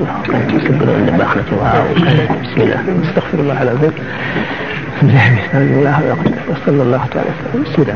sëggaloon de baax na ci waaw bismillah astaghfirullah alazim sallallahu taala bismillah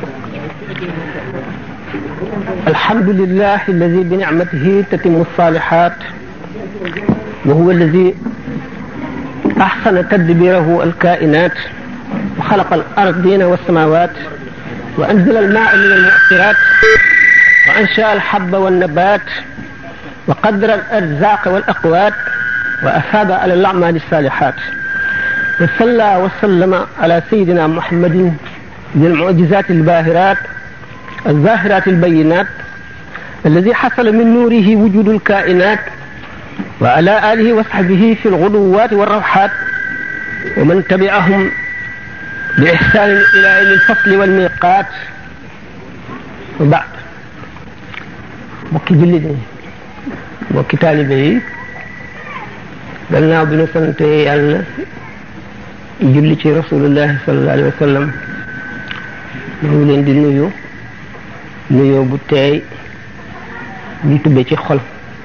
الحمد لله الذي بنعمته تتم الصالحات وهو الذي أحسن تدبيره الكائنات وخلق الأرضين والسماوات وأنزل الماء من المؤثرات وأنشأ الحب والنبات وقدر الأرزاق والأقوات وأثاب على الأعمال الصالحات وصلى وسلم على سيدنا محمد ذي المعجزات الباهرات الظاهرات البينات الذي حصل من نوره وجود الكائنات وعلى آله وصحبه في الغدوات والروحات ومن تبعهم بإحسان إلى يوم الفصل والميقات وبعد mbokki jullit yi mbokki taalibe yi gannaaw bi nu sante yàlla julli ci rasulullahi sallallahu alayhi wa sallam ñu ngi leen di nuyu nuyoo bu teey ñu tubbe ci xol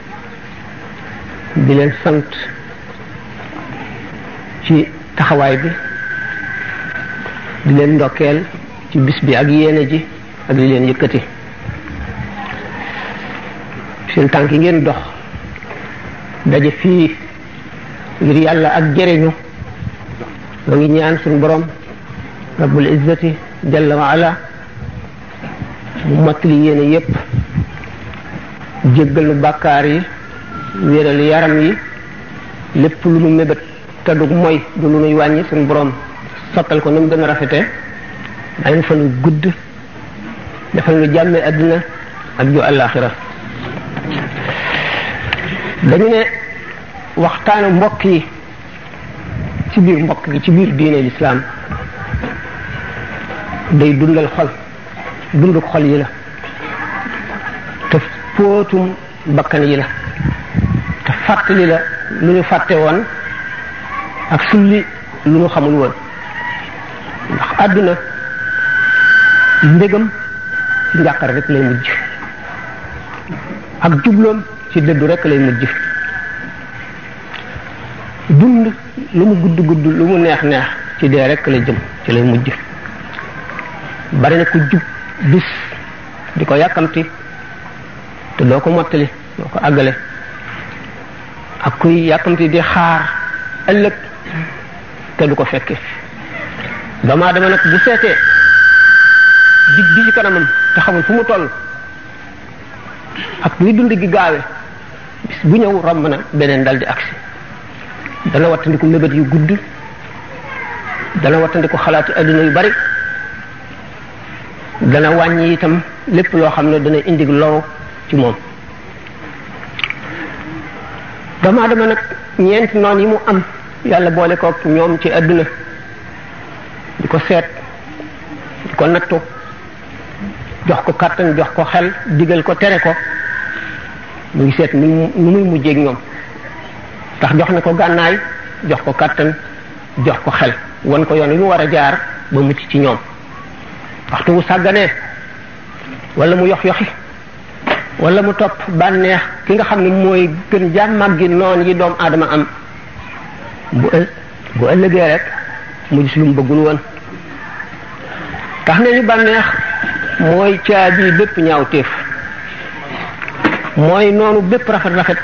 di leen sant ci taxawaay bi di leen ndokkeel ci bis bi ak yéene ji ak li leen yëkkati seen tànk yi ngeen dox daje fii ngir yàlla ak jëriñu ma ngi ñaan suñu borom rabbul izzati jalla wa ala mu mottali yéene yépp jéggal nu bàkkaar yi wéeral yaram yi lépp lu nu mébét te du mooy du lu nuy wàññi suñu borom sottal ko ni mu gën a rafete dañu fa nu gudd defal nu jàmme àddina ak ju àllaaxira dañu ne waxtaanu mbokk yi ci biir mbokk gi ci biir diine lislaam day dundal xol dunduk xol yi la te póotum bakkan yi la te fàttali la lu ñu fàtte woon ak sulli lu ñu xamul woon ndax àdduna mbégam ci njàqare rek lay mujj ak jubloom ci dëddu rek lay mujj dund lu mu gudd gudd lu mu neex neex ci dee rek lay jëm ci lay mujj bari na ku jub bis di ko yàkkamti te doo ko mottali doo ko àggale ak kuy yàkkamti di xaar ëllëg te du ko fekke doomu aadama nag bu seetee dig bi ci kanamam te xamul fu mu toll ak luy dund gi gaawe bis bu ñëw romb na beneen dal di agsi dana wattandiku mébét yu gudd dana wattandiku xalaati adduna yu bari dana wàññi itam lépp loo xam ne dana indi loru ci moom doomu aadama nag ñeenti noon yi mu am yàlla boole ko ñoom ci adduna di ko seet di ko nattu jox ko kàttan jox ko xel digal ko tere ko mu ngi seet nu nu muy mujjeeg ñoom ndax jox na ko gànnaay jox ko kàttan jox ko xel wan ko yoon wi mu war a jaar ba mucc ci ñoom waxtu wu sàgganee wala mu yox yoxi wala mu topp bànneex ki nga xam ne mooy gën jàmmag gi noon yi doomu aadama am bu ël bu ëllëgee rek mu gis lu mu bëggul woon tax ne ñu bànneex mooy caabi bépp ñaaw téef mooy noonu bépp rafet rafet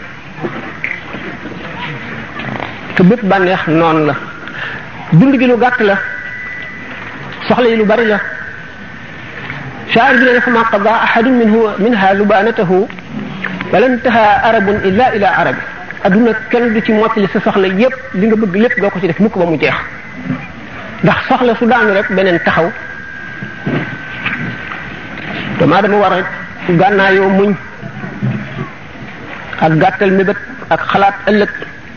te bépp bànneex noonu la dund gi lu gàtt la soxla yi lu bari la shaa'ir bi ne fa ma qada ahadun minhu minha lubanatahu wala intaha arabun illa ila arabi adduna kenn du ci mottali sa soxla yépp li nga bëgg lépp doo ko ci def mukk ba mu jeex ndax soxla su daanu rek beneen taxaw damaa dama war a gànnaayoo muñ ak gàttal mébét ak xalaat ëllëg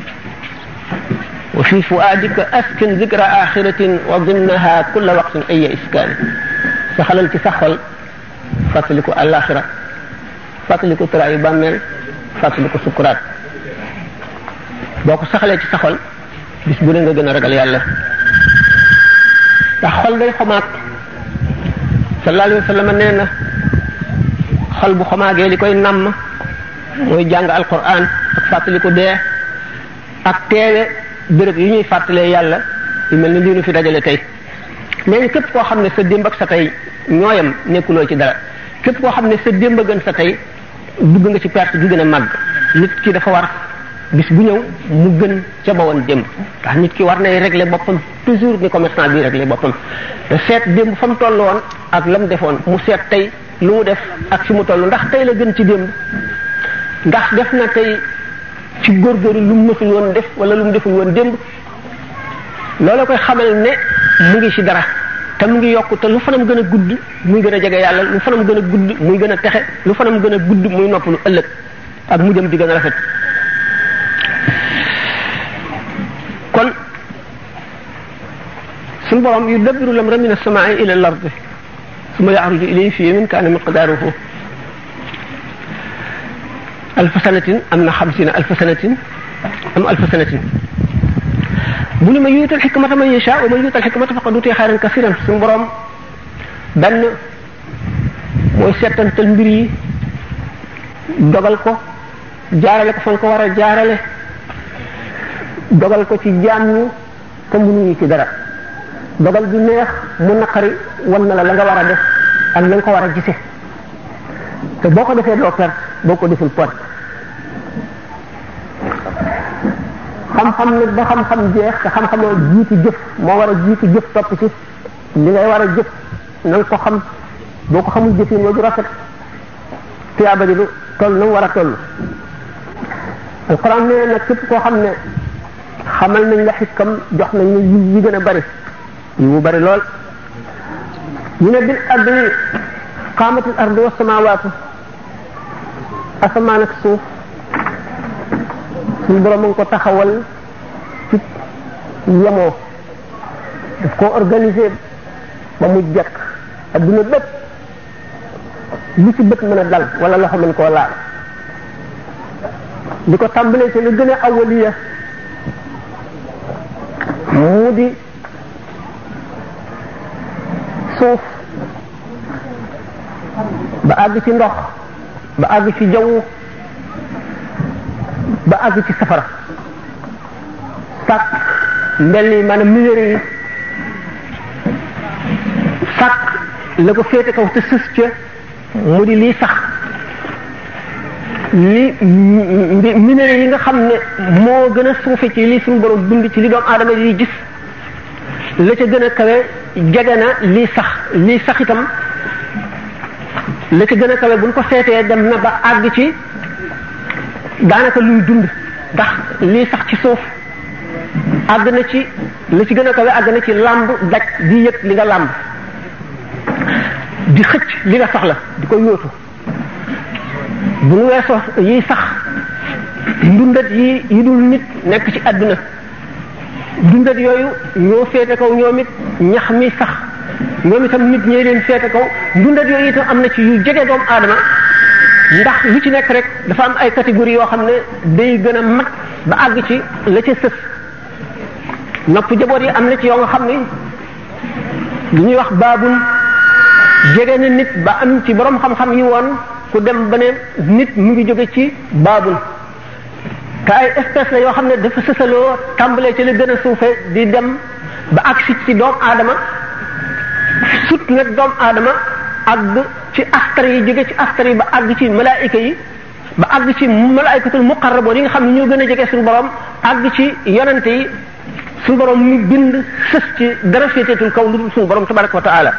wa fi fuaadika askin zikra axiratin wa dimnaha kulla waqtin aya iskaani saxalal ci sa xol fàttaliku àllaaxira fàttaliku tëraayu bàmmeel fàttaliku sukuraat boo ko saxalee ci sa xol bis bu ne nga gën a ragal yàlla ndax xol day xomaag sallallahu alayhi wa sallam nee na xol bu xomaagee li koy namm mooy jàng alquran ak fàttaliku dee ak teewe béréb yi ñuy fàttalee yàlla yu mel ni lii nu fi dajale tey mais képp koo xam ne sa démb ak sa tey ñooyam nekkuloo ci dara képp koo xam ne sa démb a gën sa tey dugg nga ci perte ju gën a màgg nit ki dafa war bis bu ñëw mu gën ca ba woon démb ndax nit ki war nay régler boppam toujours ni commerçant bi régler boppam te seet démb fa mu toll woon ak la mu defoon mu seet tey lu mu def ak fi mu toll ndax tey la gën ci démb ndax def na tey ci góorgóorlu lu mu mësul woon def wala lu mu deful woon démb loola koy xamal ne mu ngi ci dara te mu ngi yokk te lu fanam gën a gudd muy gën a jege yàlla lu fanam gën a gudd muy gën a texe lu fanam gën a gudd muy noppalu ëllëg ak mu jëm di gën a rafet kon suñu borom yu dabbiru lamra min as-samaa'i ila al-ardi summa ya'ruju ilayhi fi yawmin kaana miqdaaruhu alfa sanatin am na xamsina alfa sanatin am alfa sanatin bu ni ma yuutal xikmata man yasha wa man yuutal xikmata faqad utiya xayran kasiran suñu borom benn mooy seetantal mbir yi dogal ko jaarale ko fan ko war a jaarale dogal ko ci jaam ñi te mënuñu ci dara dogal bi neex mu naqari wan na la la nga war a def ak la nga ko war a gise te boo ko defee doo perte boo ko deful perte xam-xam nag ba xam-xam jeex te xam-xamoo jiitu jëf moo war a jiitu jëf topp ci li ngay war a jëf na nga ko xam boo ko xamul jëfin wa du rafet tuyaaba ji du toll na mu war a toll alquran nee nag képp koo xam ne xamal nañ la xikam jox nañ la yi yi gën a bari yi mu bari lool ñu ne bil ardi qaamatil ardi wa samawaatu asamaan ak suuf suñu borom a ngi ko taxawal ci yemoo daf koo organiser ba mu jekk adduna bépp lu ci bët mën a dal wala loxo mën koo laal di ko tàmbalee ci lu gën a awaliya mu di suuf ba àgg ci ndox ba àgg ci jaww ba àgg ci safara sàkk mbel yi maanaam minéraux yi sàkk la ko féete kaw te sës ca mu di lii sax li minéraux yi nga xam ne moo gën a suufe ci li suñu borom bind ci li doomu aadama yi gis la ca gën a kawe jege na lii sax lii sax itam la ca gën a kawe buñ ko seetee dem na ba àgg ci daanaka luy dund ndax lii sax ci suuf àgg na ci la ci gën a kawe àgg na ci làmb daj di yëg li nga làmb di xëcc li nga soxla di ko yóotu bu nu weesoo yiy sax ndundat yi yi dul nit nekk ci àdduna ndundat yooyu ñoo féete kaw ñoom it ñax mi sax ñoom itam nit ñee leen féete kaw ndundat yooyu itam am na ci yu jege doomu aadama ndax lu ci nekk rek dafa am ay catégorie yoo xam ne day gën a mat ba àgg ci la ca sës nopp jaboot yi am na ci yoo nga xam ne lu ñuy wax baabul jege na nit ba am ci borom xam-xam yi woon ku dem ba ne nit mu ngi jóge ci baabul te ay espèce la yoo xam ne dafa sësaloo tàmbalee ci la gën a suufe di dem ba agsi ci doomu aadama sut nag doomu aadama àgg ci astar yi jóge ci astar yi ba àgg ci malaayika yi ba àgg ci malaayikatul muqarraboon yi nga xam ne ñoo gën a jege suñu borom àgg ci yonante yi suñu borom mu bind sës ci dara féeteetul kaw lu dul suñu borom tabaraka wa taala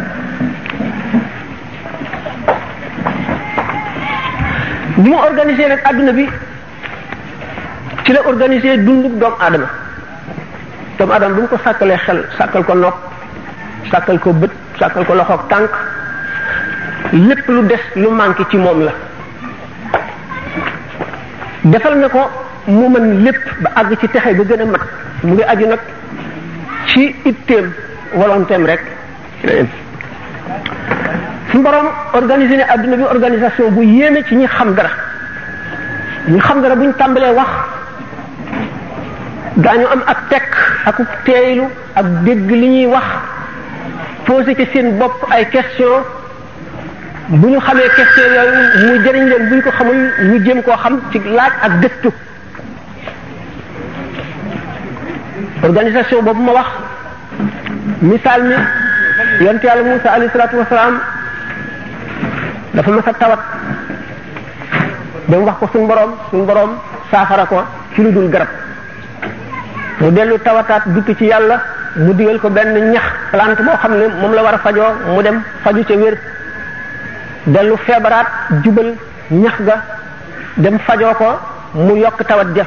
bi mu organisé nag adduna bi ci la organisé dundub doomu aadama doomu aadama bu mu ko sàkkalee xel sàkkal ko nopp sàkkal ko bët sàkkal ko loxoog tànk lépp lu des lu manqué ci moom la defal na ko mu mën lépp ba àgg ci texe ba gën a mat mu ngi aju nag ci itteem volontéem rek suñu borom organisé ne adduna bi organisation bu yéeme ci ñi xam dara ñi xam dara buñ tàmbalee wax daañu am ak tekk ak teeylu ak dégg li ñuy wax posé ci seen bopp ay question bu ñu xamee question yooyu mu jëriñ leen bu ñu ko xamul ñu jéem koo xam ci laaj ak gëstu organisation boobu ma wax misaal mi yonte yàlla Musa alayhi salaatu wasalaam dafa mas a tawat ba mu wax ko suñ boroom suñ boroom saafara ko ci lu dul garab mu dellu tawataat dukki ci yàlla mu digal ko benn ñax plante boo xam ne moom la war a fajoo mu dem faju ca wér dellu feebaraat jubal ñax ga dem fajoo ko mu yokk tawat ja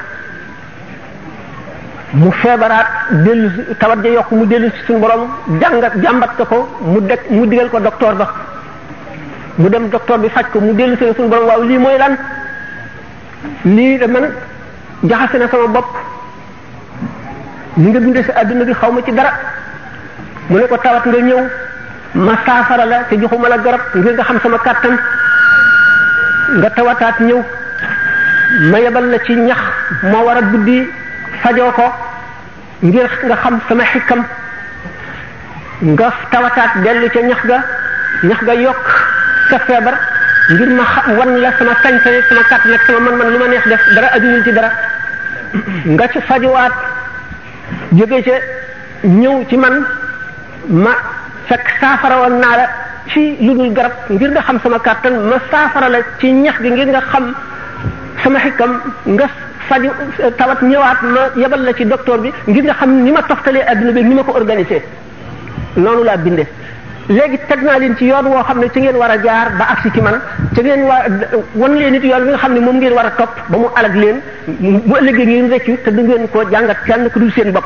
mu feebaraat dellu tawat ja yokk mu dellu ci suñu borom jàngat jàmbat ko ko mu deg mu digal ko docteur ba mu dem docteur bi faj ko mu dellu si suñu borom waaw lii mooy lan lii da man jaxase na sama bopp li nga bindee si àdduna bi xaw ma ci dara mu ne ko tawat nga ñëw ma saafara la te joxuma la garab ngir nga xam sama kàttan nga tawataat ñëw ma yebal la ci ñax moo war a buddi fajoo ko ngir nga xam sama xikkam nga tawataat dellu ca ñax ga ñax ga yokk sa feebar ngir ma xam wan la sama sañ-sañ sama kàttan ak sama man-man lu ma neex def dara ajuwul ci dara nga ci fajuwaat jóge ca ñëw ci man ma fekk saafara woon naa la ci lu dul garab ngir nga xam sama kàttan ma saafara la ci ñax gi ngir nga xam sama xikkam nga faju tawat ñëwaat ma yebal la ci docteur bi ngir nga xam ni ma toftalee adduna bi ni ma ko organisé noonu laa bindee léegi teg naa leen ci yoon woo xam ne ci ngeen war a jaar ba agsi ci man ci ngeen war wan leen nit yoon bi nga xam ne moom ngeen war a topp ba mu alag leen bu ëllëgee ngeen reccu te du ngeen ko jàngat kenn ku dul seen bopp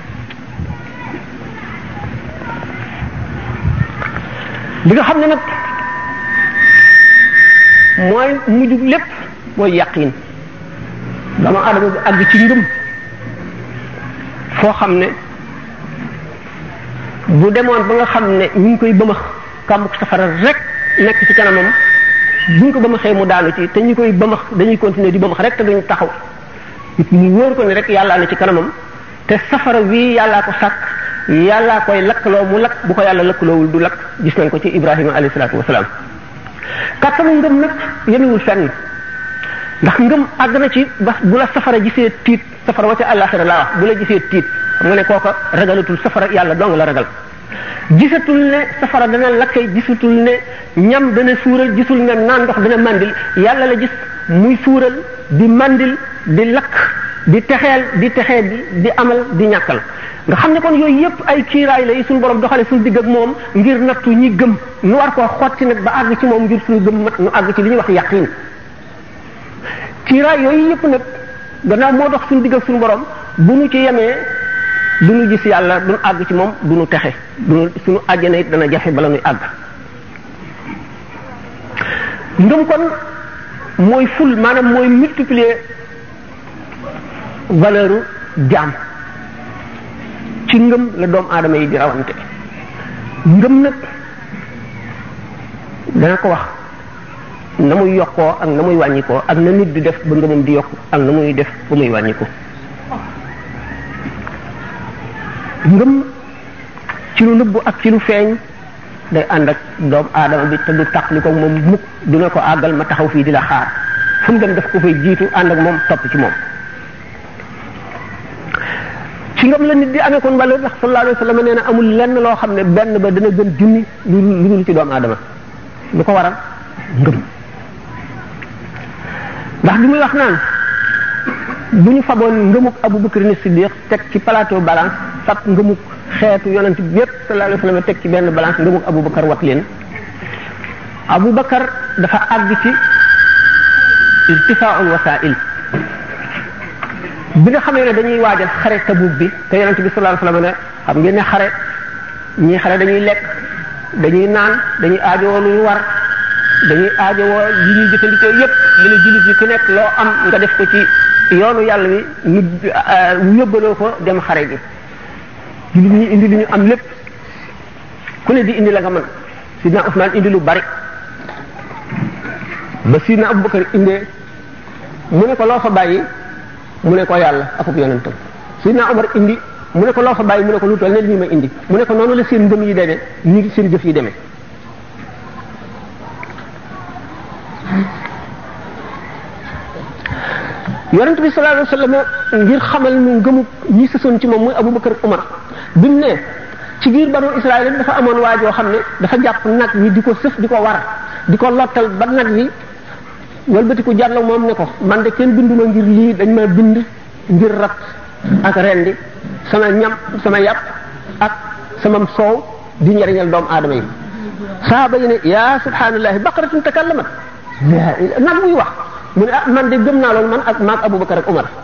li nga xam ne nag mooy mujj lépp mooy yàqin dama adama bi àgg ci ngëm foo xam ne bu demoon ba nga xam ne ñu ngi koy bëmax kàmbuk safara rek nekk ci kanamam buñ ko bëmaxee mu daanu ci te ñu koy bëmax dañuy continuer di bëmax rek te duñu taxaw mu wóor ko ne rek yàllaa ne ci kanamam te safara wii yàllaa ko sàkk yàllaa koy lakkaloo mu lakk bu ko yàlla lakkaloowul du lakk gis nañ ko ci ibrahima alayhi salaatu wasalaam kàttanu ngëm nag yemewul fenn ndax ngëm àgg na ci ba bu la safara gisee tiit safara wa ca àllaaxira laa wax bu la gisee tiit xam nga ne kooka ragalatul safara yàlla dong la ragal gisatul ne safara dana lakke gisatul ne ñam dana suural gisul ne naan ndox dana mandil yàlla la gis muy suural di mandil di lakk di texeel di texee di di amal di ñàkkal nga xam ne kon yooyu yëpp ay kiiraay la yi suñu borom doxale suñu digg ak moom ngir nattu ñi gëm nu war koo xotti nag ba àgg ci moom ngir suñu gëm mat nu àgg ci li ñuy wax yaqin kiiraay yooyu yëpp nag gannaaw moo dox suñu digg ak suñu borom bu nu ci yemee du nu gis yàlla du nu àgg ci moom du nu texe du nu suñu àjjana it dana jafe bala nuy àgg ngëm kon mooy ful maanaam mooy multiplier valeur jaam ci ngëm la doomu aadama yi di rawante ngëm nag dana ko wax na muy yokkoo ak na muy wàññikoo ak na nit di def ba ngëmam di yokk ak na muy def ba muy wàññiko ngëm ci lu nëbbu ak ci lu feeñ day ànd ak doomu aadama bi te du taqli ko moom mukk du ne ko àggal ma taxaw fii di la xaar fu mu dem daf ko fay jiitu ànd ak moom topp ci moom ci ngëm la nit di amee kon valeur ndax sallallahu alayhi wa sallam nee na amul lenn loo xam ne benn ba dana gën junni lu lu dul ci doomu aadama lu ko waral ngëm ndax bi muy wax naan bu ñu faboon ngëmuk Abu Bakr ni Siddiq teg ci plateau balance fab ngëmuk xeetu yonent bi yépp sallallahu alayhi wa sallam teg ci benn balance ngëmuk Abu Bakar wat leen Abu Bakar dafa àgg ci irtifaaul wasail bi nga xamee ne dañuy waajal xare Tabuk bi te yonent bi sallallahu alayhi wa sallam ne xam ngeen ne xare ñii xare dañuy lekk dañuy naan dañuy aajowoo lu ñu war dañuy aajowoo li ñuy jëfandikoo yépp li la jullit yi ku nekk loo am nga def ko ci yoonu yàlla wi ñu yóbbaloo ko dem xare bi jullit ñi indi li ñu am lépp ku ne di indi la nga mën sidna Usmaan indi lu bari ba sidna Abubakar indee mu ne ko loo fa bàyyi mu ne ko yàlla akub yonentam sidna Omar indi mu ne ko loo fa bàyyi mu ne ko lu toll ne lii ma indi mu ne ko noonu la seen ngëm yi demee ñu seen jëf yi demee yonent bi sallallahu alayhi wasallam ngir xamal nu ngëmu ñi sësoon ci moom muy Abubakar ak Umar bi mu ne ci biir banu Israël dafa amoon waa joo xam ne dafa jàpp nag wi di ko sëf di ko war di ko lottal ba nag wi walbatiku jàll moom ne ko man de kenn binduma ngir lii dañ ma bind ngir rat ak rendi sama ñam sama yàpp ak sama soow di njariñal doomu aadama yi saaba yi ne yaa subhanallahi baqaratun takallamat nag muy wax mu ne ah man de gëm naa loolu man ak maag Abubakar ak Umar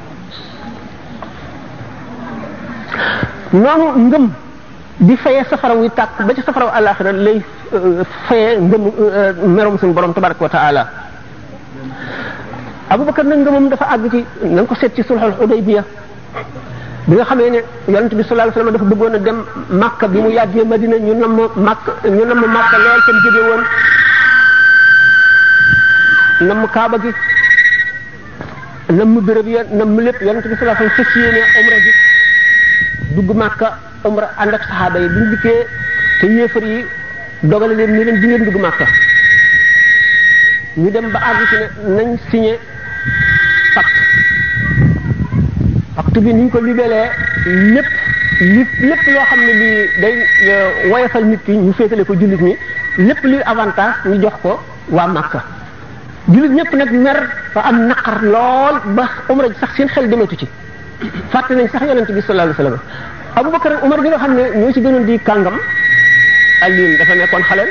noonu ngëm di fayee safara wuy tàkk ba ci safara wu àllaaxira lay fayee ngëm merom suñu borom tabaraka wa taala Abubakar nag ngëmam dafa àgg ci na nga ko seet ci sulhul Hudaybiya bi nga xamee ne yonent bi sallallahu alayhi wasallam dafa bëggoon a dem Makka bi mu yàggee Madina ñu namm Makka ñu namm Makka lool tam jóge woon namm Kaaba gi namm béréb ya namm lépp yonent bi sallallahu alayhi wasallam fas yéene umra gi dugg Makka umra ànd ak saxaaba yi bi ñu dikkee te yéefar yi dogale leen ni leen di ngeen dugg Makka ñu dem ba àgg ci ne nañ signé pacte pacte bi ni ñu ko libelee lépp lépp lépp loo xam ne lii day woyofal nit ki ñu féetale ko jullit ñi lépp luy avantage ñu jox ko waa Makka jullit ñëpp nag mer fa am naqar lool ba umra ji sax seen xel dematu ci fàtte nañ sax yonente bi sallallahu alayhi wasallam Abubakar ak Umar bi nga xam ne ñoo ci gënoon di kàngam Alioune dafa nekkoon xale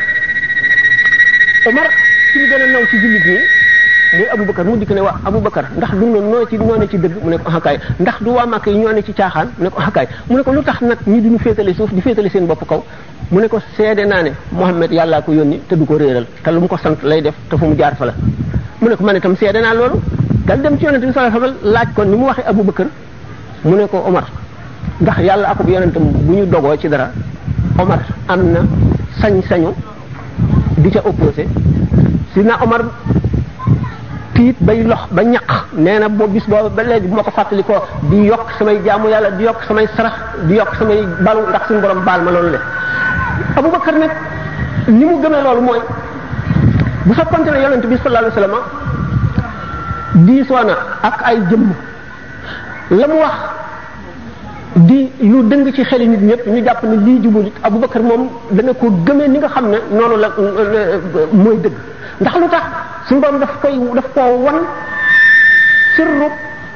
Umar ci ñu gën a naw ci jullit ñi muy Abubakar mu dikk ne waa Abubakar ndax du noonu noo ci noo ne ci dëgg mu ne ko axakaay ndax du waa Màkka yi ñoo ne ci caaxaan mu ne ko axakaay mu ne ko lu tax nag ñi duñu féetale suuf di féetale seen bopp kaw mu ne ko seede naa ne Muhammad yàllaa ko yónni te du ko réeral te lu mu ko sant lay def te fu mu jaar fa la mu ne ko man itam seede naa loolu dal dem ci yonente bi sallallahu alayhi wasallam laaj ko ni mu waxee Abubakar mu ne ko Omar ndax yàlla akub yonentam bu ñu dogoo ci dara Omar am na sañ-sañu di ca opposé si na Omar tiit bay lox ba ñaq nee na boo bis boobu ba léegi bu ma ko fàttali ko di yokk samay jaamu yàlla di yokk samay sarax di yokk samay balu ndax suñu borom baal ma loolu le Abubakar nag ni mu gëmee loolu mooy bu fekkonte ne yonent bi sallallahu alayhi wasallam diisoo na ak ay jëmm la mu wax di lu dëng ci xeli nit ñëpp ñu jàpp ne lii jubul Abubakar moom dana ko gëmee ni nga xam ne noonu la mooy dëgg ndax lu tax suñu borom daf koy daf koo wan sirru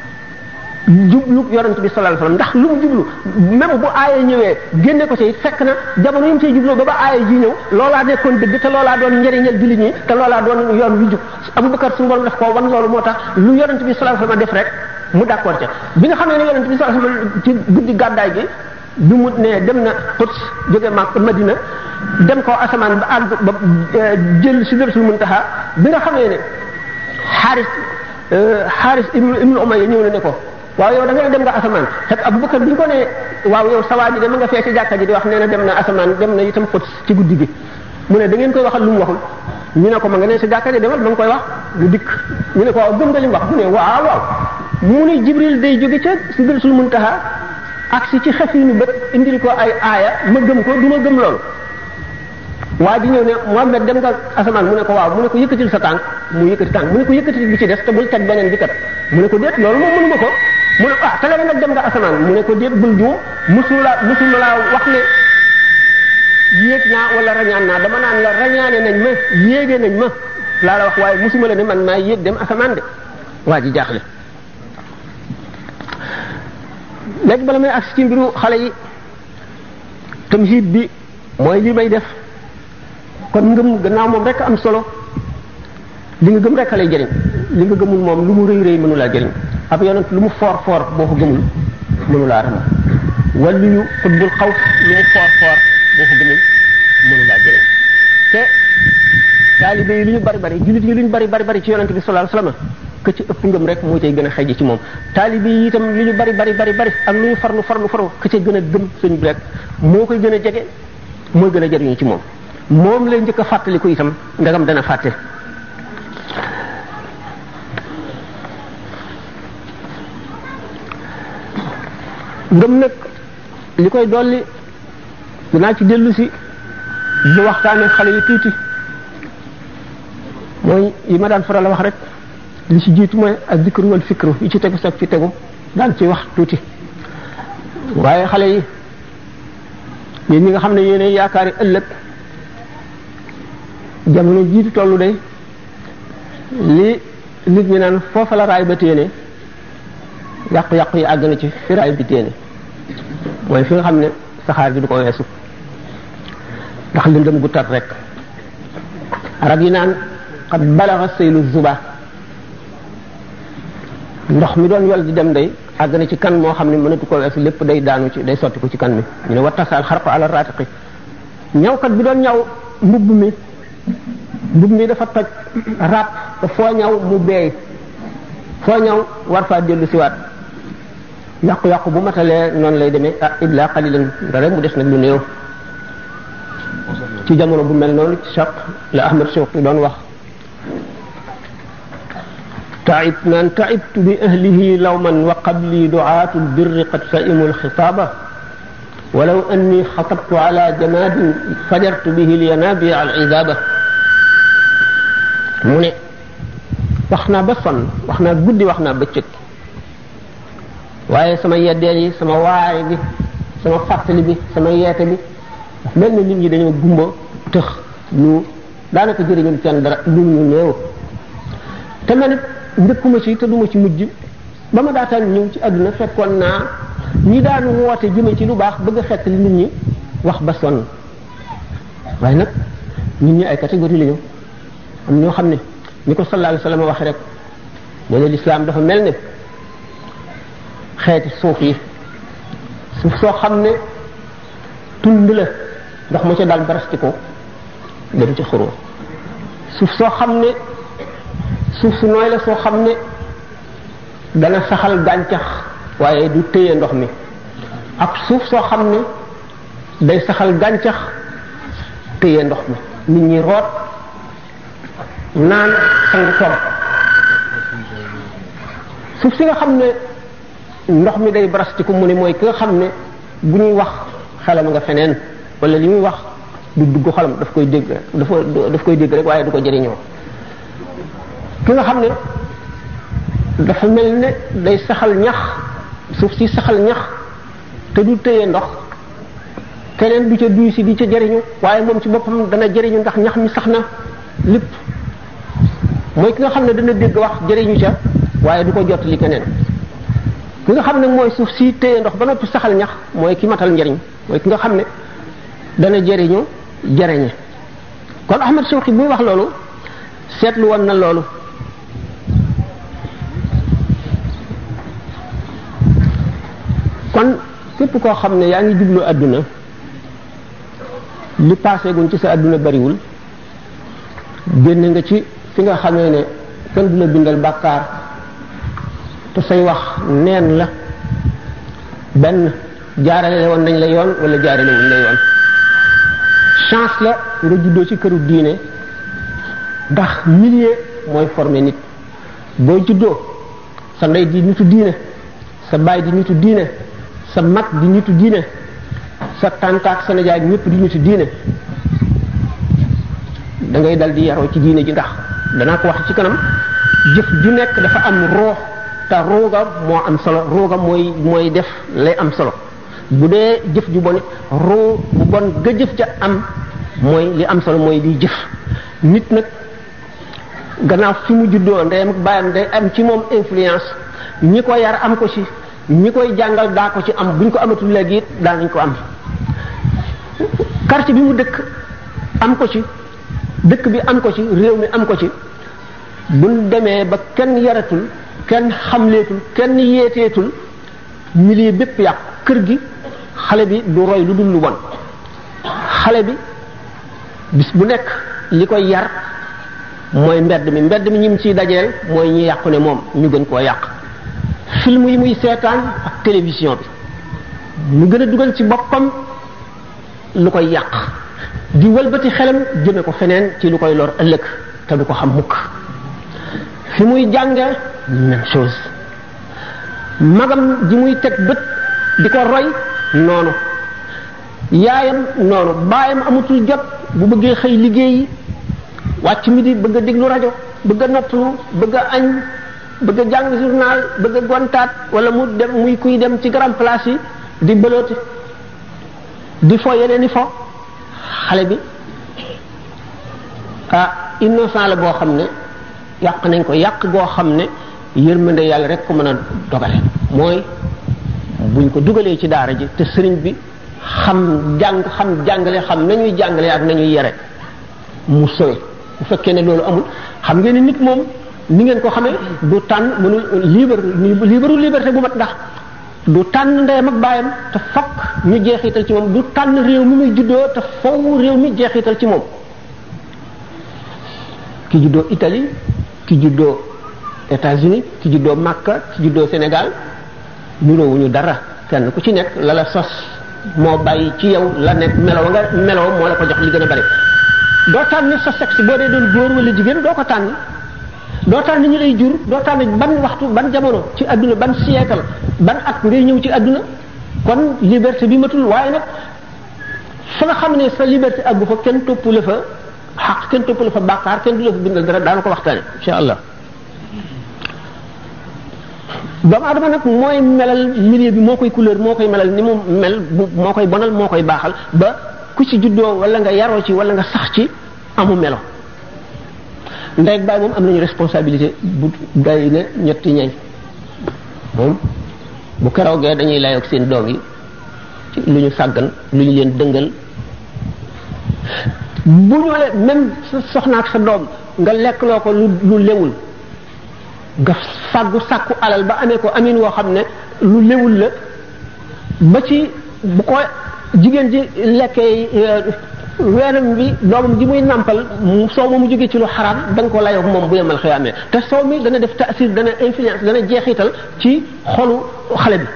jublu yonent bi sallallahu alayhi wasallam ndax lu mu jublu même bu aaya ñëwee génne ko ci fekk na jamono yi mu cay jubloo ba ba aaya ji ñëw loolaa nekkoon dëgg te loolaa doon njëriñal jullit ñi te loolaa doon yoon wi jub Abubakar suñu borom daf koo wan loolu moo tax lu yonent bi sallallahu alayhi wasallam def rek mu d'accord ca bi nga xam ne yonent bi sallallahu alayhi wasallam ci guddi gàddaay gi bi mu ne dem na Quds jóge Makka Madina dem ko asamaan ba àgg ba jël Sidratul Muntaha bi nga xamee ne Xaaris Xaaris ibnu ibnu Umayya ñëw na ne ko waaw yow da nga ne dem nga asamaan fekk Abubakar bi ñu ko ne waaw yow sawaa ji de ma nga fee ci jàkka ji di wax nee na dem na asamaan dem na itam Quds ci guddi gi mu ne da ngeen koy waxal lu mu waxul ñu ne ko ma nga ne ci jàkka ji demal ma nga koy wax mu dikk ñu ne ko waaw gëm nga li mu wax mu ne waaw waaw mu ne Jibril day jóge ca Sidratul Muntaha ak si ci xefinu bët indil ko ay aaya ma gëm ko du ma gëm loolu waa ji ñëw ne Muhammad dem nga asamaan mu ne ko waaw mu ne ko yëkkatil sa tànk mu yëkkati tànk mu ne ko yëkkatil bi ci des te bul teg beneen bi kat mu ne ko déet loolu moom mënuma ko mu ne ah te la nag dem nga asamaan mu ne ko déet bul juum musula musula laa wax ne yéeg naa wala rañaan naa dama naan la rañaane nañ ma yéege nañ ma laa la wax waaye musuma la ne man maa yéeg dem asamaan de waa ji jaaxle léegi bala may agsi ci mbiru xale yi tamhid bi mooy li may def kon ngëm gannaaw moom rek am solo li nga gëm rek lay jëriñ li nga gëmul moom lu mu rëy rëy mënu laa jëriñ ab yonent lu mu foor foor boo ko gëmul mënu laa ram wala yu xutbul xaw lu mu foor foor boo ko gëmul mënu laa jëriñ te taalibe yi lu ñu bari bari jullit yi lu ñu bari bari bari ci yonent bi sallallahu alayhi wasallam que ci ëpp ngëm rek moo cay gën a xëy ci moom taalibe yi itam lu ñu bari bari bari bari ak lu ñu farlu farlu farlu que ca gën a gëm sëñ bi rek moo koy gën a jege mooy gën a jariñu ci moom moom lay njëkk a fàttaliku itam ndagam dana fàtte ngëm nag li koy dolli dinaa ci dellu si bu waxtaanee xale yi tuuti mooy yi ma daan faral a wax rek li ci jiitu mooy ak zikru wal fikru yi ci tegu sax ci tegu daan ci wax tuuti waaye xale yi yéen ñi nga xam ne yéen yaakaari ëllëg jamono jiitu tollu day li nit ñi naan foofa la raay ba téene yàqu-yàqu yi àgg na ci fi raay bi téene mooy fi nga xam ne saxaar gi du ko weesu ndax lëndëm gu tar rek arab yi naan qad balaga saylu zuba ndox mi doon yol di dem day àgg na ci kan moo xam ne mënatu ko weesu lépp day daanu ci day sotti ko ci kan mi ñu ne wattasaal xarqu ala ratiqi ñawkat bi doon ñaw mbubb mi mbubb mi dafa toj rab te foo ñaw mu beey foo ñaw war faa dellu siwaat yàqu-yàqu bu matalee noonu lay demee ah illa qalilan nga rek mu des nag lu néew ci jamono bu mel noonu ci chaq la ahmad shawqi doon wax taib naan taibtu bi ahlihi lawman wa qabli duaatu lbirri qad fa'imu alxitaaba walaw anni xatabtu ala jamadin fajartu bihi lyanabi alidaba mu ne wax naa ba sonn wax naa guddi wax naa bëccëg waaye sama yeddeel yi sama waare bi sama fàttali bi sama yeete bi mel na nit ñi dañoo gumba tëx ñu daanaka jëriñul kenn dara lu ñu néew te man it njëkkuma ci te duma ci mujj ba ma daataan ñëw ci àdduna fekkoon naa ñi daan woote jëme ci lu baax bëgg a fekk li nit ñi wax ba sonn waaye nag nit ñi ay catégorie la ñu am ñoo xam ne ni ko sallallahu alayhi wasallam waxe rek nee na lislaam dafa mel ne xeeti suuf yi suuf soo xam ne tund la ndox mu ca daal barasti ko dem ci xuroo suuf soo xam ne suuf su nooy la soo xam ne dana saxal gàncax waaye du téye ndox mi ak suuf soo xam ne day saxal gàncax téye ndox mi nit ñi root naan sangu toog suuf si nga xam ne ndox mi day barastiku mu ne mooy ki nga xam ne bu ñuy wax xelam nga feneen wala li muy wax du dugg xolam daf koy dégg dafa daf koy dégg rek waaye du ko jëriñoo ki nga xam ne dafa mel ne day saxal ñax suuf si saxal ñax te du téye ndox keneen du ca duy si di ca jëriñu waaye moom ci boppam dana jëriñu ndax ñax mi sax na lépp mooy ki nga xam ne dana dégg wax jëriñu ca waaye du ko jot li keneen ki nga xam ne mooy suuf si téye ndox ba noppi saxal ñax mooy ki matal njëriñ mooy ki nga xam ne dana jëriñu jëriñe kon Ahmad Shawqi buy wax loolu seetlu woon na loolu kon képp koo xam ne yaa ngi jublu àdduna li passé guñ ci sa àdduna bariwul génn nga ci fi nga xamee ne kenn du la bindal bàkkaar te say wax neen la benn jaarale woon nañ la yoon wala jaarale wuñ la yoon chance la nga juddoo ci këru diine ndax milieu mooy formé nit boo juddoo sa ndey di nitu diine sa baay di nitu diine sa mag di nitu diine sa tàntaak sa nijaay ñëpp di nitu diine da ngay dal di yaroo ci diine ji ndax danaa ko wax ci kanam jëf ju nekk dafa am roox te rooga moo am solo rooga mooy mooy def lay am solo bu dee jëf ju bon roo bu bon ga jëf ca am mooy li am solo mooy liy jëf nit nag gannaaw fi mu juddoo ndeyam ak baayam day am ci moom influence ñi ko yar am ko ci ñi koy jàngal daa ko ci am buñ ko amatul léegi it daa nañ ko am quartier bi mu dëkk am ko ci dëkk bi am ko ci réew mi am ko ci buñ demee ba kenn yaratul kenn xamleetul kenn yeeteetul milieu bépp yàq kër gi xale bi du roy lu dul lu bon xale bi bis bu nekk li koy yar mooy mbedd mi mbedd mi ñim ciy dajeel mooy ñi yàqu ne moom ñu gën koo yàq film yi muy seetaan ak télévision bi mu gën a dugal ci boppam lu koy yàq di wëlbati xelam jëme ko feneen ci lu koy lor ëllëg te du ko xam mukk fi muy jànge même chose magam ji muy teg bët di ko roy noonu yaayam noonu baayam amatul jot bu bëggee xëy liggéeyi wàcc mi di bëgg a déglu rajo bëgg a noppalu bëgg a añ bëgg a jàng journal bëgg a gontaat wala mu dem muy kuy dem ci grand place yi di bëlooti di fo yeneen i fo xale bi ah innocent la boo xam ne yàq nañ ko yàq goo xam ne yërmande yàlla rek ko mën a dogale mooy buñ ko dugalee ci daara ji te sëriñ bi xam jàng xam jàngale xam nañuy jàngale ak nañuy yere mu sowe bu fekkee ne loolu amul xam ngeen ne nit moom ni ngeen ko xamee du tànn mënul libre libre liberté bu mat ndax du tànn ndeyam ak baayam te fokk ñu jeexital ci moom du tànn réew mi muy juddoo te faw réew mi jeexital ci moom ki juddoo Italie ki juddoo États-Unis ki juddoo Makka ki juddoo Sénégal niroowuñu dara kenn ku ci nekk la la sos moo bàyyi ci yow la nekk melo nga melo moo la ko jox li gën a bari doo tànn sa sexe boo dee doon góor wala jigéen doo ko tànn doo tànn ñu lay jur doo tànn ban waxtu ban jamono ci adduna ban siècle ban at ngay ñëw ci adduna kon liberté bi matul waaye nag fa nga xam ne sa liberté àggu fa kenn topp la fa xaq kenn topp la fa bàkkaar kenn du la fa bindal dara daana ko waxtaane insha allah doomu adama nag mooy melal milieu bi moo koy couleur moo koy melal ni mu mel moo koy bonal moo koy baaxal ba ku ci juddoo wala nga yaroo ci wala nga sax ci amu melo ndey ak baay moom am nañu responsabilité bu day ne ñetti ñay moom bu keroogee dañuy layoog seen doom yi ci lu ñu sàggan lu ñu leen dëngal bu ñu le même sa soxna ak sa doom nga lekk loo ko lu lu lewul nga fàggu sàkku alal ba amee ko amin woo xam ne lu lewul la ba ci bu ko jigéen ji lekkee weenam bi doomam ji muy nàmpal soow ma mu jógee ci lu xaraam da nga ko layoog moom bu yemal xiyaamee te soow mi dana def taasir dana influence dana jeexital ci xolu xale bi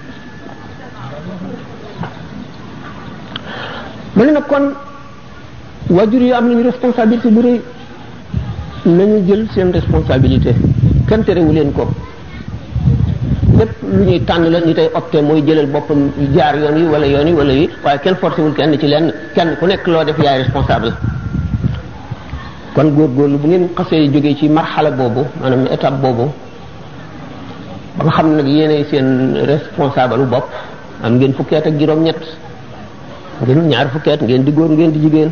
ma ne nag kon waajur yi am nañu responsabilité bu rëy nañu jël seen responsabilité kenn terewu leen ko lépp lu ñuy tànn la ñu tey opté mooy jëlal boppam jaar yoon yi wala yoon yi wala yi waaye kenn forcé wul kenn ci lenn kenn ku nekk loo def yaay responsable kon góorgóorlu bu ngeen xasee jógee ci marxala boobu maanaam étape boobu ba nga xam ne nag yéenay seen responsable bu bopp am ngeen fukki at ak juróom-ñett ngeen ñaar fukki at ngeen di góor ngeen di jigéen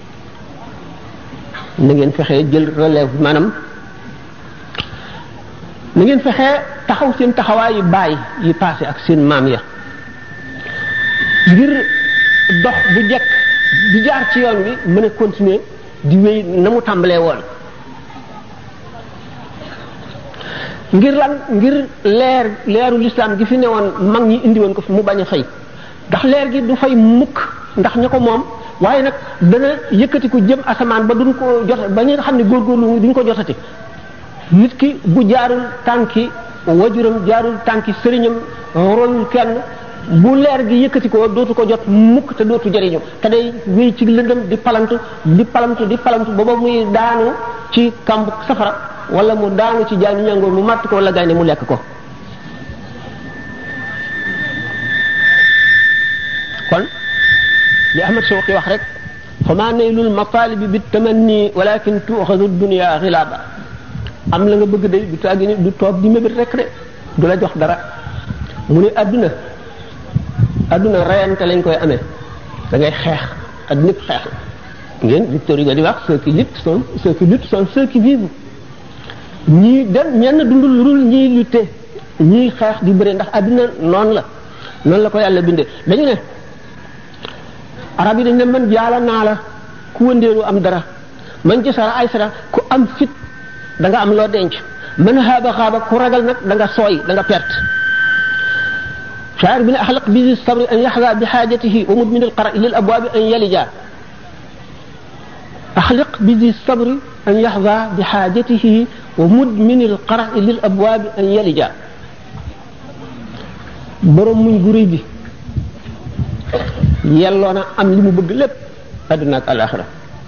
na ngeen fexee jël relève maanaam na ngeen fexee taxaw seen taxawaay yi baay yi passé ak seen maam ya ngir dox bu jekk di jaar ci yoon bi mën a continuer di wéy na mu tàmbalee woon ngir lan ngir leer leeru lislaam gi fi newoon mag ñi indi woon ko fi mu bañ a fay ndax leer gi du fay mukk ndax ña ko moom waaye nag dana yëkkati ko jëm asamaan ba duñ ko jot ba ñi nga xam ne góorgóorlu duñ ko jotati nit ki bu jaarul tànki wajuram jaarul tànki sëriñam royul kenn bu leer gi yëkkati ko dootu ko jot mukk te dootu jëriñu te day wéy ci lëndëm di palantu di palantu di palantu booba muy daanu ci kamb safara wala mu daanu ci jaani ñangoor mu màtt ko wala gaynde mu lekk ko kon li Ahmad Shawqi wax rek fa maa naylul matalibi bi tamanni walakin tuuxadu dunia xilaaba am la nga bëgg de du tàggi ni du toog di mébét rek de du la jox dara mu ne adduna adduna rayante lañ koy amee da ngay xeex adduna yëpp xeex la ngeen Victor Hugo di wax ceux qui luttent sont ceux qui luttent sont ceux qui vivent ñii dem ñenn dundul lu dul ñii lutte ñii xeex di bëre ndax adduna noonu la noonu la ko yàlla bindee dañu ne arab yi dañ ne man jaala naa la ku wëndeelu am dara man ci sara ay sara ku am fit da nga am loo denc man xaaba xaaba ku ragal nag da nga sooy da nga perte shaar bi ne axlaq bi sabri an yaxza bi xaajatihi wa mudmin alqara lil abwaabi an yalija axliq bi sabri an yaxza bi xaajatihi wa mudmin alqara lil abwaabi an yalija borom muñ gu rëy bi yelloo na am li mu bëgg lépp àdduna ak alaxira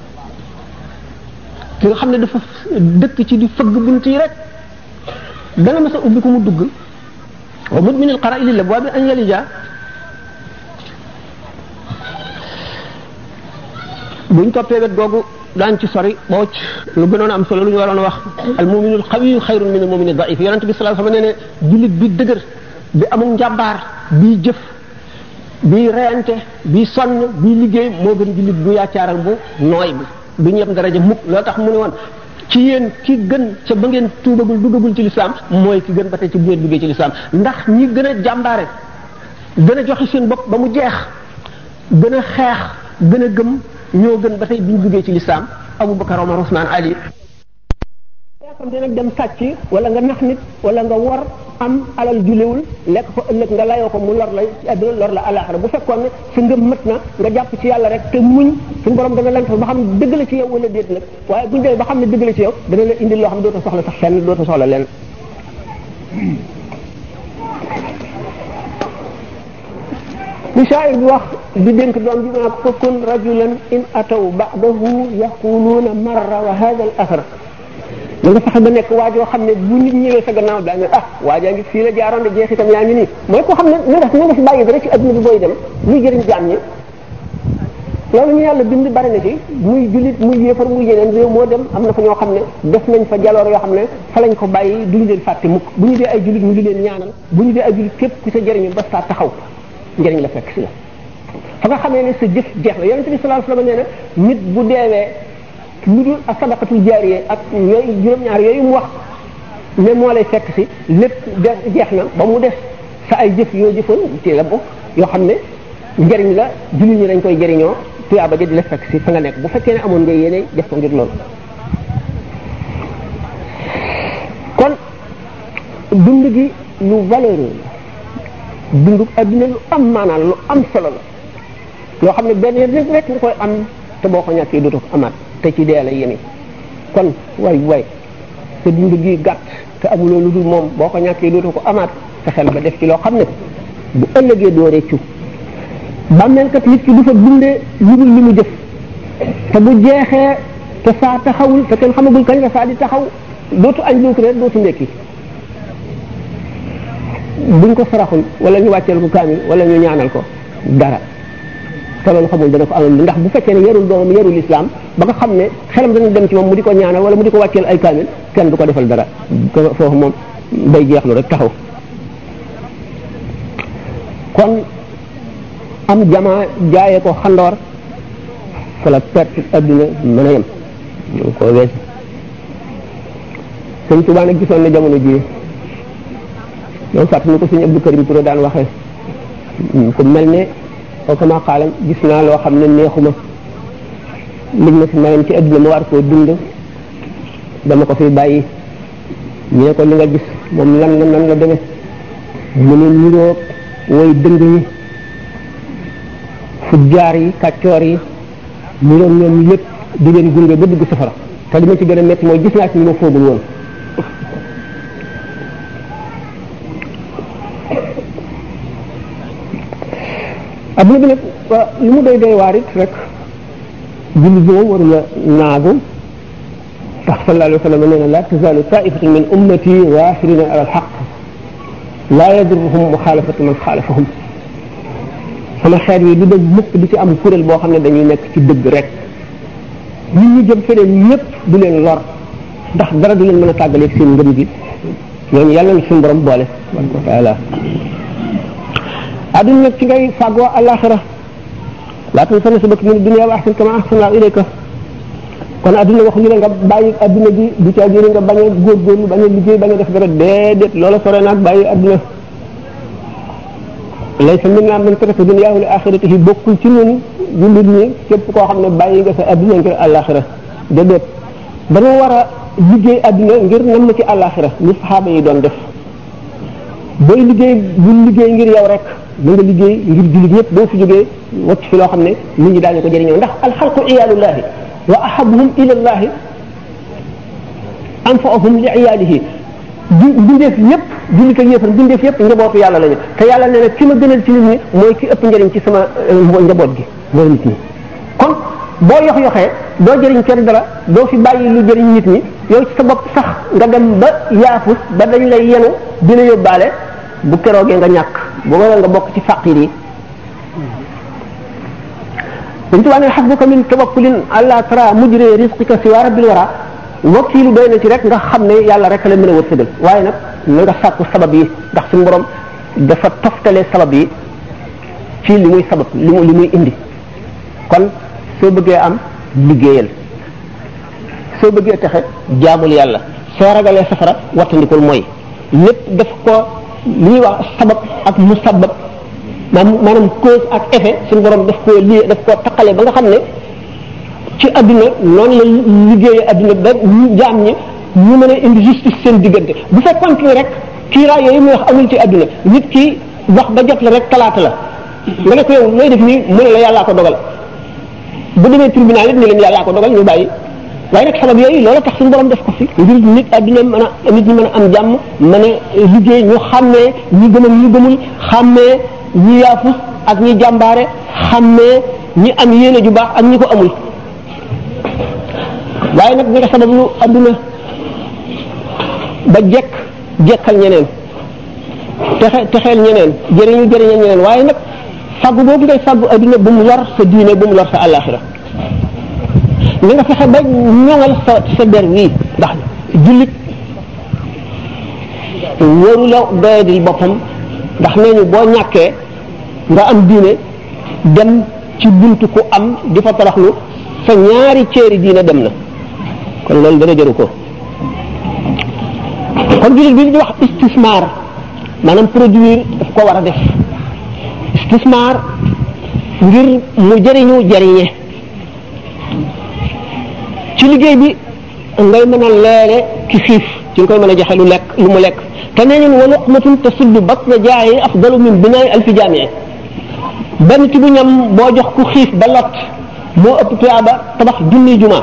ki nga xam ne dafa dëkk ci di fëgg bunt yi rek dana mas a ubbi ko mu dugg wa mudmin al qara lil abwaabi an yalija buñ toppee wet googu daan ci sori boo lu gënoon am solo lu ñu waroon wax al muminul xawiyu xayrun min al mumini daif yonent bi sallallahu alayhi wasallam nee ne jullit bi dëgër bi amul njàmbaar bi jëf bi reyante bi sonn bi liggéey moo gën jullit bu yaacaaral bu nooy bi du ñu yem daraja mukk loo tax mu ne woon ci yéen ki gën ca ba ngeen tuubagul duggagul ci lislaam mooy ki gën ba tey ci bu ngeen duggee ci lislaam ndax ñi gën a jàmbaare gën a joxe seen bopp ba mu jeex gën a xeex gën a gëm ñoo gën ba tey bi ñu duggee ci lislaam Abubakar Omar Usmaan Ali yaa xam te nag dem sàcc wala nga nax nit wala nga wor am alal julewul lekk ko ëllëg nga layoo ko mu lor la ci àdduna lor la alaxira bu fekkoon ne sa ngëm mët na nga jàpp ci yàlla rek te muñ suñu borom dana lan fa ba xam ne dëgg la ci yow wala déet nag waaye buñu demee ba xam ne dëgg la ci yow dana la indil loo xam ne dootoo soxla sax fenn dootoo soxla leen li shaa'ir bi wax di dénk doom bi ma ko kun rajulan in ataw ba'dahu yaquluuna marra wa hada al athar da nga fexe ba nekk waajoo xam ne bu nit ñëwee sa gannaaw daa ne ah waajaa ngi fii la jaaroon de jeexitam yaa ngi nii mooy koo xam ne na nga na nga fi bàyyi dara ci adduna bi booy dem muy jëriñ jaam ñi loolu ñu yàlla bind bari na ci muy jullit muy yéefar muy yeneen réew moo dem am na fa ñoo xam ne def nañ fa jaloor yoo xam ne fa lañ ko bàyyi duñu leen fàtte mukk bu ñu dee ay jullit ñu di leen ñaanal bu ñu dee ay jullit képp ku sa jëriñu ba saa taxaw njëriñ la fekk si la fa nga xamee ne sa jëf jeex la yonente bi sallallahu alayhi wasallam nee na nit bu deewee lu dul ak sadaqatul jaariye ak yooyu juróom-ñaar yooyu mu wax ne moo lay fekk si lépp de jeex na ba mu des sa ay jëf yoo jëfoon ci la bokk yoo xam ne njëriñ la jullit ñi dañ koy jëriñoo tuyaaba ja di la fekk si fa nga nekk bu fekkee ne amoon nga yéene def ko ngir loolu kon dund gi lu valeureux dundu adduna lu am maanaam lu am solo la loo xam ne benn yoon rek nga koy am te boo ko ñàkkee dootoo ko amaat te ci dee la yéene kon way way sa dund gi gàtt te amuloo lu dul moom boo ko ñàkkee dootoo ko amaat fexeel ba def ci loo xam ne bu ëllëgee doo réccu bàmmeelkat nit ki du fa dundee lu dul li mu jëf te bu jeexee te saa taxawul te kenn xamagul kañ la saa di taxaw dootu añ dootu reer dootu ndekki buñ ko saraxul wala ñu wàcceel ko kaamil wala ñu ñaanal ko dara te loolu xamul dana ko amal ndax bu fekkee ne yarul doomam yarul islam ba nga xam ne xelam dana dem ci moom mu di ko ñaanal wala mu di ko wàcceel ay kaamil kenn du ko defal dara foofu moom day jeexlu rek taxaw kon am jamaa jaayee ko xandoor fa la perte adduna mën a yem ñu ko wees sëñ Tuubaa nag gisoon na jamono ji ñoom fàtt ni ko suñu Abdou Karim Touré daan waxee ku mel ne kama xaalam gis naa loo xam ne neexuma liñ ma fi mayoon ci adduna ma war koo dund dama ko fi bàyyi ñu ne ko li nga gis moom lan la nan la demee mu ne niroog woy dëng yi fujjaar yi kàccoor yi niroog ñoom lépp di leen gunge ba dugg safara te li ma ci gën a métti mooy gis naa ci ñu ma foogul woon adduna bi nag li mu doy doy waar it rek julli bi moom warula naagu tax sallallahu alayhi wa sallam nee na la tazalu taifatun min ummati waafirina ala alxaq laa yadurruhum muxaalafatu man xaalafahum sama xeet yi du dem mukk di ci am kuréel boo xam ne dañuy nekk ci dëgg rek ñun ñu jëm feneen ñëpp du leen lor ndax dara du leen mën a tàggaleeg seen ngëm gi ñooñu yàlla na suñu borom boole tabaraka wa taala adduna nag ci ngay fàggoo alaxira laa tansa nasibaka min dunya wa ahsin kama ahsana ilayka kon adduna waxuñu la nga bàyyi adduna bi du caa jëriñ nga bañ a góorgóorlu bañ a liggéey bañ a def dara déedéet loola sore naag bàyyi adduna laysa minna man taraka dunyaahu li axiratihi bokkul ci ñun jullit ñi képp koo xam ne bàyyi nga sa adduna ngir alaxira déedéet dañu war a liggéey adduna ngir nam ci alaxira ni saxaaba yi doon def booy liggéey bu liggéey ngir yow rek da nga liggéey ngir jullit ñëpp boo fi jógee wacc fi loo xam ne nit ñi daañu ko jëriñoo ndax alxalqu iyaalullahi wa ahabuhum ilallahi anfaahum li iyaalihi bi bindeef yëpp jullit ak yëfar bindeef yëpp njabootu yàlla lañu te yàlla nee na ki ma gënal ci nit ñi mooy ki ëpp njëriñ ci sama njaboot gi mooy nit ñi kon boo yox yoxee doo jëriñ kenn dara doo fi bàyyi lu jëriñ nit ñi yow ci sa bopp sax nga dem ba yaafus ba dañ lay yenu dina yóbbaale bu keroogee nga ñàkk bu waral nga bokk ci faqir yi dañ tubaa ne xasbuka min tawakkulin àlla tara mujre risqika si waa rabbil wara wakiilu doy na ci rek nga xam ne yàlla rek la mën a wërsëgal waaye nag na nga sàkku sabab yi ndax suñu borom dafa toftale sabab yi ci li muy sabab li mu li muy indi kon soo bëggee am liggéeyal soo bëggee texe jaamul yàlla soo ragalee safara wattandikul mooy lépp daf ko li ñuy wax sabab ak musabab maanaam cause ak effet suñu borom daf koo lii daf koo taqale ba nga xam ne ci adduna noonu la liggéeyee adduna ba jaam ñi ñu mën a indi justice seen diggante bu fekkoon ne rek kiiraay yooyu muy wax amul ci adduna nit ki wax ba jot la rek talaata la nga ne ko yow looy def nii mu ne la yàllaa ko dogal bu demee tribunal it ni leen yàllaa ko dogal ñu bàyyi waaye nag sabab yooyu loola tax suñu borom def ko fi ngir nit adduna mën a nit ñi mën a am jàmm mën a liggéey ñu xàmmee ñi gëm ak ñi gëmul xàmmee ñi yaafus ak ñi jàmbaare xàmmee ñi am yéene ju baax ak ñi ko amul waaye nag ñi nga sabab lu adduna ba jekk jekkal ñeneen texe texeel ñeneen jëriñu jëriñal ñeneen waaye nag faggu boobu ngay faggu adduna bu mu lor sa diine bu mu lor sa àllaaxira ni nga fexe ba ñoŋal sa sa der wii ndax jullit wóoru la doyadil boppam ndax nee ñu boo ñàkkee nga am diine dem ci buntu ku am di fa taraxlu sa ñaari ceeri diine dem na kon loolu dana jëru ko kon jullit bi di wax istismar maanaam produire daf ko war a def istismar ngir mu jëriñu jëriñe ci liggéey bi ngay mën a leere ki xiif ci nga koy mën a joxe lu lekk lu mu lekk te nee ñun wa luqmatun tasuddu batna jaayi afdalu min binaay alfi jaamie benn ci bu ñam boo jox ku xiif ba lot moo ëpp tuyaaba tabax junni juma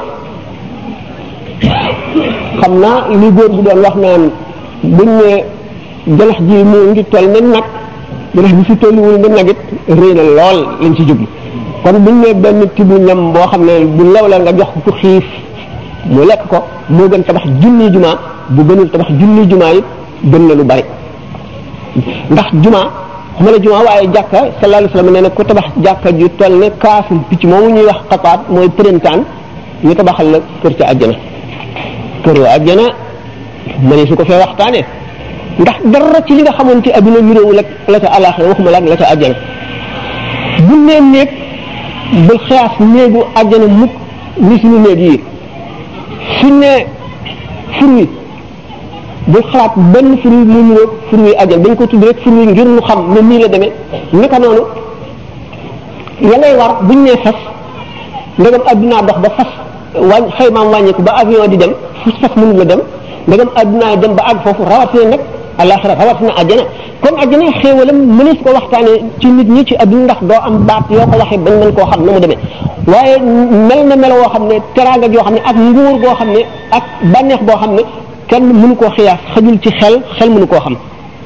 xam naa li góor bu doon wax naan buñ ne janax ji mu ngi toll ne nag janax bi fi tolluwul ne nag it rëy na lool lañ ci jublu kon buñ ne benn tibu ñam boo xam ne bu lew la nga jox ko ku xiif mu lekk ko moo gën tabax junni juma bu gënul tabax junni juma yi gën na lu bari ndax juma xuma la juma waaye jàkka sallallahu alayhi wasallam nee na ku tabax jàkka ju toll ne kaasum picc moomu ñuy wax xapaat mooy printemps ñu tabaxal la kër ca àjjana kër wa àjjana ma ne su ko fee waxtaane ndax dara ci li nga xamoon ci adduna niróowu la la ca àllaaxira waxuma la ak la ca àjjana bu nee néeg bul xiyaas néegu àjjana mukk ni suñu néeg yi suñ ne fur wi bul xalaat benn fur wi mu niroog fur wi àjjana dañ ko tudd rek fur wi ngir mu xam ne nii la demee naka noonu ya ngay war buñ nee fas ndegam addunaa dox ba fas wàññ xëymaam wàññeeku ba avion di dem fu fas mënu la dem ndegam addunaa dem ba àgg foofu rawatina nag alaxira rawatina àjjana kon àjjana xéewalam mënees ko waxtaane ci nit ñi ci adduna ndax doo am baat yoo ko waxee bañ mën koo xam na mu demee waaye mel na melo woo xam ne teraanga joo xam ne ak nguur goo xam ne ak bànneex boo xam ne kenn mënu koo xiyaas xajul ci xel xel mënu koo xam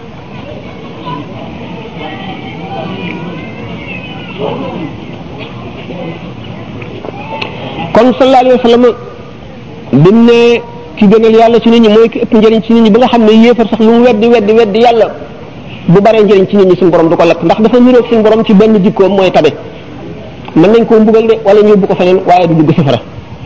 kon sallallahu alayhi wa sallam bi mu ne ki gënal yàlla ci nit ñi mooy ki ëpp njëriñ ci nit ñi ba nga xam ne yéefar sax lu mu weddi weddi weddi yàlla bu baree njëriñ ci nit ñi suñu borom du ko lakk ndax dafa niroog suñu borom ci benn jikkoom mooy tabe mën nañ koo mbugal de wala ñu yóbbu ko feneen waaye du dugg safara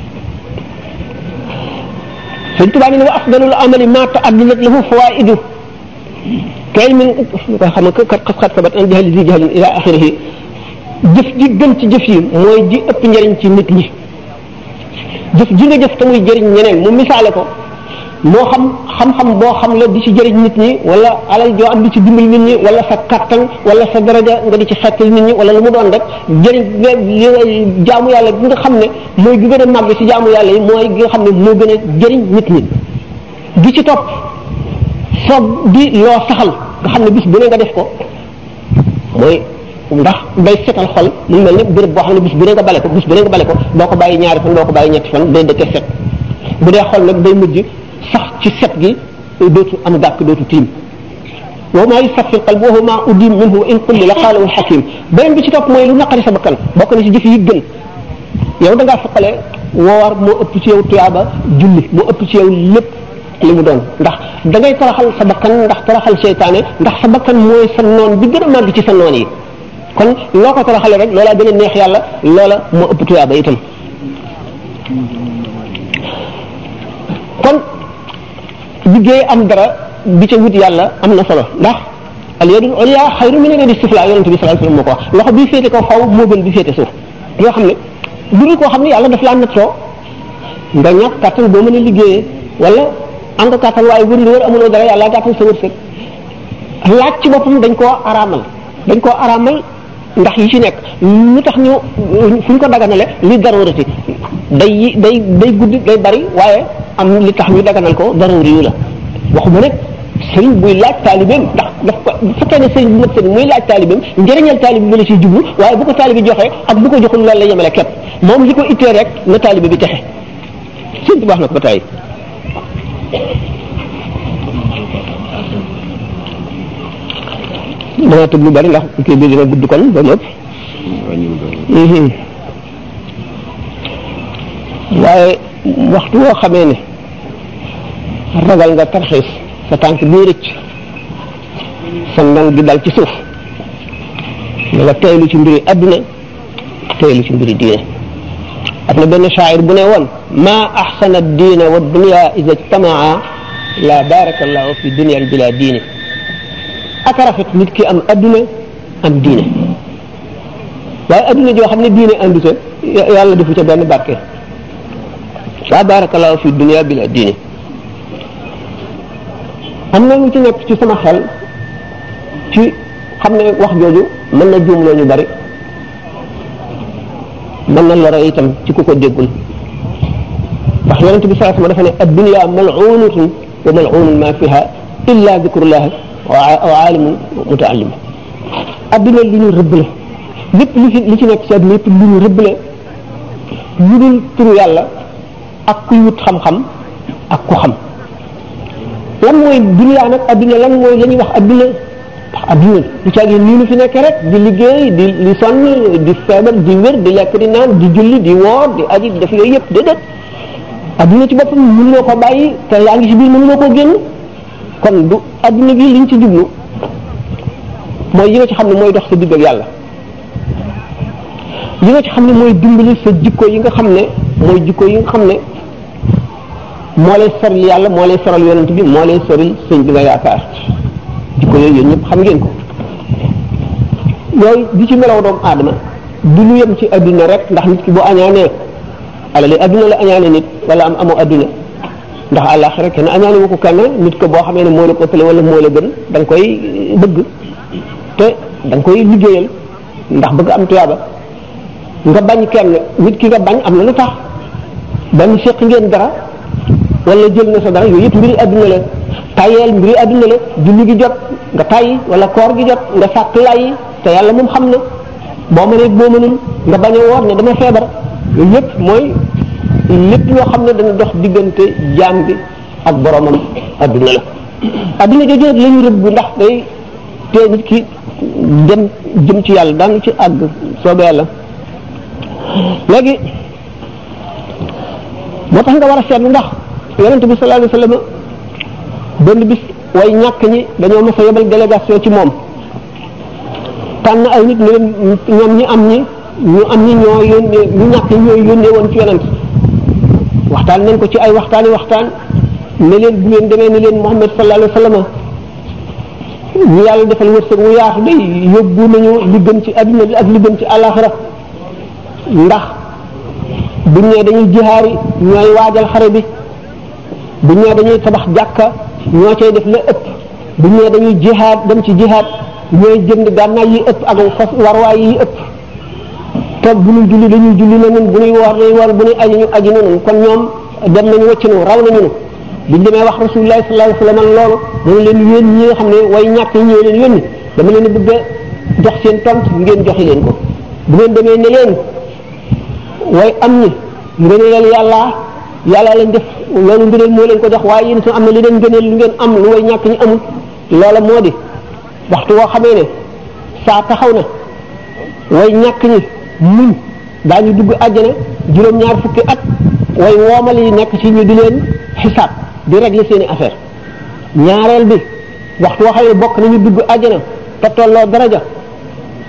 sëñ Tuubaa ne wa afdalul amali ma ta'addadat lahu fawaidu kay min xam nga kat xat xat sabat an jahli zi jahlin ila axirihi jëf ji gën ci jëf yi mooy ji ëpp njëriñ ci nit ñi jëf ji nga jëf te muy jëriñ ñeneen mu misaale ko moo xam xam-xam boo xam la di ci jëriñ nit ñi wala alal joo am di ci dimbali nit ñi wala sa kattan wala sa daraja nga di ci xettal nit ñi wala lu mu doon rek jëriñ li nga jaamu yàlla gi nga xam ne mooy gi gën a màgg ci jaamu yàlla yi mooy gi nga xam ne moo gën a jëriñ nit ñi gi ci topp soog di loo saxal nga xam ne bis bu ne nga def ko mooy ndax day setal xol mu mel ne béréb boo xam ne bis bu ne nga bale ko bis bu ne nga bale ko doo ko bàyyi ñaari fan doo ko bàyyi ñetti fan day dëkke set bu dee xol nag day mujj sax ci set gi dootu am gàkk dootu tiim wa maa yusaffi qalb wa huwa maa udim minhu wa in qulli la qaalahu alxakim beneen bi ci topp mooy lu naqari sa bakkan bokk na ci jëf yi gën yow da ngaa foqale woor moo ëpp ci yow tuyaaba julli moo ëpp ci yow lépp li mu doon ndax da ngay toroxal sa bakkan ndax toroxal seytaane ndax sa bakkan mooy sa noon bi gën a màgg ci sa noon yi kon loo ko toroxale rek loola gën a neex yàlla loola moo ëpp tuyaaba itam kon liggéey am dara bi ca wut yàlla am na solo ndax al yadul ulya xayru min al yadi sufla yonent bi sallallahu alayhi wasallam moo ko wax loxo bi féete kaw faw moo gën bi féete suuf yoo xam ne lu dul koo xam ne yàlla daf laa nattoo nga ñàkk kàttan boo mën a liggéeyee wala am nga kàttan waaye wër li wër amuloo dara yàlla gàttal sa wërsëg laaj ci boppam dañ koo araamal dañ koo araamal ndax yi ci nekk lu tax ñu fu ñu ko daganale li darurati day day day guddi day bari waaye am li tax ñu daganal ko daruri yu la waxuma nag sëriñ buy laaj taalibeem ndax daf ko bu fekkee ne sëriñ bu mat sëriñ muy laaj taalibeem njëriñal taalibe bi la ciy jublu waaye bu ko taalibe joxee ak bu ko joxul loolu la yemale képp moom li ko ittee rek na taalibe bi texe sëriñ bi wax na ko ba tey dama tëb lu bari ndax kii bi dina gudd kon ba lépp waaye waxtu woo xamee ne ragal nga tarxiis sa tànk bii rëcc sa ndong gi dal ci suuf na nga teylu ci mbiri adduna teylu ci mbiri diine am na benn shaayir bu ne woon ma axsana diina wa dunia ida ijtamaa la baraka allahu fi dunia bila diine ak rafet nit ki am adduna am diine waaye adduna joo xam ne diine andu ca yàlla defu ca benn barke la barakallahu fi dunia bila diine am na lu ci nekk ci sama xel ci xam ne wax jooju mën na juumloo ñu bari mën na lore itam ci ku ko déggul ndax yonente bi sallallahu alayhi wasallam dafa ne ad-dunya mal'unatun wa mal'unun ma fiha illa dhikrullah wa aalimun mutaallim adduna lu ñu rëbb la lépp lu ci li ci nekk ci adduna lépp lu ñu rëbb la lu dul turu yàlla ak kuy wut xam-xam ak ku xam lan mooy dunya nag adduna lan mooy la ñuy wax adduna ndax adduna lu caagi nii nu fi nekkee rek di liggéey di di sonn di feebar di wér di lekk di naan di julli di woor di aji di def yooyu yëpp déedéet adduna ci boppam mënuloo ko bàyyi te yaa ngi ci biir mënuloo koo génn kon du adduna gi liñ ci jublu mooy yi nga ci xam ne mooy dox sa digg ak yàlla yi nga ci xam ne mooy dimbali sa jikko yi nga xam ne mooy jikko yi nga xam ne moo lay soril yàlla moo lay soral yonent bi moo lay soril sëñ bi nga yaakaar jikko yooyu yéen ñëpp xam ngeen ko yooyu di ci melaw doomu aadama du lu yem ci adduna rek ndax nit ki bu añaanee alali adduna la añaane nit wala am amoo adduna ndax àllaaxira kenn añaane wu ko kenn nit ko boo xamee ne moo la ko ëppale wala moo la gën da nga koy bëgg te da nga koy liggéeyal ndax bëgg am tuyaaba nga bañ kenn nit ki nga bañ am na lu tax bañ seq ngeen dara wala jël na sa dara yooyu yëpp mbiri adduna la tayeel mbiri adduna la julli gi jot nga tayyi wala koor gi jot nga sàkk lay te yàlla moom xam na boo mënee boo mënul nga bañ a woor ne dama feebar yooyu yëpp mooy lépp loo xam ne dana dox diggante jaam bi ak boromam adduna la adduna jooju nag la ñu rëbb ndax day te nit ki dem jëm ci yàlla daan ci àgg soobee yàlla léegi moo tax nga war a seetlu ndax yonente bi sallallahu alayhi wasallam benn bis way ñàkk ñi dañoo mës a yebal délégation ci moom tànn ay nit ne leen ñoom ñi am ñi ñu am ñi ñoo yónnee ñu ñàkk ñi ñooy yónnee woon ci yonent waxtaan nañ ko ci ay waxtaani waxtaan ne leen bu ngeen demee ne leen Muhammad sallallahu alayhi wasallam ñu yàlla defal wërsëg wu yaatu day yóbbu nañu li gën ci adduna bi ak li gën ci àllaaxira ndax buñ ne dañuy jihaari ñooy waajal xare bi buñ ne dañuy tabax jàkka ñoo cay def la ëpp buñ ne dañuy jihaad dem ci jihaad ñooy jënd gànnaay yi ëpp ak fas warwaay yi ëpp te bu ñuy julli dañuy julli na nun bu ñuy woor dañuy woor bu ñuy aji ñu aji na nun kon ñoom dem nañu wëcc nu raw nañu nu biñ demee wax rasulullah sallallahu alayhi wasallam loolu dañu leen yéen ñi nga xam ne way ñàkk ñi ñoo leen yónni dama leen bëgg a jox seen tont ngeen joxi leen ko bu ngeen demee ne leen way am ñi ngëneel yàlla yàlla lañ def loolu ngëneel moo leen ko jox waaye yéen itam am na li leen ngëneel lu ngeen am lu way ñàkk ñi amul loola moo di waxtu woo xamee ne saa taxaw na way ñàkk ñi muñ daañu dugg àjjana juróom-ñaar fukki at way woomal yi nekk ci ñu di leen xisaab di régler seeni affaire ñaareel bi waxtu woo xam ne bokk nañu dugg àjjana te tolloo daraja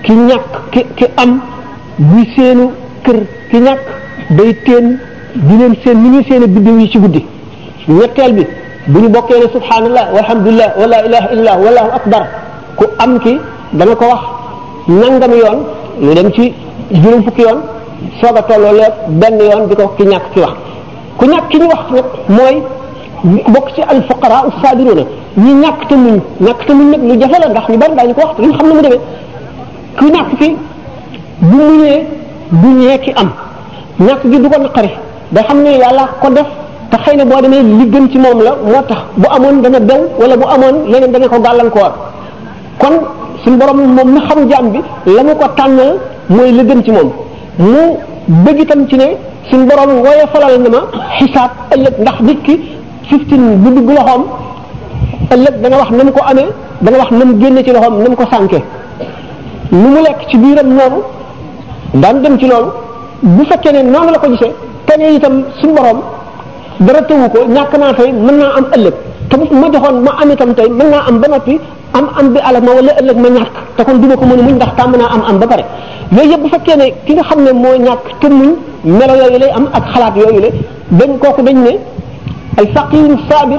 ki ñàkk ki ki am buy seenu kër ki ñàkk day teen di leen seen ni ñuy seeni biddiw yi ci guddi ñetteel bi bu ñu bokkee ne subhanallah walhamdulillah wala ilaha illallah wallahu akbar ku am ki dana ko wax nangam yoon lu dem ci juróom fukki yoon soog a tolloo leeg benn yoon di ko ki ñàkk ki wax ku ñàkk ki ñu wax nag mooy bokk ci al fuqara as-sabiruna ñi ñàkk te muñ ñàkk te muñ nag lu jafe la ndax ñu bari daañu ko wax te ñu xam ne mu demee ku ñàkk ki bu muñee du ñee ki am ñàkk gi du ko naqari da xam ne yàlla ko def te xëy na boo demee li gën ci moom la moo tax bu amoon dana bew wala bu amoon leneen dana ko gàllankoor kon suñu borom moom mi xam jaam bi la mu ko tànnal mooy la gën ci moom mu bëgg itam ci ne suñu borom wooye falal na ma xisaab ëllëg ndax nit ki fifteen bu dugg loxoom ëllëg dana wax na mu ko amee dana wax na mu génne ci loxoom na mu ko sànke lu mu lekk ci biiram noonu daan dem ci loolu bu fekkee ne noonu la ko gisee te ne itam suñu borom dara tëwu ko ñàkk naa tey mën naa am ëllëg te bu ma joxoon ma am itam tey mën naa am ba noppi am am bi alal ma wala ëllëg ma ñàkk te kon duma ko mën a muñ ndax tàmm naa am am ba pare yooyu yëpp bu fekkee ne ki nga xam ne moo ñàkk te muñ melo yooyu lay am ak xalaat yooyu la dañ kooku dañ ne al faqiru sabir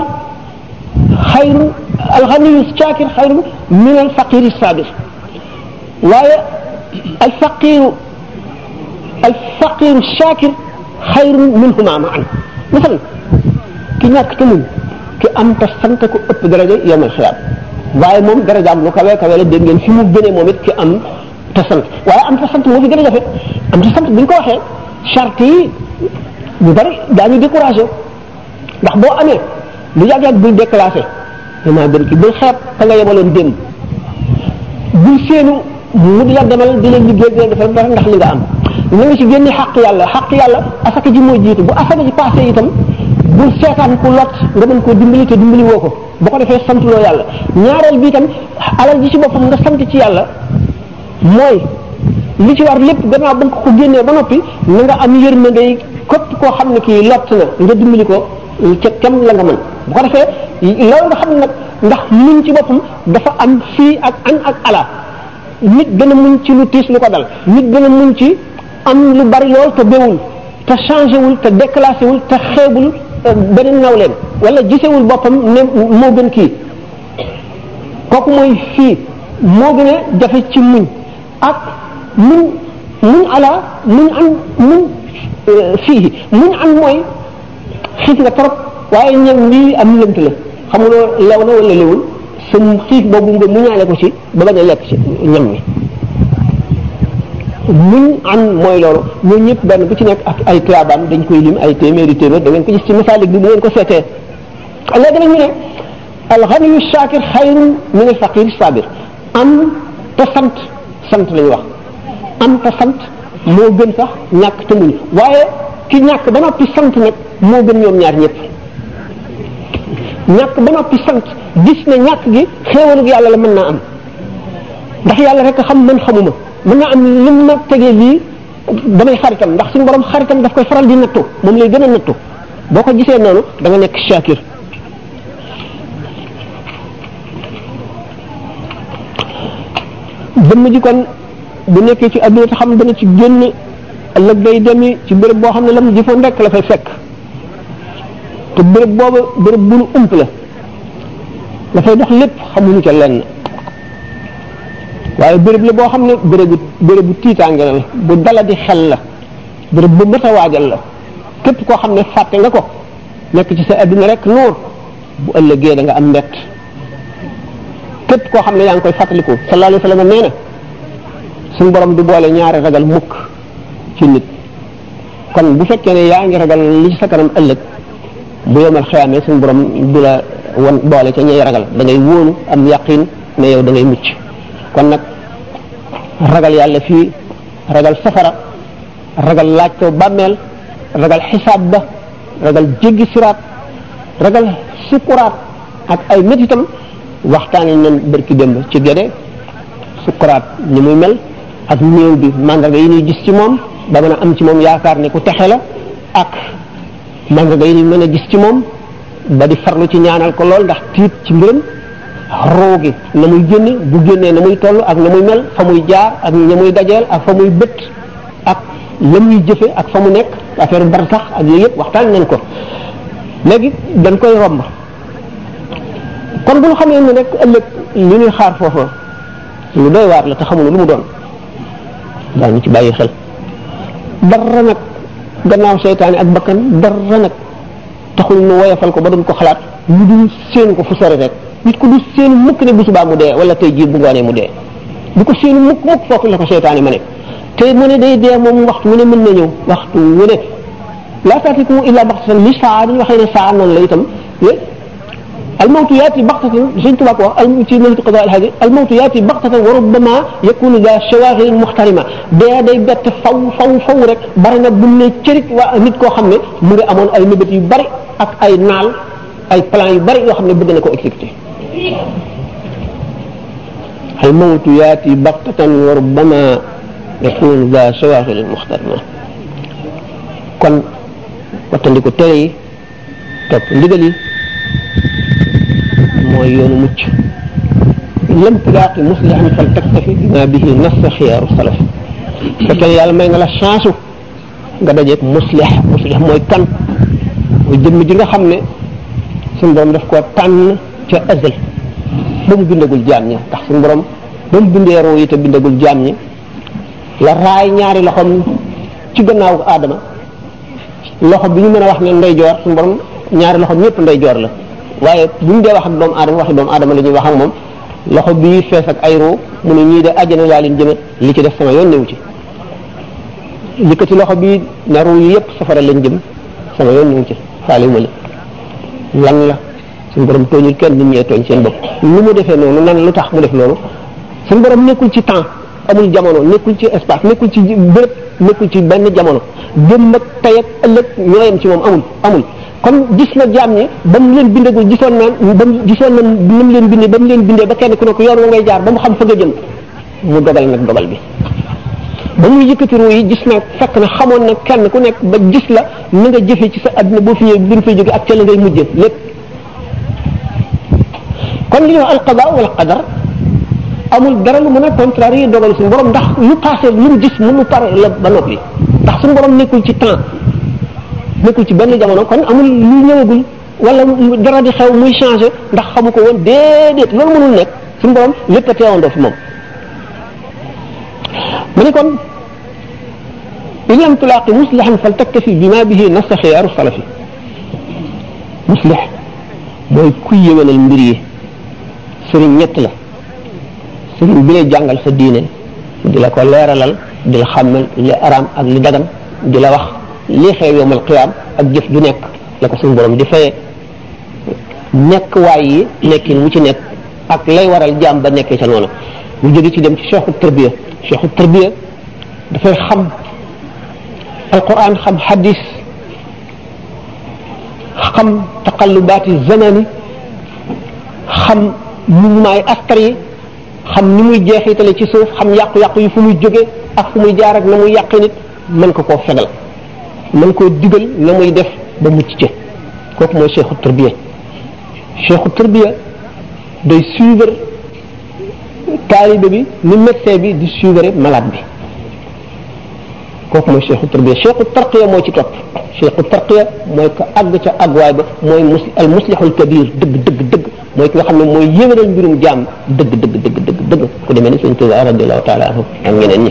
xayru al ghaniyu shakir xayru min al faqiri sabir waaye al faqiru al faqiru shakir xayru minhuma maan misal ki ñàkk te muñ ki am te sant ko ëpp daraja yowmal xiyaam waaye moom darajaam lu kawe kawe la dégg ngeen fi mu gënee moom it ki am te sant waaye am te sant moo fi gën a jafe am te sant bu ñu ko waxee charte yi ñu bari daañu découragé ndax boo amee lu yàgg-yàgg bul déclassé damaa gën ki bul xeeb ka nga yemaloon démb bul seenu mu di la demal di leen liggéey di leen defal dara ndax li nga am na nga ci génne xàq yàlla xàq yàlla asaka ji moo jiitu bu asaka ji passé itam bul seetaan ku lot nga mën koo dimbali te dimbali woo ko boo ko defee sant loo yàlla ñaareel bi itam alal ji ci boppam nga sant ci yàlla mooy li ci war lépp gannaaw ba nga ko génnee ba noppi na nga am yërmande képp koo xam ne kii lott na nga dimbali ko ca kem la nga mën bu ko defee loolu nga xam ne nag ndax muñ ci boppam dafa am fii ak an ak ala nit gën a muñ ci lu tiis lu ko dal nit gën a muñ ci am lu bari lool te bewul te changé wul te déclassé wul te xeebul beneen nawleen wala gisewul boppam ne moo gën kii kooku mooy fii moo gën a jafe ci muñ ak muñ muñ ala muñ an muñ fii muñ an mooy xiif nga trop waaye ñam lii am lënt la xamuloo lew na wala lewul sa xiif boobu nga muñaale ko ci ba bañ a lekk ci ñam mi muñ an mooy loolu ñooñu ñëpp benn bu ci nekk ak ay tuyaabam dañ koy lim ay téeméeri téeméer da ngeen ko gis ci masaalik bi bu ngeen ko seetee léegi nag ñu ne alxaniyu shakir xayrun min al faqir sabir am te sant sant lañu wax am te sant moo gën sax ñàkk te muñ waaye ki ñàkk ba noppi sant nag moo gën ñoom ñaar ñëpp ñàkk ba noppi sant gis ne ñàkk gi xéewalug yàlla la mën naa am ndax yàlla rek xam man xamuma mën naa am lim ma tegee lii damay xaritam ndax suñu borom xaritam daf koy faral di nattu moom lay gën a nattu boo ko gisee noonu da nga nekk shakir dëmm ji kon bu nekkee ci adduna te xam dana ci génn ëllëg day demi ci béréb boo xam ne lam jëfoon rek la fay fekk te béréb boobu béréb bu nu ump la la fay dox lépp xamuñu ca lenn waaye béréb la boo xam ne bérébu bérébu tiitaange la bu dala di xel la béréb bu mët a waajal la képp koo xam ne fàtte nga ko nekk ci sa adduna rek noor bu ëllëgee da nga am mbett képp koo xam ne yaa ngi koy fàttaliku sallallahu alayhi wa sallam nee na suñu borom du boole ñaari ragal mukk ci nit kon bu fekkee ne yaa ngi ragal li ci sa kanam ëllëg bu yomal xiyaamee suñu borom du la won boole ca ñay ragal da ngay wóolu am yaqin ne yow da ngay mucc kon nag ragal yàlla fii ragal safara ragal laaj ko bàmmeel ragal xisaab ba ragal jéggi siraat ragal sukuraat ak ay métitam waxtaanee nañ bërki démb ci géde sukuraat ni muy mel ak néew bi mandarga yi ñuy gis ci moom ba mën a am ci moom yaakaar ne ku texe la ak mandarga yi ñuy mën a gis ci moom ba di farlu ci ñaanal ko lool ndax tiit ci mbiram roo gi na muy génne bu génnee na muy toll ak na muy mel fa muy jaar ak ña muy dajeel ak fa muy bët ak la muy jëfe ak fa mu nekk affaire bar sax ak yooyu yëpp waxtaan nañ ko léegi dañ koy romb kon bu ñu xamee ne rek ëllëg li ñuy xaar foofa lu doy waar la te xamuñu lu mu doon daañu ci bàyyi xel dara nag gannaaw seytaane ak bakkan dara nag taxul nu woyafal ko ba doon ko xalaat lu dul séen ko fu sori rek nit ko du séenu mukk ne bu subaa mu dee wala tey jii bu ngoonee mu dee du ko séenu mukk mukk foofu la ko seytaane ma ne te mu ne day dee moom waxtu wu ne mën na ñëw waxtu wu ne laa taatikum illa baxtatan li saa dañu waxee ne saa noonu la itam الموت ياتي بغتة سيدنا تبارك الله في نهج قضاء الحاجة الموت ياتي بغتة وربما يكون ذا شواغل محترمة dee day bett faw faw faw rek bari na bu ne cërit waa nit koo xam ne mu ngi amoon ay mébét yu bari ak ay naal ay plan yu bari yoo xam ne bëgg na ko exécuter الموت ياتي بغتة وربما يكون ذا شواغل محترمة kon wattandiku tere yi topp ndigal yi mooy yoonu mucc lam tulaaqi muslihan fal taktafi bima bihi nassa xiyaaru salaf fekkee ne yàlla may nga la chance nga dajeeg muslih muslih mooy kan mooy jëmm ji nga xam ne suñu borom daf koo tànn ca azal ba mu bindagul jaam ñi ndax suñu borom ba mu bindee roo yi te bindagul jaam ñi la raay ñaari loxoom ci gannaaw aadama loxo bi ñu mën a wax ne ndeyjoor suñu borom ñaari loxoom ñëpp ndeyjoor la waaye bu ñu dee wax ak doomu aadama waxi doomu aadama la ñuy wax ak moom loxo bii fees ak ay ruu mu ne ñii de àjjana laa leen jëme li ci def sama yoon newu ci yëkkati loxo bii ne ruu yi yëpp safara lañ jëm sama yoon newu ci faale ma la lan la suñu borom tooñul kenn nit ñee tooñ seen bopp lu mu defee noonu nan lu tax mu def loolu suñu borom nekkul ci temps amul jamono nekkul ci espace nekkul ci béréb nekkul ci benn jamono jëm ak tey ak ëllëg ñooyam ci moom amul amul kon gis na jaam ñi ba mu leen bindagul gisoon na ba mu gisoon na ni mu leen bindee ba mu leen bindee ba kenn ku ne ko yoon wa ngay jaar ba mu xam fa nga jëm mu dogal nag dogal bi ba muy yëkkati ruu yi gis na fekk na xamoon na kenn ku nekk ba gis la na nga jëfee ci sa àdduna boo fi ñëwee bi nga fay jóge ak ca la ngay mujjee lépp kon li ñuy wax alqada wala qadar amul dara lu mën a contrarier dogal suñu borom ndax lu passé lu mu gis mënu pare la ba noppi ndax suñu borom nekkul ci temps nekkul ci benn jamono kon amul lu ñëwagul wala dara di xew muy changé ndax xamu ko woon déedéet loolu mënul nekk suñu borom lépp a teewandoo fi moom mu ne kon in lam tulaaqi muslihan fal taktafi bima bihi nassa xiyaaru salafi muslih mooy kuy yëwénal mbir yi sëriñ ñett la sëriñ bi lay jàngal sa diine di la ko leeralal di la xàmmal li araam ak li dagan di la wax lii xew yowmal qiyaam ak jëf ju nekk la ko suñu borom di fayee nekk waay yi nekkin mu ci nekk ak lay waral jaam ba nekkee ca noonu mu jóge ci dem ci cheikhu tarbiya cheikhu tarbiya dafay xam alquran xam hadis xam taqallubaati zamani xam mouvement yi astar yi xam ni muy jeexitale ci suuf xam yàqu-yàqu yi fu muy jóge ak fu muy jaar ak na muy yàqi nit mën ko koo fegal mën koo digal na muy def ba mucc ci kooku mooy cheikhu tarbiya cheikhu tarbiya day suivre taalibe bi ni médecin bi di suivre malade bi kooku mooy cheikhu tarbiya cheikhu tarqiya moo ci topp cheikhu tarqiya mooy ko àgg ca àgguwaay ba mooy mus al muslihul kabir dëgg dëgg dëgg mooy ki nga xam ne mooy yéwénal mbirum jaam dëgg dëgg dëgg dëgg dëgg ku demee ni sëñ Tuubaa radiallahu taala anhu ak ñeneen ñi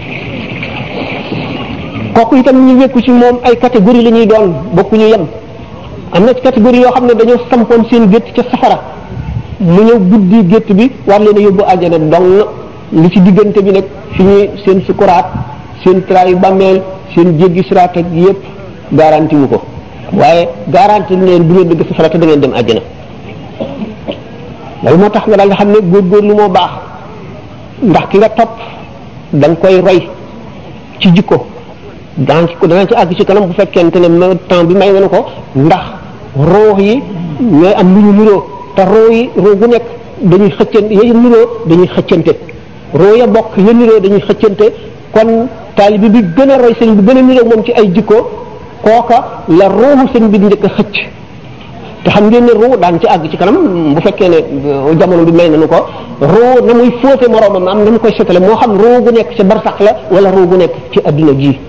kooku itam ñu wekku ci moom ay catégorie la ñuy doon bokkuñu yem am na ci catégorie yoo xam ne dañoo sampoon seen gétt ca safara mu ñëw buddi gétt bi war leen a yóbbu àjjana dong li ci diggante bi nag fi ñuy seen sukuraat seen traayu bàmmeel seen jéggi siraat ak yépp garanti wu ko waaye garanti leen du ngeen dëgg safara te da ngeen dem àjjana loolu moo tax nga daal nga xam ne góorgóorlu moo baax ndax ki nga topp da nga koy roy ci jikko daan ci ko dana ci àgg ci kanam bu fekkente ne temps bi may na ko ndax roox yi ñooy am lu ñu niroo te roo yi roo gu nekk dañuy xëccante ya niroo dañuy xëccante roo ya bokk ya niroo dañuy xëccante kon taalibi bi gën a roy sëñ bi gën a niroo moom ci ay jikko kooka la rooxu sëñ bi njëkk a xëcc te xam ngeen ne ruu daan ci àgg ci kanam bu fekkee ne jamono bi may nañu ko ruu na muy fóote moroomam am na mu koy setale moo xam ruu gu nekk ci barsax la wala ruu gu nekk ci adduna ji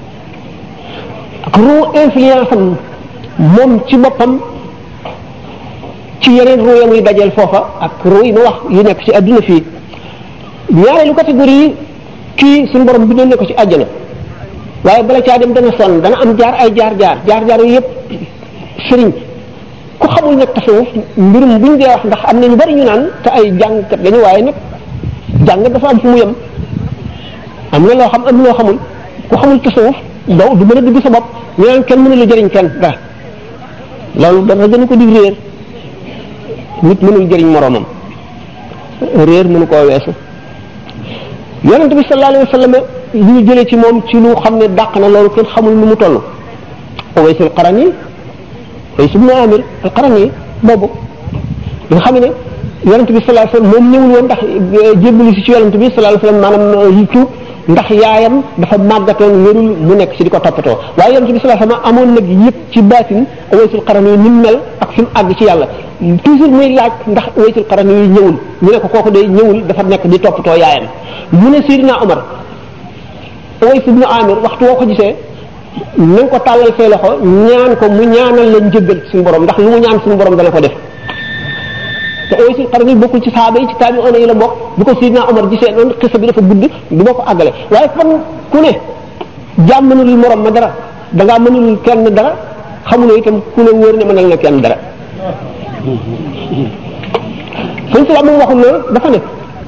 ak ruu influence am moom ci boppam ci yeneen ruu ya muy dajeel foofa ak ruu yi ma wax yu nekk ci adduna fii ñaareelu catégorie yi kii suñu borom bindoon ne ko ci àjjana waaye bala caa dem dana sonn dana am jaar ay jaar jaar jaar jaar yooyu yëpp sëriñ ku xamul nag tasawuf mbirum buñ dee wax ndax am na ñu bari ñu naan te ay jàngkat lañu waaye nag jàng dafa am fu mu yem am na loo xam am loo xamul ku xamul tasawuf daw du mën a dugg sa bopp ñu naan kenn mënul jëriñ kenn dara loolu dara gën ko di réer nit mënul jëriñ moroomam réer mënu koo weesu yonent bi sallallahu alayhi wa sallam li ñu jëlee ci moom ci lu xam ne dàq na loolu kenn xamul nu mu toll Uwaysul Qarani Uways ibn Amir al-Qarani boobu nga xam ne yonent bi sallallahu alayhi wa sallam moom ñëwul woon ndax jébbalu si ci yonent bi sallallahu alayhi wa sallam maanaam yi tuub ndax yaayam dafa màggatoon wérul mu nekk si di ko toppatoo waaye yonent bi sallallahu alayhi wa sallam amoon nag yëpp ci baatin Uwaysul Qarani ni mu mel ak fi mu àgg ci yàlla toujours muy laaj ndax Uwaysul Qarani yi ñëwul ñu ne ko kooku day ñëwul dafa nekk di toppatoo yaayam mu ne Seydina Omar Uways ibn Amir waxtu woo ko gisee na nga ko tàllal say loxo ñaan ko mu ñaanal la njëggal suñu borom ndax lu mu ñaan suñu borom dana ko def te Uwaysul Qarani bokkul ci saaba yi ci taabi'oona yi la bokk bu ko Seydina Omar gisee noonu xisa bi dafa gudd du ma ko àggale waaye fan ku ne jaam mënul morom ma dara da ngaa mënul kenn dara xamuloo itam ku ne wóor ne mënal na kenn dara sëñ si moom waxul loolu dafa ne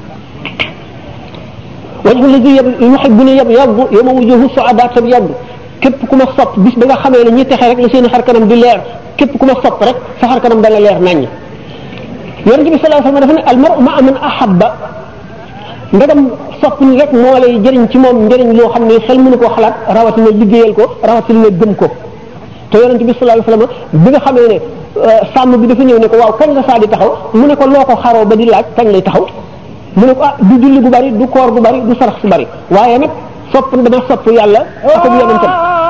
wajhu lazi yuhibbuni yabyaddu yawma wujuhu su'adaa tabyaddu képp ku ma sopp bis ba nga xamee ne ñi texe rek la seen xar kanam di leer képp ku ma sopp rek sa xar kanam dana leer naññ yonente bi sallallahu alayhi wasallam dafa ne al mar'u ma'a man ahabba ndegam sopp ni rek moo lay jëriñ ci moom njëriñ loo xam ne xel mënu koo xalaat rawatina liggéeyal ko rawatina gëm ko te yonente bi sallallahu alayhi wasallam bi nga xamee ne sàmm bi dafa ñëw ne ko waaw kañ la saa di taxaw mu ne ko loo ko xaroo ba di laaj kañ lay taxaw mu ne ko ah du julli gu bari du koor gu bari du sarax su bari waaye nag sopp dama sopp yàlla ak ak yonentam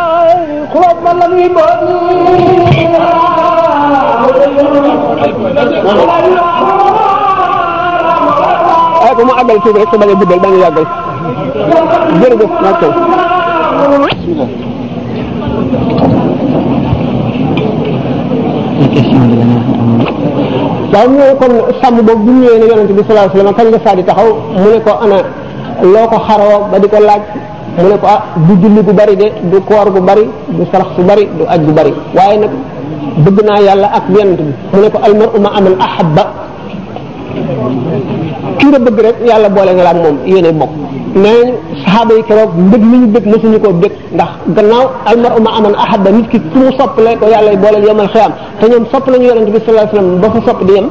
ay ko mu àggal tuuti rek sa bañ a guddal ba nga yàggal jërëjëf naag taw bismillah waaw mu ne kon sàmm boobu bu ñëwee ne yonente bi sallallahu alayhi wasallam kañ nga saa di taxaw mu ne ko ana loo ko xaroo ba di ko laaj mu ne ko ah du julli gu bari de du koor gu bari du sarax su bari du aj gu bari waaye nag bëgg naa yàlla ak yonente bi mu ne ko almar'u ma aman ahabba ki nga bëgg rek yàlla boole nga la ak moom yéene bokk nee saxaaba yi keroog mbëgg mi ñu bëgg mësuñu koo bëgg ndax gannaaw almaru ma aman ahabba nit ki ku mu soppale ko yàlla booleel yomal xiyam te ñoom sopp nañu yonente bi sallallahu alayhi wasallam ba fa sopp di yem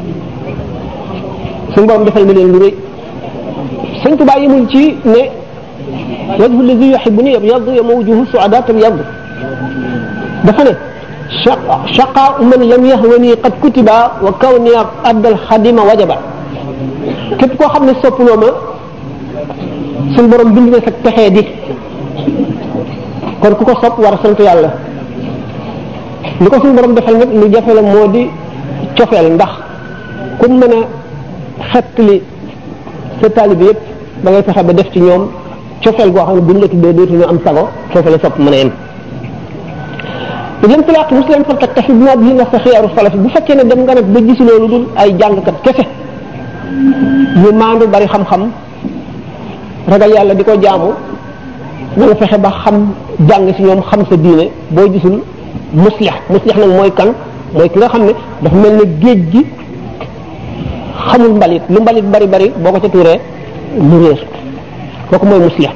suñu borom defal na leen lu rëy sëñ Tuubaa yemul ci ne wajhu allazi yuhibbuni yabyaddu yawma wujuhu su'ada tabyaddu dafa ne shaqa man lam yahwani qad kutiba wa kawni addal xadima wajaba képp koo xam ne soppuloo ma suñu borom bind na sa texee di kon ku ko sopp war a sant yàlla li ko suñu borom defal nag lu jafe la moo di cofeel ndax ku mën a xettali sa taalibe yëpp da ngay fexe ba def ci ñoom cofeel goo xam ne buñ la tuddee dootuñu am sago foofu la sopp mën a yem lam talaaq muslim fa taktafi bi ma bihi na sa xiyaaru salaf bu fekkee ne dem nga nag ba gis loolu dul ay jàngkat kese ñu maandu bari xam-xam ragal yàlla di ko jaamu na nga fexe ba xam jàng si ñoom xam sa diine boo gisul muslix muslix nag mooy kan mooy ki nga xam ne dafa mel ne géej gi xamul mbalit lu mbalit bari bari boo ko ca tuuree mu réer kooku mooy muslix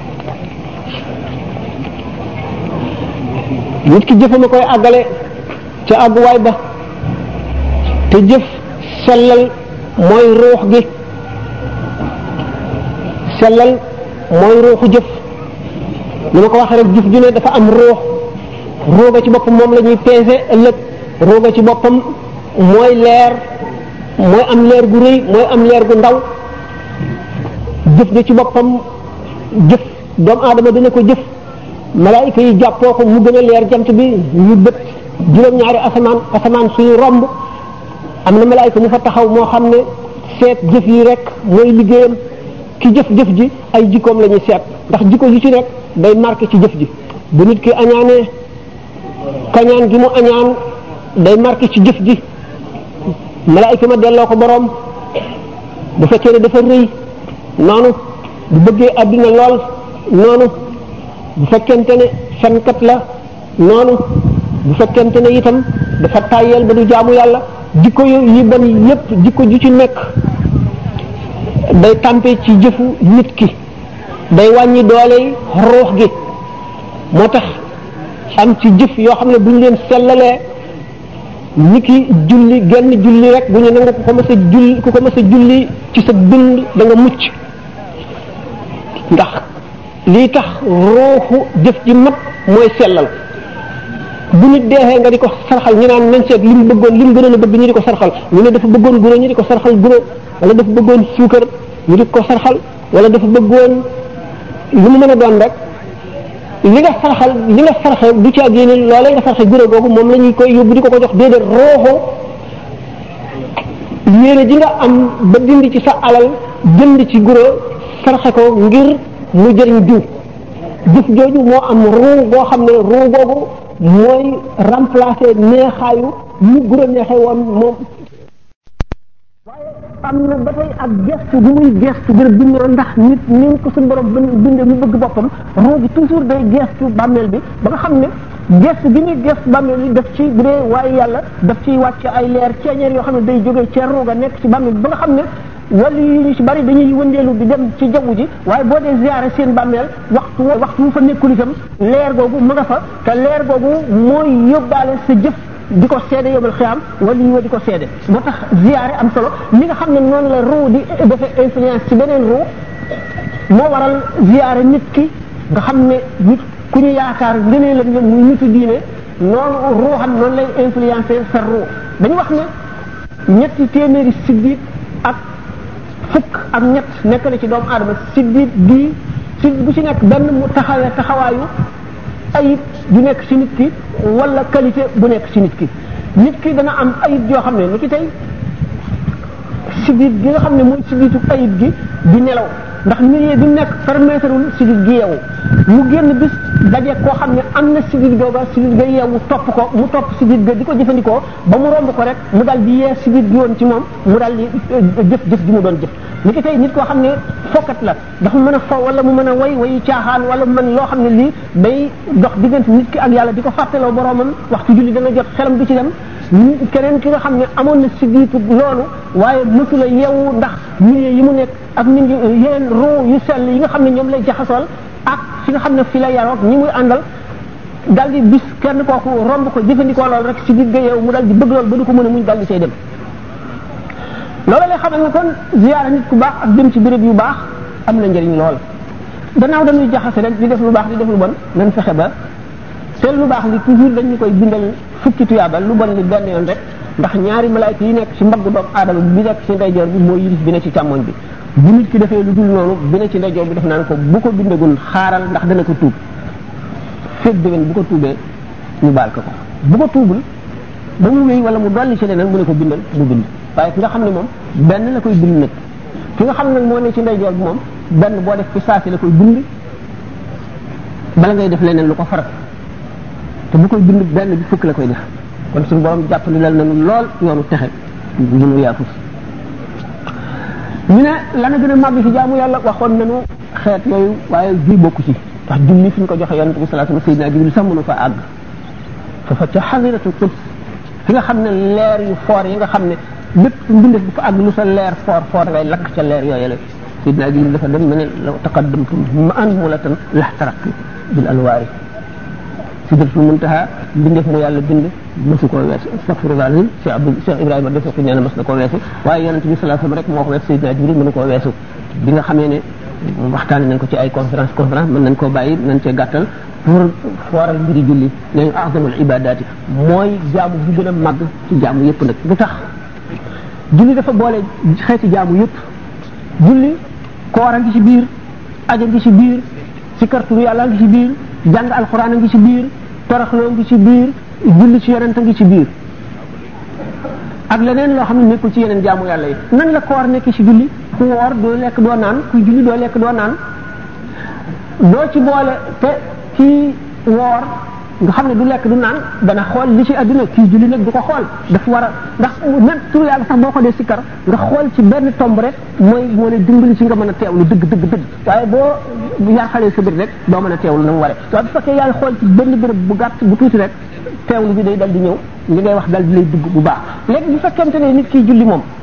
nit ki jëfama koy àggale ca àgguwaay ba te jëf sellal mooy ruux gi sellal mooy ruuxu jëf ni ma ko waxee rek jëf ju ne dafa am ruux ruuga ci boppam moom la ñuy peese ëllëg ruuga ci boppam mooy leer mooy am leer gu rëy mooy am leer gu ndaw jëf ja ci boppam jëf doomu aadama dina ko jëf malaayika yi jàppoo ko mu gën a leer jant bi ñu bët juróom-ñaari asamaan asamaan suñu romb am na malaayka mu fa taxaw moo xam ne seet jëf yi rek mooy liggéeyam ki jëf-jëf ji ay jikkoom la ñuy seet ndax jikko ji ci nekk day marqué ci jëf ji bu nit ki añaanee kañaan gi mu añaan day marqué ci jëf ji malaayka ma delloo ko boroom bu fekkee ne dafa rëy noonu bu bëggee àddina lool noonu bu fekkente ne fenkat la noonu bu fekkente ne itam dafa tàyyeel ba du jaamu yàlla jikko yi bon yépp jikko ju ci nekk day tàmpe ci jëfu nit ki day wàññi dooley ruux gi moo tax am ci jëf yoo xam ne bu ñu leen sellalee ni ki julli genn julli rek bu ñu nangu ku ko mës a julli ku ko mës a julli ci sa dund da nga mucc ndax lii tax ruuxu jëf ji mat mooy sellal bu nit deexee nga di ko sarxal ñu naan nañ seet li mu bëggoon li mu gënoon a bëgg ñu di ko sarxal ñu ne dafa bëggoon guro ñu di ko sarxal guro wala dafa bëggoon suukar ñu di ko sarxal wala dafa bëggoon lu mu mën a doon rek li nga sarxal li nga sarxe du caa génne loola nga sarxe guro googu moom la ñuy koy yóbbu di ko ko jox déedéet rooxo yéene ji nga am ba dindi ci sa alal jënd ci guro sarxe ko ngir mu jëriñ diw jëf jooju moo am ruu boo xam ne ruu boobu mooy remplacer neexaayu mu guro neexee woon moom waaye am na ba tey ak gestu bu muy gestu bërëb bi ñoo ndax nit ni ko suñu borom bindee mu bëgg boppam ruu gi toujours day gestu bàmmeel bi ba nga xam ne gestu bi muy gestu bàmmeel bi daf ci bu dee waaye yàlla daf ciy wàcc ay leer ceeñeer yoo xam ne day jógee ca ruuga nekk ci bàmmeel bi ba nga xam ne wala yi ñu ci bari dañuy wëndeelu di dem ci jaww ji waaye boo dee ziyaare seen bàmmeel waxtu waxtu mu fa nekkul itam leer googu mu nga fa te leer googu mooy yóbbaale sa jëf di ko seede yóbbal xiyaam wala yi di ko seede moo tax ziyaare am solo li nga xam ne noonu la ruu di defee influence ci beneen ruu moo waral ziyaare nit ki nga xam ne nit ku ñu yaakaar ngënee la ñoom muy nitu diine noonu ruuxam noonu lay influencer sa ruu dañu wax ne ñetti téeméeri siddiit ak fukk ak ñett nekk na ci doomu aadama siddiit bii siddiit bu ci nekk benn mu taxawee taxawaayu ayib du nekk ci nit ki wala qualité bu nekk ci nit ki nit ki dana am ayib yoo xam ne ni ki tey siddiit gi nga xam ne mooy siddiitu ayib gi di nelaw ndax milieu bi nekk permettrewul siddiit gi yeewu mu génn bis daje koo xam ne am na siddiit googa siddiit ga yeewu topp ko mu topp siddiit ga di ko jëfandikoo ba mu romb ko rek mu dal di yee siddiit gi woon ci moom mu dal di jëf jëf ji mu doon jëf ni ki tey nit koo xam ne fokkat la dafa mën a fo wala mu mën a way wayu caaxaan wala mu mën loo xam ne lii day dox diggante nit ki ak yàlla di ko fàttaloo boromam waxtu julli dana jot xelam du ci dem keneen ki nga xam ne amoon na siddiitu loolu waaye mësula yeewu ndax milieu yi mu nekk ak mi ngi yeneen roo yu sell yi nga xam ne ñoom lay jaxasool ak fi nga xam ne fi la yaroog ñi muy àndal dal di bis kenn kooku romb ko jëfandikoo loolu rek siddiit ga yeewu mu dal di bëgg loolu ba du ko mën a muñ dal di say dem loolu lay xamal ne kon ziyaara nit ku baax ak dem ci béréb yu baax am na njëriñ lool gannaaw dañuy jaxase rek di def lu baax di def lu bon nañ fexe ba te lu baax li toujours dañu koy bindal fukki tuyaaba lu bon li benn yoon rek ndax ñaari malaayka yi nekk ci mbagg doomu aadama bi nekk ci ndeyjoor bi mooy yilif bi ne ci càmmoñ bi bu nit ki defee lu dul noonu bi ne ci ndeyjoor bi def naan ko bu ko bindagul xaaral ndax dana ko tuub fekk déwén bu ko tuubee ñu baal ko ko bu ko tuubul ba mu wéy wala mu dolli ci leneen mu ne ko bindal mu bind waaye ki nga xam ne moom benn la koy bind nag ki nga xam ne nag moo ne ci ndeyjoor bi moom benn boo def ci saasi la koy bind bala ngay def leneen lu ko farat te bu koy bind benn bi fukk la koy def kon suñu borom jàppale lal nañu lool yoonu texe bu ñu yaafus ñu ne lana gën a màgg ci jaamu yàlla waxoon nañu xeet yooyu waaye bii bokku ci ndax julli fi ñu ko joxe yonente bi sallallahu alayhi wasallam sayyidina jibril sax mënu fa àgg foofa ca xasiratul quds fi nga xam ne leer yu foor yi nga xam ne lépp mbindeef bu fa àgg lu sa leer foor foor ngay lakk ca leer yooyu la sayyidina jibril dafa dem ne ne law taqaddamtu ma an mulatan laxtaraqtu bil anwaari sidratul muntaha mbindeef mu yàlla bind mësu koo weesu astaghfirullah alazim Cheikh Abdou Cheikh Ibrahima def ko nee na mas na koo weesu waaye yonente bi sallallahu alayhi wasallam rek moo ko weesu sayyidina jibril mënu koo weesu bi nga xamee ne waxtaane nañ ko ci ay conférence conférence mën nañ koo bàyyi nañ cee gàttal pour fooral mbiri julli ne azamul ibadati mooy jaamu bu gën a màgg ci jaamu yëpp nag lu tax julli dafa boole xeeti jaamu yëpp julli koor a ngi ci biir aja ngi ci biir sikarturu yàlla ngi ci biir jàng alquran a ngi ci biir toroxloo ngi ci biir julli ci yonent a ngi ci biir ak leneen loo xam ne nekkul ci yeneen jaamu yàlla yi nan la koor nekk ci julli ku woor doo lekk doo naan ku julli doo lekk doo naan doo ci boole te kii woor nga xam ne du lekk du naan dana xool li ci àdduna kii julli nag du ko xool dafa war a ndax même tur yàlla sax boo ko dee sikkar nga xool ci benn tomb rek mooy moo lay dimbali ci nga mën a teewlu dëgg dëgg dëgg waaye boo yar xale sa bët rek doo mën a teewlu na mu waree waaye bu fekkee yaay xool ci benn béréb bu gàtt bu tuuti rek teewlu bi day dal di ñëw li ngay wax dal di lay dugg bu baax léegi bu fekkente ne nit kiy julli moom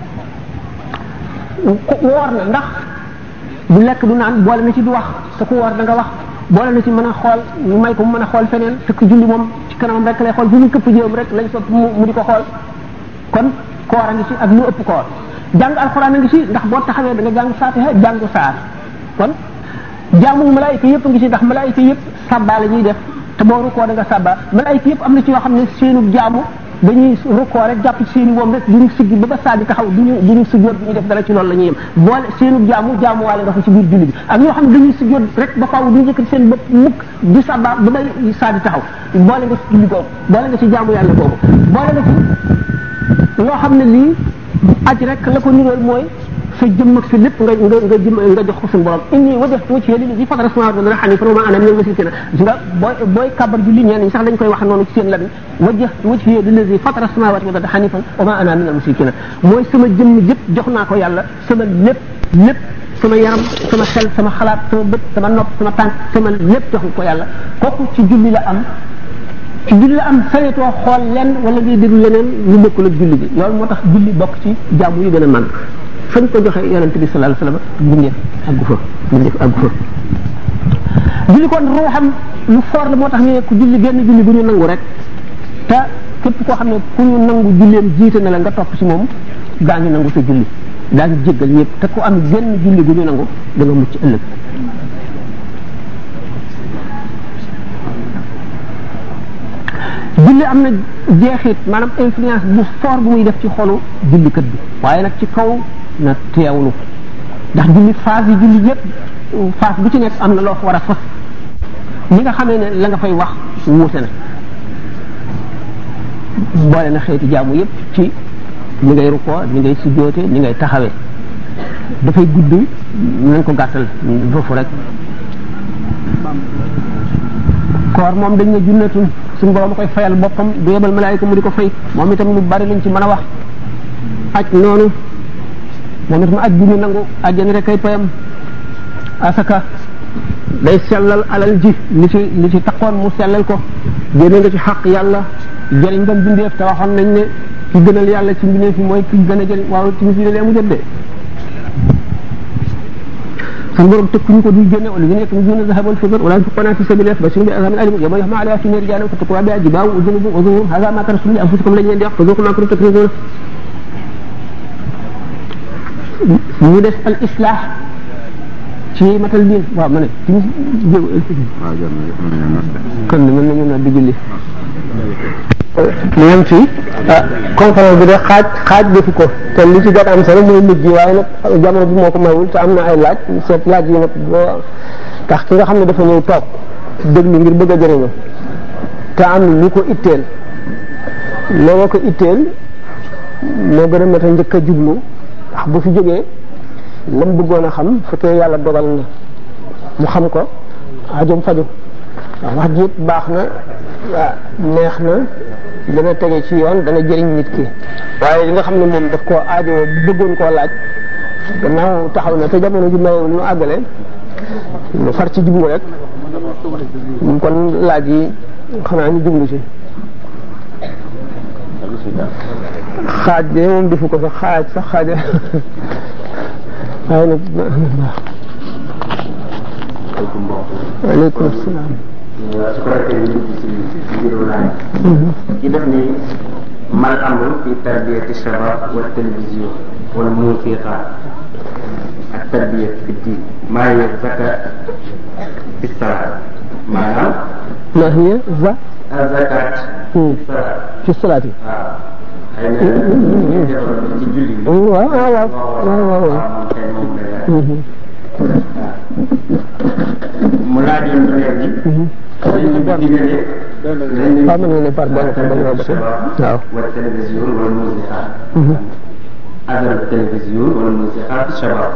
woor na ndax du lekk du naan boole na ci du wax te ku woor da nga wax boole na ci mën a xool ñu may ko mu mën a xool feneen fekk julli moom ci kanamam rek lay xool bu ñu këpp jéem rek lañ sopp mu mu di ko xool kon koor a ngi ci ak lu ëpp koor jàng alxuraan a ngi ci ndax boo taxawee da nga jàng fatiha jàng saar kon jaamu malaayika yëpp a ngi ci ndax malaayika yëpp sabba la ñuy def te boo rukkoo da nga sabba malaayika yëpp am na ci yoo xam ne seenu jaamu dañuy rukkoo rek jàpp ci seeni woom rek duñu siggi ba ba saa di taxaw duñu duñu sujjóot duñu def dara ci loolu la ñuy yem boole seenu jaamu jaamu waale nga ko ci biir julli bi ak ñoo xam ne dañuy sujjóot rek ba faaw duñu yëkkati seen bopp mukk di sabba ba bay saa di taxaw boole nga ci julli googu boole nga ci jaamu yàlla googu boole nga ci loo xam ne lii aj rek la ko nirool mooy sa jëmm ak sa lépp nga nga nga jëm nga jox ko suñu borom inni wajjahtu wajhiya lillazi fatara samawati wal ardi hanifan wa ma ana minal mushrikeen gis nga booy booy kabar julli ñenn ñi sax dañ koy wax noonu ci seen lami wajjahtu wajhiya lillazi fatara samawati wal ardi hanifan wa ma ana minal mushrikeen mooy sama jëmm jëpp jox naa ko yàlla sama lépp lépp sama yaram sama xel sama xalaat sama bët sama nopp sama tànk sama lépp jox ko yàlla kooku ci julli la am ci julli la am saytoo xool lenn wala ngay déglu leneen lu bokkul ak julli bi loolu moo tax julli bokk ci jaamu yu gën a màgg fañ ko joxe yonente bi sallallahu alayhi wasallam bindeef àggu fa bindeef àggu fa julli kon ruuxam lu foor la moo tax ñu ne ku julli genn julli bu ñu nangu rek te képp koo xam ne ku ñu nangu julleem jiite na la nga topp ci moom daa ngi nangu sa julli daa ngi jéggal ñëpp te ku am genn julli bu ñu nangu da nga mucc ëllëg julli am na jeexit maanaam influence bu fort bu muy def ci xolu jullikat bi waaye nag ci kaw na teewlu ndax julli phase yi julli yëpp phase bu ci nekk am na loo fa war a fas ñi nga xamee ne la nga fay wax wuute na boole na xeeti jaamu yëpp ci ni ngay rukkoo ni ngay sujjoote ni ngay taxawee dafay gudd nañ ko gàttal foofu rek koor moom dañ ne junnatun suñu borom a koy fayal boppam du yebal malaayika mu di ko fay moom itam lu bari lañ ci mën a wax aj noonu moom itam aj bu ñu nangu ajjani rek ay payam asaka day sellal alal ji li ci li ci taxoon mu sellal ko génne nga ci xaq yàlla jëriñ nga bindeef te waxoon nañ ne ki gënal yàlla ci mbindeef yi mooy ki gën a jëriñ waaw ci misile lee mu jot de suñu borom tëkkuñu ko duy génne wala ñu nekk ñu zahab wal fidda wala yunfiquna fi sabilillah bashirhum bi azabin alim yawma yuhma alayha fi nari jahannam fatukwa biha jibahu wa junubuhum wa zuhuruhum hadha ma kanastum li anfusikum lañ leen di wax fa zuqu ma kuntum takrizun ñu def al islah ci matal diin waaw ma ne timis kon mën nañu na di julli ñoom fii ah conférence bi de xaaj xaaj defu ko te li ci gën am solo mooy mujj waaye nag jamono bi moo ko mayul te am na ay laaj seet laaj yi nag boo tax ki nga xam ne dafa ñëw toog déglu ngir bëgg a jëriñu te am lu ko itteel looloo ko itteel moo gën a mat a njëkk a jublu ndax bu fi jógee lam bëggoon a xam fekkee yàlla dogal na mu xam ko ajom faju waaw wax ji yëpp baax na waa neex na dana tege ci yoon dana jëriñ nit ki waaye li nga xam ne moom daf koo aajoo bu bëggoon koo laaj gannaaw taxaw na te jamono ji mayewul nu àggale lu far ci jublu rek kon laaj yi xanaa ñu jublu ci xaaj de moom defu ko sax xaaj sax xaaja waaye nag aleykum salaam su ko defee ñu dugg ci ci biiru laaj ci def ni mal amru fi tarbiyati shabab wa télévision wal musiqa ak tarbiya fi diin maa hiya zaka fi salaat maanaam ma hiya za zakat fi salaat fi salaati waaw xëy na ñu ci julli bi waaw waaw waaw waaw waaw kay moom lay laaj mu laajoon léegi dañu bi digale waaw mën nga ne par benn par benn waaw والتلفزيون والموسيقى أثر التلفزيون والموسيقى في الشباب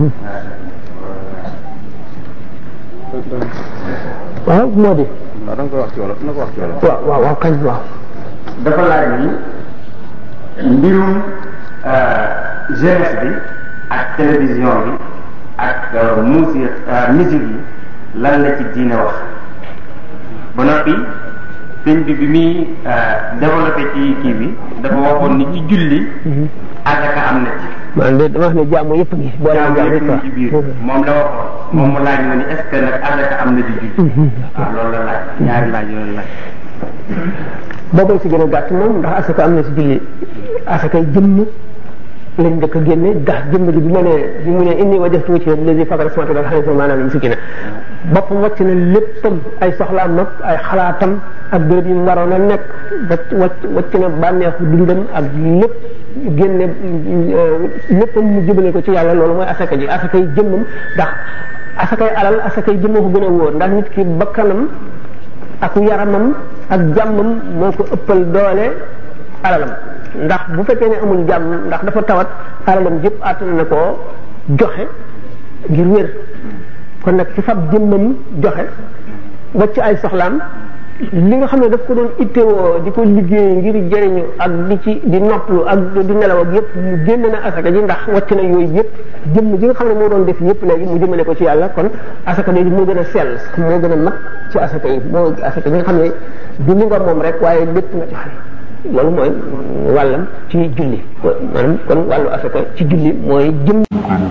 waaw moo di waaw da nga koy wax ci wolof na ko wax ci wolof. waaw waaw waaw kañ waaw dafa laaj ni mbirum jeunesse bi ak télévision bi ak musique musique yi lan la ci diine wax ba noppi sëñ bi bi muy développé ci kii bi dafa waxoon ni ci julli asaka am na ci man de dama wax ne jaamu yëpp ngi boole jaamu jaamu yëpp yëpp ci biir moom la waxoon moom mu laaj ma ni est ce que nag asaka am na ci julli waaw loolu la laaj ñaari laaj yooyu laaj boobu si gën a gàtt moom ndax asaka am na si julli asakay jëmm lañ njëkk a génne ndax jëmm ji bi mu ne bi mu ne inni wajjahtu wajhiya lillazi fatara samawati wal arda maanaam si gën a boppam wàcc na léppam ay soxlaam nag ay xalaatam ak béréb yi mu waroon a nekk wàcc wàcc wàcc na bànneexu dundam ak lépp génne léppam mu jëmale ko ci yàlla loolu mooy asaka ji asakay jëmmam ndax asakay alal asakay jëmmoo ko gën a wóor ndax nit ki bakkanam ak yaramam ak jàmmam moo ko ëppal doole alalam ndax bu fekkee ne amul jàmm ndax dafa tawat alalam jëpp àttan na koo joxe ngir wér kon nag ci fab jëmmam joxe wacc ay soxlaam li nga xam ne daf ko doon ittewoo di ko liggéey ngir jëriñu ak di ci di noppalu ak di nelaw ak yëpp mu génn na asaka ji ndax wacc na yooyu yëpp jëmm ji nga xam ne moo doon def yëpp léegi mu jëmale ko ci yàlla kon asaka léegi moo gën a sell moo gën a mat ci asaka yi moo asaka yi nga xam ne du li nga moom rek waaye lépp nga joxe loolu mooy wàllam ci julli maanaam kon wàllu asaka ci julli mooy jëm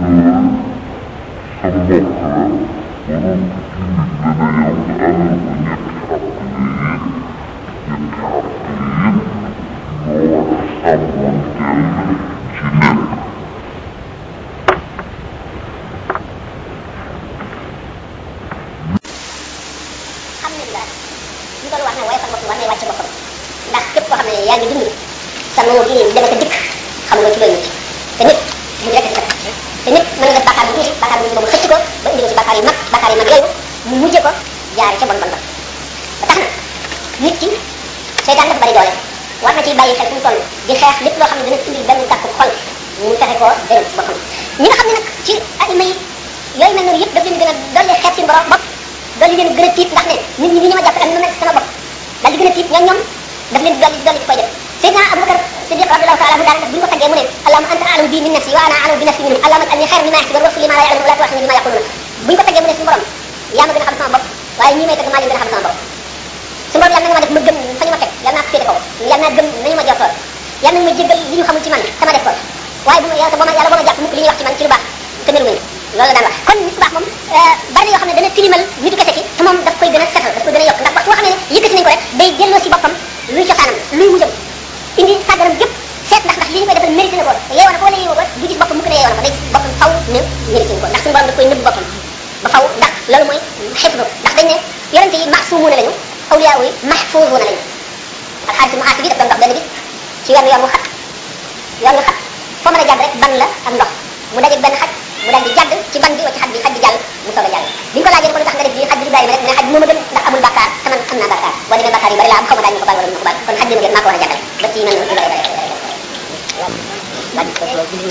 alhamdulilah ñu doon wax ne woyofal boppam war nay wàcc boppam ndax képp koo xam ne yaa ngi dund sa noo gi dem ak a dikk xam nga ci looy mucc te nit mu rek sa te nit mën nga def bàkkaar bu tuuti bàkkaar bu tuuti boobu xëcc ko ba indi ko ci bàkkaar yu mag bàkkaar yu mag yooyu mu mujje ko jaare ca bon bon ba ba tax na nit ki seytaan dafa bari doole war na ci bàyyi xel fu mu toll di xeex lépp loo xam ne dana indil benn gàkku xol mu fexe koo dëral ci boppam ñi nga xam ne nag ci aima yi yooyu mel noonu yëpp daf leen gën a dolli xeeb seen borom bopp dolli leen gën a tiit ndax ne nit ñi ni ñu ma jàpp ak ni ma mel sama bopp daal di gën a tiit ñoom ñoom daf leen dolli dolli ci koy def Seydina Abubakar Siddiq radiyallahu ta'ala anhu daanaka bu ñu ko taggee mu ne allahumma anta a'lamu bi min nafsi wa ana a'lamu bi nafsi minhum allahumma alni khayran mimma yahsibun waghfir li ma la ya'lamun wa la tu'akhidhni bima yaqulun bu ñu ko taggee mu ne suñu borom yaa ma gën a xam sama bopp waaye ñii may tagg maa leen gën a xam sama bopp suñu borom yàlla na nga ma def ma gëm fa ñu ma teg yàlla naa ko féete kaw yàlla naa gëm nañu ma jortoon yàlla nañu ma jéggal li ñu xamul ci man sama def ko waaye bu ma yàlla boo ma yàlla boo ma jàpp mukk li ñuy wax ci man ci lu baax te melu loolu la daan wax kon nit ku baax moom bari na yoo xam ne dana tilimal nitu kese ki te moom daf koy gën a setal daf koy gën a yokk ndax boo xam ne yëkkati nañ ko rek day delloo si boppam luy cosaanam luy mujjam indi sàgganam yëpp seet ndax ndax li ñu koy defal mérité na ko yeewoo na ko wala yeewoo ko du gis boppam mukk ne yeewoo na ko day boppam faw ne mérité na ko ndax suñu borom daf koy nëbb boppam ba faw ndax loolu mooy xifdu ndax dañ ne yonente yi maasumuuna lañu awliyaa yi mahfuuzuuna lañu alxaaris muhaasi bi daf doon dox benn bis ci yoon yoon wu xat yoon wu xat foo mën a jàdd rek ban la ak ndox mu dajeeg benn xaj mu daal di jàdd ci ban bi wacc xaj bi xaj bi jàll mu soog a jàll bi ñu ko laajee ne ko lu tax nga def lii xaj bi Ibrahima rek mu ne xaj bi moo ma gën ndax amul bàkkaar te man am naa bàkkaar boo demee bàkkaar yu bari laa am xaw ma daañu ko baal wala ñu ko baal kon xaj bi ma gën maa ko war a jàngale ba ci mel noonu yu bari bari moo di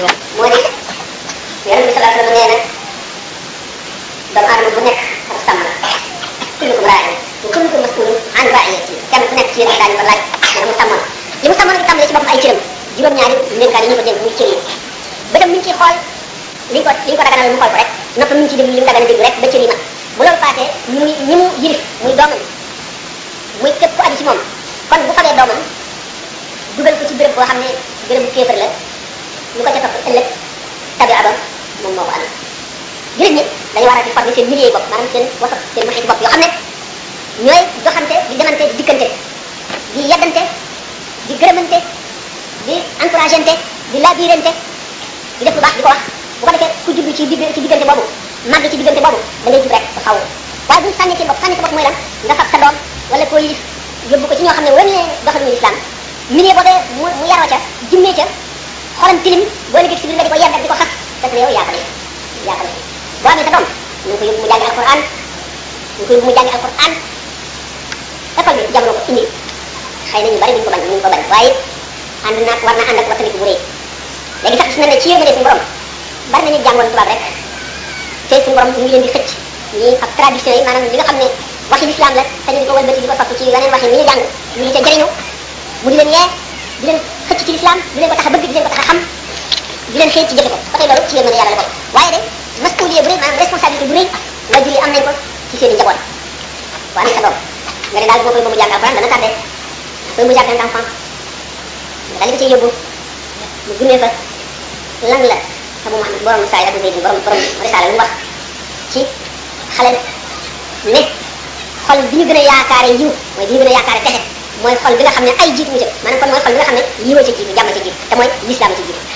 yonent bi sallallahu alayhi wa sallam nee na doomu aadama bu nekk ab sàmm la kullukum raa'in wa kullukum mas'ulun an ra'iyati kenn ku nekk ci yéen daañu ko laaj ne mu sàmmoon li mu sàmmoon di tàmbalee ci boppam ay cëram juróom-ñaari ndénkaan yi ñu ko dénk muy cër yi bëtam mi ngi ciy xool li ñu ko li ñu ko daganal mu xool ko rek noppam mi ngi ciy déglu li mu dagan a déglu rek ba cër yi mat bu loolu paasee muy ñi mu yirif muy doomam muy képp ku aju ci moom kon bu fabee doomam dugal ko ci béréb boo xam ne béréb bu kéefër la lu ko ca topp ëllëg tabi abam moom moo ko amee jullit ñi dañu war a di former seen milieu bopp maanaam seen wasat seen maxiti bopp yoo xam ne ñooy doxante di demante di dikkante di yeddante di gërëmante di encourageante di labirante di def lu baax di ko wax bu ko defee ku jublu ci digg ci diggante boobu màgg ci diggante boobu da ngay jub rek ba xaw waaye buñ sànni ci bopp sànni ci bopp mooy lan nga fab sa doom wala koo yilif yóbbu ko ci ñoo xam ne waruñu leen doxaluñu islam milieu boobee mu mu yaroo ca jimmee ca xolam tilim boo liggéey si biir nga di ko yedd ak di ko xas parce que yow yaa ko def yaa ko def boo amee sa doom ñu ngi ko yóbbu mu jàngi alquran ñu ngi ko yóbbu mu jàngi alquran école bi jamono ko indi xëy na ñu bari duñ ko bañ duñ ko bañ waaye ànd naag war na ànd ak wattandiku bu rëy léegi sax gis na ne ci yërmande suñu borom bari nañu jàngoon tubaab rek te suñu borom ñu ngi leen di xëcc ñii ak tradition yi maanaam li nga xam ne waxi l'islam la te ñu di ko wëlbati di ko topp ci yeneen waxi yi ñu jàng ñu di ca jëriñu mu di leen yee di leen xëcc ci l'islam di leen ko tax a bëgg di leen ko tax a xam di leen xëy ci jëfe ko ba tey loolu ci yërmande yàlla la ko waaye de mas'uliyé bu rëy maanaam responsabilité bu rëy wajur yi am nañ ko ci seen i njaboot waa ni sa doom nga ne daal boo koy ba mu jàng alxuraan dana tardé koy mu jàng enfant nga daal di ko ciy yóbbu mu gunee fa lan la Abu Muhammad borom saa yi Abu Zayd borom borom risaala lu mu wax ci xale ne xol bi ñu gën a yaakaare yiw mooy bi ñu gën a yaakaare texe mooy xol bi nga xam ne ay jiitu mu ci maanaam kon mooy xol bi nga xam ne yiwa ci jiitu jàmm ci jiitu te mooy lislaam ci jiitu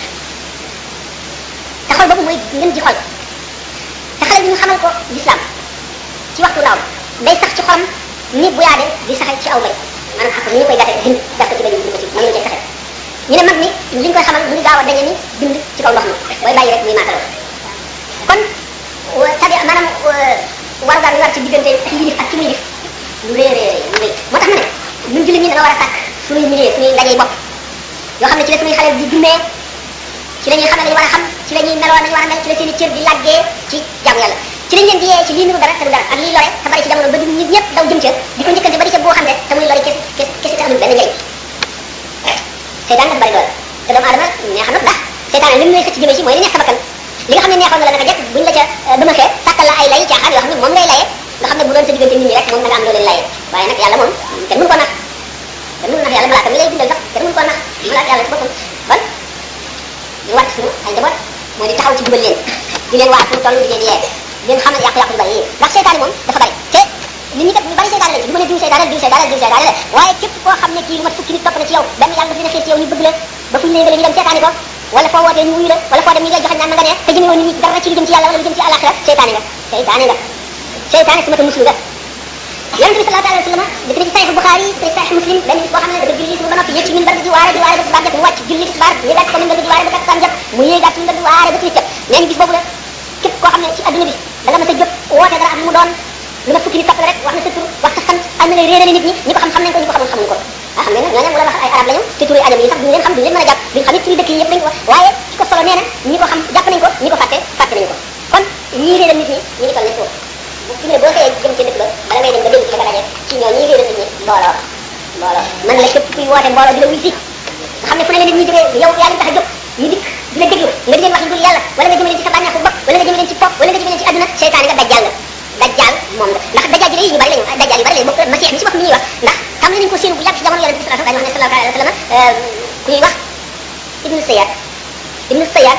te xol boobu mooy ngeen ji xol te xale bi ñu xamal ko lislaam ci waxtu ndaw day sax ci xolam ni bu yaade di saxe ci aw bay maanaam xam ni ñu koy gase bind gas ko ci bay bind ko ci mën nañu cee saxe ñu ne mag ni li ñu koy xamal mu ngi gaaw a dañe ni bind ci kaw ndox mi booy bàyyi rek muy maataloo kon tabi maanaam warugar yi war ci diggante ki yilif ak ki muy yilif lu rëy rëy lu rëy moo tax ma ne ñun jullit ñi dañoo war a sàkk suñuy milieu suñuy ndajey bopp yoo xam ne ci la suñuy xale di dundee ci la ñuy xamee lañu war a xam ci la ñuy meloo nañu war a mel ci la seen i cër di laggee ci jaamu yàlla ci lañ leen di yee ci lii niru dara te du dara ak lii lore te bari ci jamono ba du nit ñëpp daw jëm ca di ko njëkkante ba di ca boo xam ne te muy lori kes kes kese te amul benn njëriñ seytaan dafa bari doole te doomu aadama neex na ndax seytaan li mu lay xëcc jëmee ci mooy li neex sa bakkan li nga xam ne neexoon na la naka jekk buñ la ca dama xee sàkkal la ay lay caaxaan yoo xam ne moom ngay layee nga xam ne bu doon sa diggante nit ñi rek moom da nga am loo leen layee waaye nag yàlla moom kenn mënu ko nax kenn mënu nax yàlla malaaka mi lay bindal sax kenn mënu ko nax malaaka yàlla ci boppam kon ñu wàcc suñu ay njaboot mooy di taxaw ci jubal leen di leen waar fu toll di leen yee di leen xamal yàqu-yàqu yu bari yi ndax seytaane moom dafa bari te nit ñi kat ñu bari seytaane lañ du ma ne diw seytaane diw seytaane diw seytaane la waaye képp koo xam ne kii lu mat fukki nit topp na ci yow benn yàlla daf leen a xiir ci yow ñu bëgg la ba fu ñu lay ñu dem seetaani ko wala foo wootee ñu wuyu la wala foo dem ñu lay joxe naan na nga ne te jëmewoo nit ñi dara ci lu jëm ci yàlla wala lu jëm ci àllaxira seytaane nga seytaane nga seytaane su ma ta muslu nga yonente bi sallallahu alayhi wa sallam dëkk na ci sahih Bukhari te sahih Muslim benn bis boo xam ne dafa julli suba ba noppi yéeg ci minbar bi di waare di waare ba tisbaar jot mu wàcc julli tisbaar yéegaat ci minbar bi di waare ba takkusaan jot mu yéegaat ci minbar bi waare ba timis jot nee na bis boobu la képp koo xam ne ci adduna bi da nga mës a jóg woote dara ak mu doon lu ma fukki nit topp la rek wax na sa tur wax sa sant am na ngay réerale nit ñi ñi ko xam xam nañ ko ñi ko xamul xamuñ ko ah xam ne nag ñooñu mu la wax ay arab lañu te turi ajam yi sax duñu leen xam duñu leen mën a jàpp duñu xam it turi dëkk yi yëpp dañ ko waaye ci ko solo nee na ñi ko xam jàpp nañ ko ñi ko fàtte fàtte nañu ko kon ñii réeral nit ñi ñu ngi toll ne foofu fi ne boo xëyee jëm ci dëkk ba bala ngay dem ba dégg ci nga daje ci ñoo ñii réeral nit ñi mbooloo mbooloo man la képp kuy woote mbooloo di la wuy si nga xam ne fu ne la nit ñi jógee yow yaa ngi tax a jóg ñu dikk di la déglu nga di leen wax lu dul yàlla wala nga jëme leen ci sa bànneexu bopp wala nga jëme leen ci topp wala nga jëme leen ci àdduna seytaane nga dajjal nga dajjal moom la ndax dajjal ji ñu bari lañu dajjal yu bari lañu bokk masix mi ci bopp mi ñuy wax ndax xam nañu ko séenu bu yàgg ci jamono yonente bi sallallahu alayhi wa sallam ku ñuy wax ibnu sayad ibnu sayad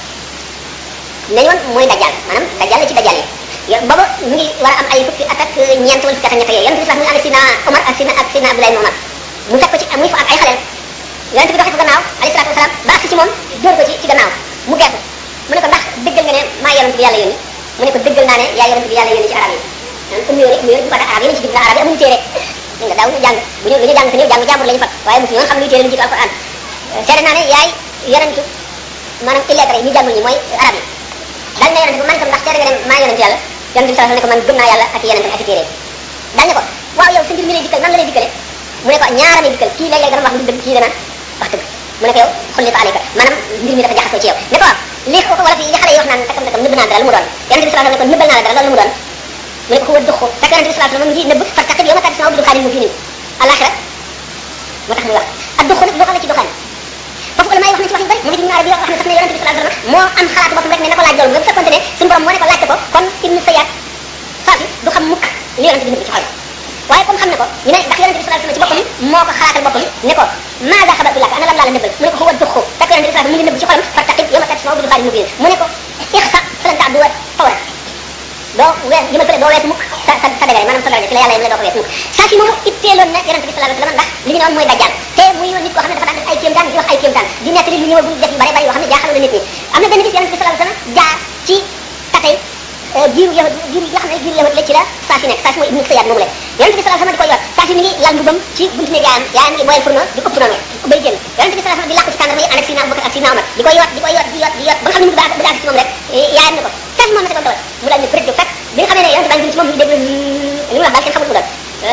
nañu woon mooy dajjal maanaam dajjal la ci dajjal yi booba mu ngi war a am ay fukki at ak ñeent wala fukki at ak ñett yooyu yonente bi sallallahu alayhi wa sallam mu ngi ànd ak sina Omar ak sina ak sina Abdoulaye Omar mu fekk ko ci muy fa ak ay xaleel yonente bi doxee ko gannaaw alayhi salatu wasalaam ba agsi ci moom dóor ko ci ci gannaaw mu geesu mu ne ko ndax dëggal nga ne maa yonente bi yàlla yónni mu ne ko dëggal naa ne yaa yonente bi yàlla yónni ci arab yi naan um yóore um yóore bu fata arab yi nañ ci jublu arab yi amuñu téere dégg nga daaw ñu jàng bu ñu lu ñu jàng te néew jàng jàmbur la ñu fat waaye mosu ñoon xam luy téere lu jiitu alquran seede naa ne yaay yonentu maanaam illettré yi ñu jàngul ñi mooy arab yi daal ne yonente bi man tam ndax seede nga ne maa yonente yàlla yonente bi sallallahu ne ko man gëm naa yàlla ak yonente ak i téere daal ne ko waaw yow sa mbir mi lay dikkal nan la lay dikkale mu ne ko ñaara lay dikkal kii léeg-léeg dana wax lu dëgg kii dana wax dëgg mu ne ko yow xulli ko aleyka maanaam mbir mi dafa jaxasoo ci yow ne ko waaw li ko wala fi li xale yi wax naan takam takam nëbb naa dara lu mu doon yonente bi sallallahu alayhi wa sallam ne ko nëbbal naa la dara loolu lu mu doon mu ne ko huwa duxu fekk yonente bi sallallahu alayhi wa sallam ngi nëbb far taqib yow ma tàgg sama bi duxaanin mu fi nin alaxira moo tax muy wax ak duxu nag duxal la ci duxaan foofu ulama yi wax na ci wax yu bari moom it ibnu arabi wax na sax ne yonente bi sallallahu alayhi wa sallam moo am xalaatu boppam rek ne na ko laaj loolu bu fekkonte ne suñu borom moo ne ko laajte ko kon ibnu sayad faati du xam mukk li yonente bi nëbb ci xol waaye comme xam ne ko ñu ne ndax yonente bi sallallahu alayhi wa sallam ci boppam moo ko xalaatal boppam ne ko maa daa xabar laka ana lan laa la nëbbal mu ne ko huwa duxu fekk yonente bi sallallahu alayhi wa sallam mu ngi nëbb ci xolam fa taqib yow ma tàgg sama bi duxaanin mu fi mu ne ko ixsa falan ta du fawra doo wees jëmal fële doo wees mukk sa sa sa dagare maanaam sa daraja fi la yàlla yem la doo ko wees mukk saa si moomu itteeloon na yonente bi sallallahu alayhi wa sallam ndax li ñu ne woon mooy dajjal te muy nit koo xam ne dafa daan def ay kéemtaan di wax ay kéemtaan di nekk li lu ñëwagul def yu bare bari yoo xam ne jaaxal na nit ñi am na benn bis yonente bi sallallahu alayhi wa sallam jaar ci tatay giiru yahud giiru yi nga xam ne giiru yahud la ci la saa si nekk saa si mooy ibnu sayad moomu la yonente bi sallallahu alayhi wa sallam di ko yor saa si mi ngi lal mbubam ci buntu néeg yaayam yaayam ngi boyal fourneau di ëpp noonu bay génn yonente bi sallallahu alayhi wa sallam di làkk ci tàndarma yi ànd ak sina abubakar ak sina omar di ko yoot di ko yoot di yoot di yoot ba nga xam ne mu bëgg bëgg ci moom rek yaayam ne ko fees moom na sa doon dawal mu daal ne bëri jóg fekk bi nga xamee ne yonente baa ngi jëm ci moom mi ngi déglu li mu wax daal kenn xamul mu doon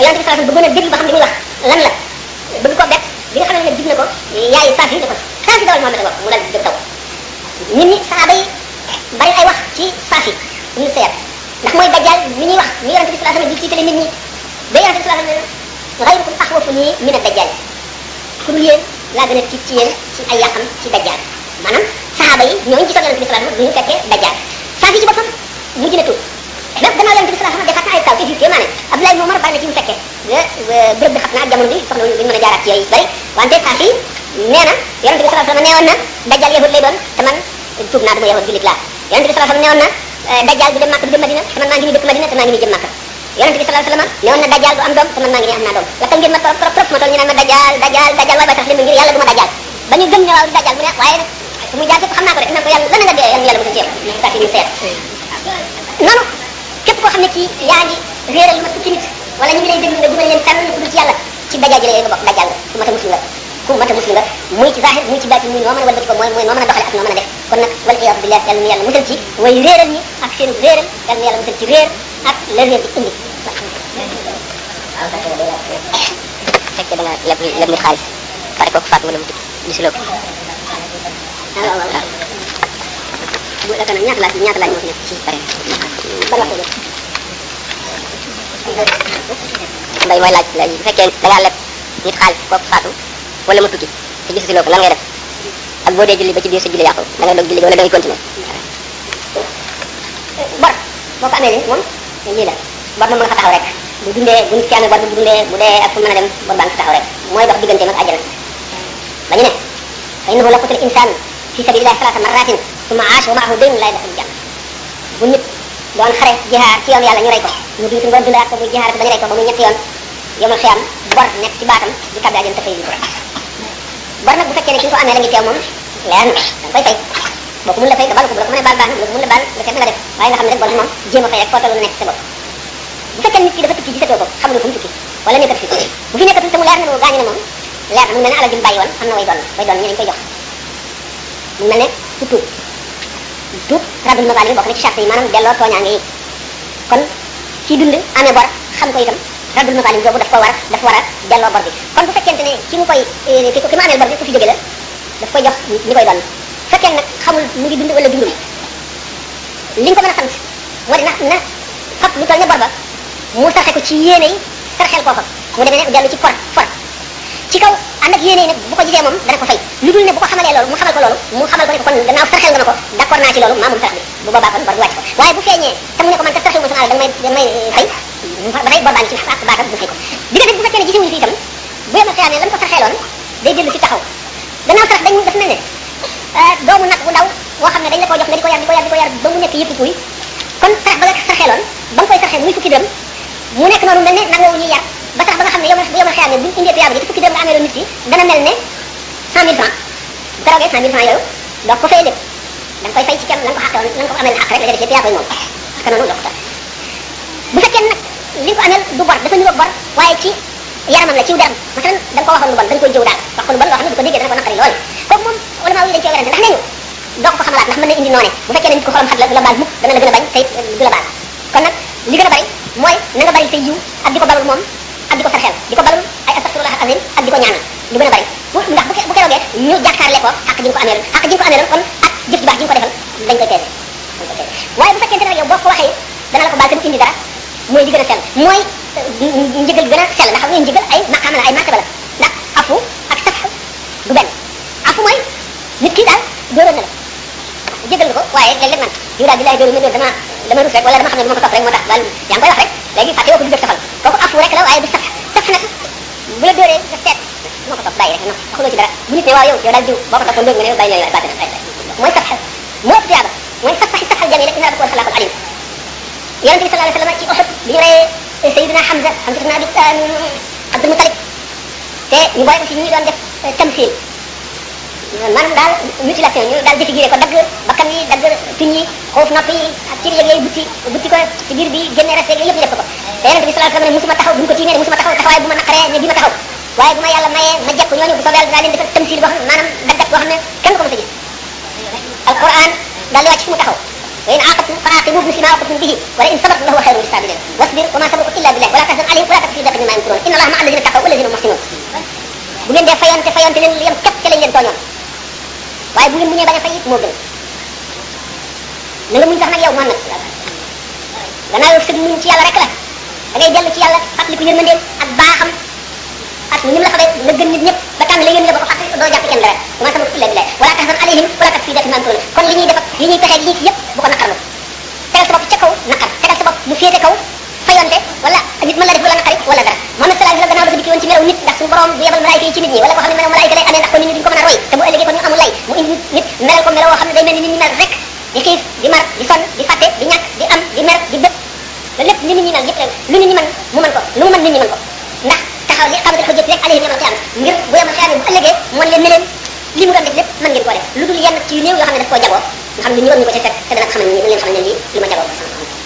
yonente bi sallallahu alayhi wasallam bëggoon a déglu ba xam li muy wax lan la bëgg ko bett bi nga xam ne nag dig na ko yaay saaf yi ne ko saaf yi dawal Muhammad nga mu dal jóg taw nit ñi saaba yi bari ay wax ci saaf yi ñu seet ndax mooy dajjal mi ñuy wax mi yonente bi sallallahu alayhi wasallam di tiitale nit ñi ba yonente bi sallallahu alayhi wasallam ghayrukum axwafu nii min ad-dajjal ku dul yéen laa gën a tiit ci yéen ci ay yàqam ci dajjal maanaam saxaaba yi ñooñu gisoon yonente bi sallallahu alayhi wasallam bu ñu fekkee dajjal saaf yi ci boppam mu gën a tuut même gannaaw yonente bi sallallahu alayhi wasallam defaat na ay taw te jur kee maa ne Abdoulaye ibn Umar bari na ci mu fekkee bërëb bi xam naa ak jamono bi soxla duñu mën a jaaraat ci yooyu bari wante saaf yi nee na yonente bi sallallahu alayhi wasallam neewoon na dajjal yahud lay doon te man tuub naa dama yahud jullit laa yonente bi sallallahu alayhi wasallam neewoon na dajjal du dem Makka du dem Madina te man maa ngi nii dëkk Madina te maa ngi nii jëm Makka yonente bi sallallahu alayhi wasallam newoon na dajjal du am doom te man maa ngi nii am naa doom la tam ngeen ma trop trop trop ma toll ñu naan ma dajjal dajjal dajjal waaye ba tax li mu ngir yàlla du ma dajjal ba ñu gëm ne waaw dajjal mu ne waaye nag fu muy jaar fépp xam naa ko de naan ko yàlla lan nga dee yàlla yàlla mu ci yow saa si ñu seet noonu képp koo xam ne kii yaa ngi réeral lu ma fukki nit wala ñu ngi lay déglu nga dugal leen fenn ku dul ci yàlla ci dajjal ji la nga bokk dajjal nga ku mata muslim nga ku mata muslim nga muy ci zahir muy ci baatin muy noo mën a walbati ko mooy mooy noo mën a doxale ak noo mën a def kon nag wal iyadu billah yàlla nu yàlla musal ci way réeral ñi ak seen réeral yàlla nu yàlla musal ci réer ak la réer di indi fekkee da nga leb leb nit xaalis pare kooku faatu wala mu tukki gisuloo ko waaw waaw waaw bu la kana ñaata laaj ñaata laaj moo fi nekk ci pare ban waxtu jot mbay mooy laaj léegi bu fekkee da ngaa leb nit xaalis kooku faatu wala mu tukki te gisuloo ko lan ngay def ak boo dee julli ba ci biir sa julli yàqu da nga doog julli wala da ngay continuer bor boo ko amee ni moom lii la bor moom mën nga fa taxaw rek bu dundee bu nit ki amee bor bu dundee bu dee ak fu mën a dem bor baa ngi fa taxaw rek mooy dox digganteem ak àjjana ba ñu ne fa innahu la qutil insaan fi sabilillahi salasa marratin summa aasha wa maahu daynun la yadxulu janna bu nit doon xare jihaar ci yoon yàlla ñu rey ko ñu duuti nga dundaat ko muy jihaar ko ba ñu rey ko ba muy ñetti yoon yomal xiyam bor nekk ci baatam di tabbi àjjana te fay ko bor nag bu fekkee ne ki nga ko amee la ngi teew moom leer na da nga koy fay boo ko mun la fay nga baal ko bu la ko mënee baal baax na bu la ko mun la baal nga seet na nga def waaye nga xam ne rek bor bi moom jéem a fay rek foo toll nekk sa bopp bu fekkee nit ki dafa tukki gisatoo ko xamul fu mu tukki wala nekkat fi bu fi nekkatul te mu leer na ne gaañu na moom leer na mu mel ne alal ji mu bàyyi woon am na way doon way doon ñu dañ koy jox mu mel ne ku tuub tuub raddul mazalim bokk na ci charte yi maanaam delloo tooñaange yi kon kii dund amee bor xam ko itam raddul mazalim boobu daf ko war daf war a delloo bor bi kon bu fekkente ne ki mu koy ki ki mu amee bor bi ku fi jóge la daf koy jox ñi koy doon fekkee nag xamul mu ngi dund wala dundul li nga ko mën a sant moo di na na fab lu toll ne bor ba mu sarxe ko ci yéene yi sarxel koo fa mu demee ne dellu ci for for ci kaw ànd ak yéene yi nag bu ko gisee moom dana ko fay lu dul ne bu ko xamalee loolu mu xamal ko loolu mu xamal ko ne ko kon gannaaw sarxel nga ma ko d'accord naa ci loolu maa moom sarax bi bu boobaa kon bor bi wàcc ko waaye bu feeñee te mu ne ko man kat sarxel ma sama alal da may da may fay ba tey bor baa ngi ci ak baatam bu fay ko bi nga bu fekkee ne gisewuñu fi itam bu yemal xiyaamee lan ko sarxeeloon day dellu si taxaw gannaaw sarax dañ daf mel ne doomu nag bu ndaw boo xam ne dañ la koo jox nga di ko yar di ko yar di ko yar ba mu nekk yëpp kuy kon sarax ba nga sarxeeloon ba nga koy sarxeel muy fukki dërëm mu nekk noonu mel ne nag woowu ñuy yar ba sax ba nga xam ne yow bu yomal xiyaamee buñu indee tuyaaba ji te fukki dërëm nga amee loon nit ki dana mel ne cent mille francs bu ko roogee cent mille francs yooyu doo ko fay lépp da nga koy fay ci kenn la nga ko xàqe woon la nga ko amee xàq rek la ca def yëpp yaa koy moom parce que noonu doo ko tax bu fekkee nag li nga ko amee du bor dafa niroog bor waaye ci yaramam la ciw deram masalan da nga ko waxoon lu bon da nga koy jëw daal wax ko lu bon loo xam ne bu ko déggee dana ko naqari lool kooku moom ulama yi dañ cee werante ndax nee ñu doo ko ko xamalaat ndax mën na indi noone bu fekkee ne nit ko xolam xat la du la baal mukk dana la gën a bañ te du la baal kon nag li gën a bari mooy na nga bari say yiw ak di ko balul moom ak di ko sarxel di ko balul ay astaghfirullah azim ak di ko ñaanal lu gën a bari bu ndax bu bu keroogee ñu jàkkaarle ko ak ji nga ko amee ak ji nga ko amee kon ak jëf ji baax ji nga ko defal dañ koy peese dañ koy peese waaye bu fekkente ne yow boo ko waxee dana la ko baal te du indi dara mooy li gën a sell mooy njëgal bi gën a sell ndax xam nga njëgal ay maqaama la ay martaba la ndax afu ak saf du benn afu mooy nit ki daal dóoroon na la jégal nga ko waaye léeg-léeg man yow daal billahi dóoru ma dóor dama dama rus rek wala dama xam ne du ma ko topp rek moo tax daal yaa ngi koy wax rek léegi fàtte woo ko du def safal kooku afu rek la waaye du saf saf nag bu la dóoree nga seet moo ko topp bàyyi rek non waxuloo ci dara bu nit ne waaw yow yow daal diw boo ko toppoon dóor nga ne bàyyi nañ la bàyyi nañ mooy saf moo ëpp tuyaaba mooy saf saxi safal jamil rek inna rabbakum xalaaqul alim yonente bi sallallahu alayhi wasallam ci Uhud bi ñu reyee Seydina Hamza Hamza ibn Abi Abdul Muttalib te ñu boole ko ci ñi doon def tamsil maanaam daal mutilation ñu daal défiguré ko dagg bakkan yi dagg tuñ yi xoof nopp yi ak cër yeeg yooyu butti butti ko ci biir bi génne reste yooyu yëpp ñu def ko ko te yonente bi sallallahu alayhi wasallam ne musuma taxaw bu ñu ko tiimee ne musuma taxaw taxawaay bu ma naqaree ne bi ma taxaw waaye bu ma yàlla mayee ma jekk ñooñu bu soobee yàlla dinaa leen defal tamsil boo xam ne maanaam daggat boo xam ne kenn ko mos a gis alquran daal di wàcc fu mu taxaw wa in aqabtum fa aqibu bi misli ma aqabtum bihi wa la in sabartum lahu khayrun lisabirin wasbir wa ma sabruka illa billah wa la tahzan alayhim wa la taku fi daqin mimma yamkurun inna allaha ma'a alladhina taqaw wal ladhina hum muhsinun bu ngeen dee fayante fayante leen yem képp ca lañ leen tooñoon waaye bu ngeen muñee bañ a fay it moo gën na nga muñ sax nag yow Muhammad gannaaw yow sëg muñ ci yàlla rek la da ngay dellu ci yàlla fàttaliku yërmandeem ak baaxam ak ni mu la xamee nga gën nit ñëpp ba tànn la yéen nga ba ko fàttali doo jàpp kenn dara wa ma sabruka illa billah wala tahzan alayhim wala taku fi daqin mimma yamkurun kon li ñuy def ak li ñuy pexee lii yëpp bu ko naqarlu tegal sa bopp ca kaw naqar tegal sa bopp mu féete kaw fayonte wala nit mën la def wala naqari wala dara Muhammad sallallahu alayhi wa sallam gannaaw dafa dikki woon ci melaw nit ndax suñu borom bu yebal malaayika yi ci nit ñi wala koo xam ne melaw malaayika lay amee ndax ko nit ñi duñ ko mën a roy te bu ëllëgee kon ñu amul lay mu indi nit melal ko meloo xam ne day mel ni nit ñi mel rek di xiif di mar di sonn di fàtte di ñàkk di am di mer di bëgg loolu lépp li nit ñi mel yëpp rek lu nit ñi mën mu mën ko lu mu mën nit ñi mën ko ndax taxaw li xamante ko jëf rek alayhim yamal xiyaam ngir bu yamal xiyaam bu ëllëgee mën leen ne leen li mu doon def lépp mën ngeen koo def lu dul yenn ci yu néew yoo xam ne daf koo jagoo nga xam ne ñu war ñu ko ci fekk te dana ko xamal ni leen xamal ne lii li ma jagoo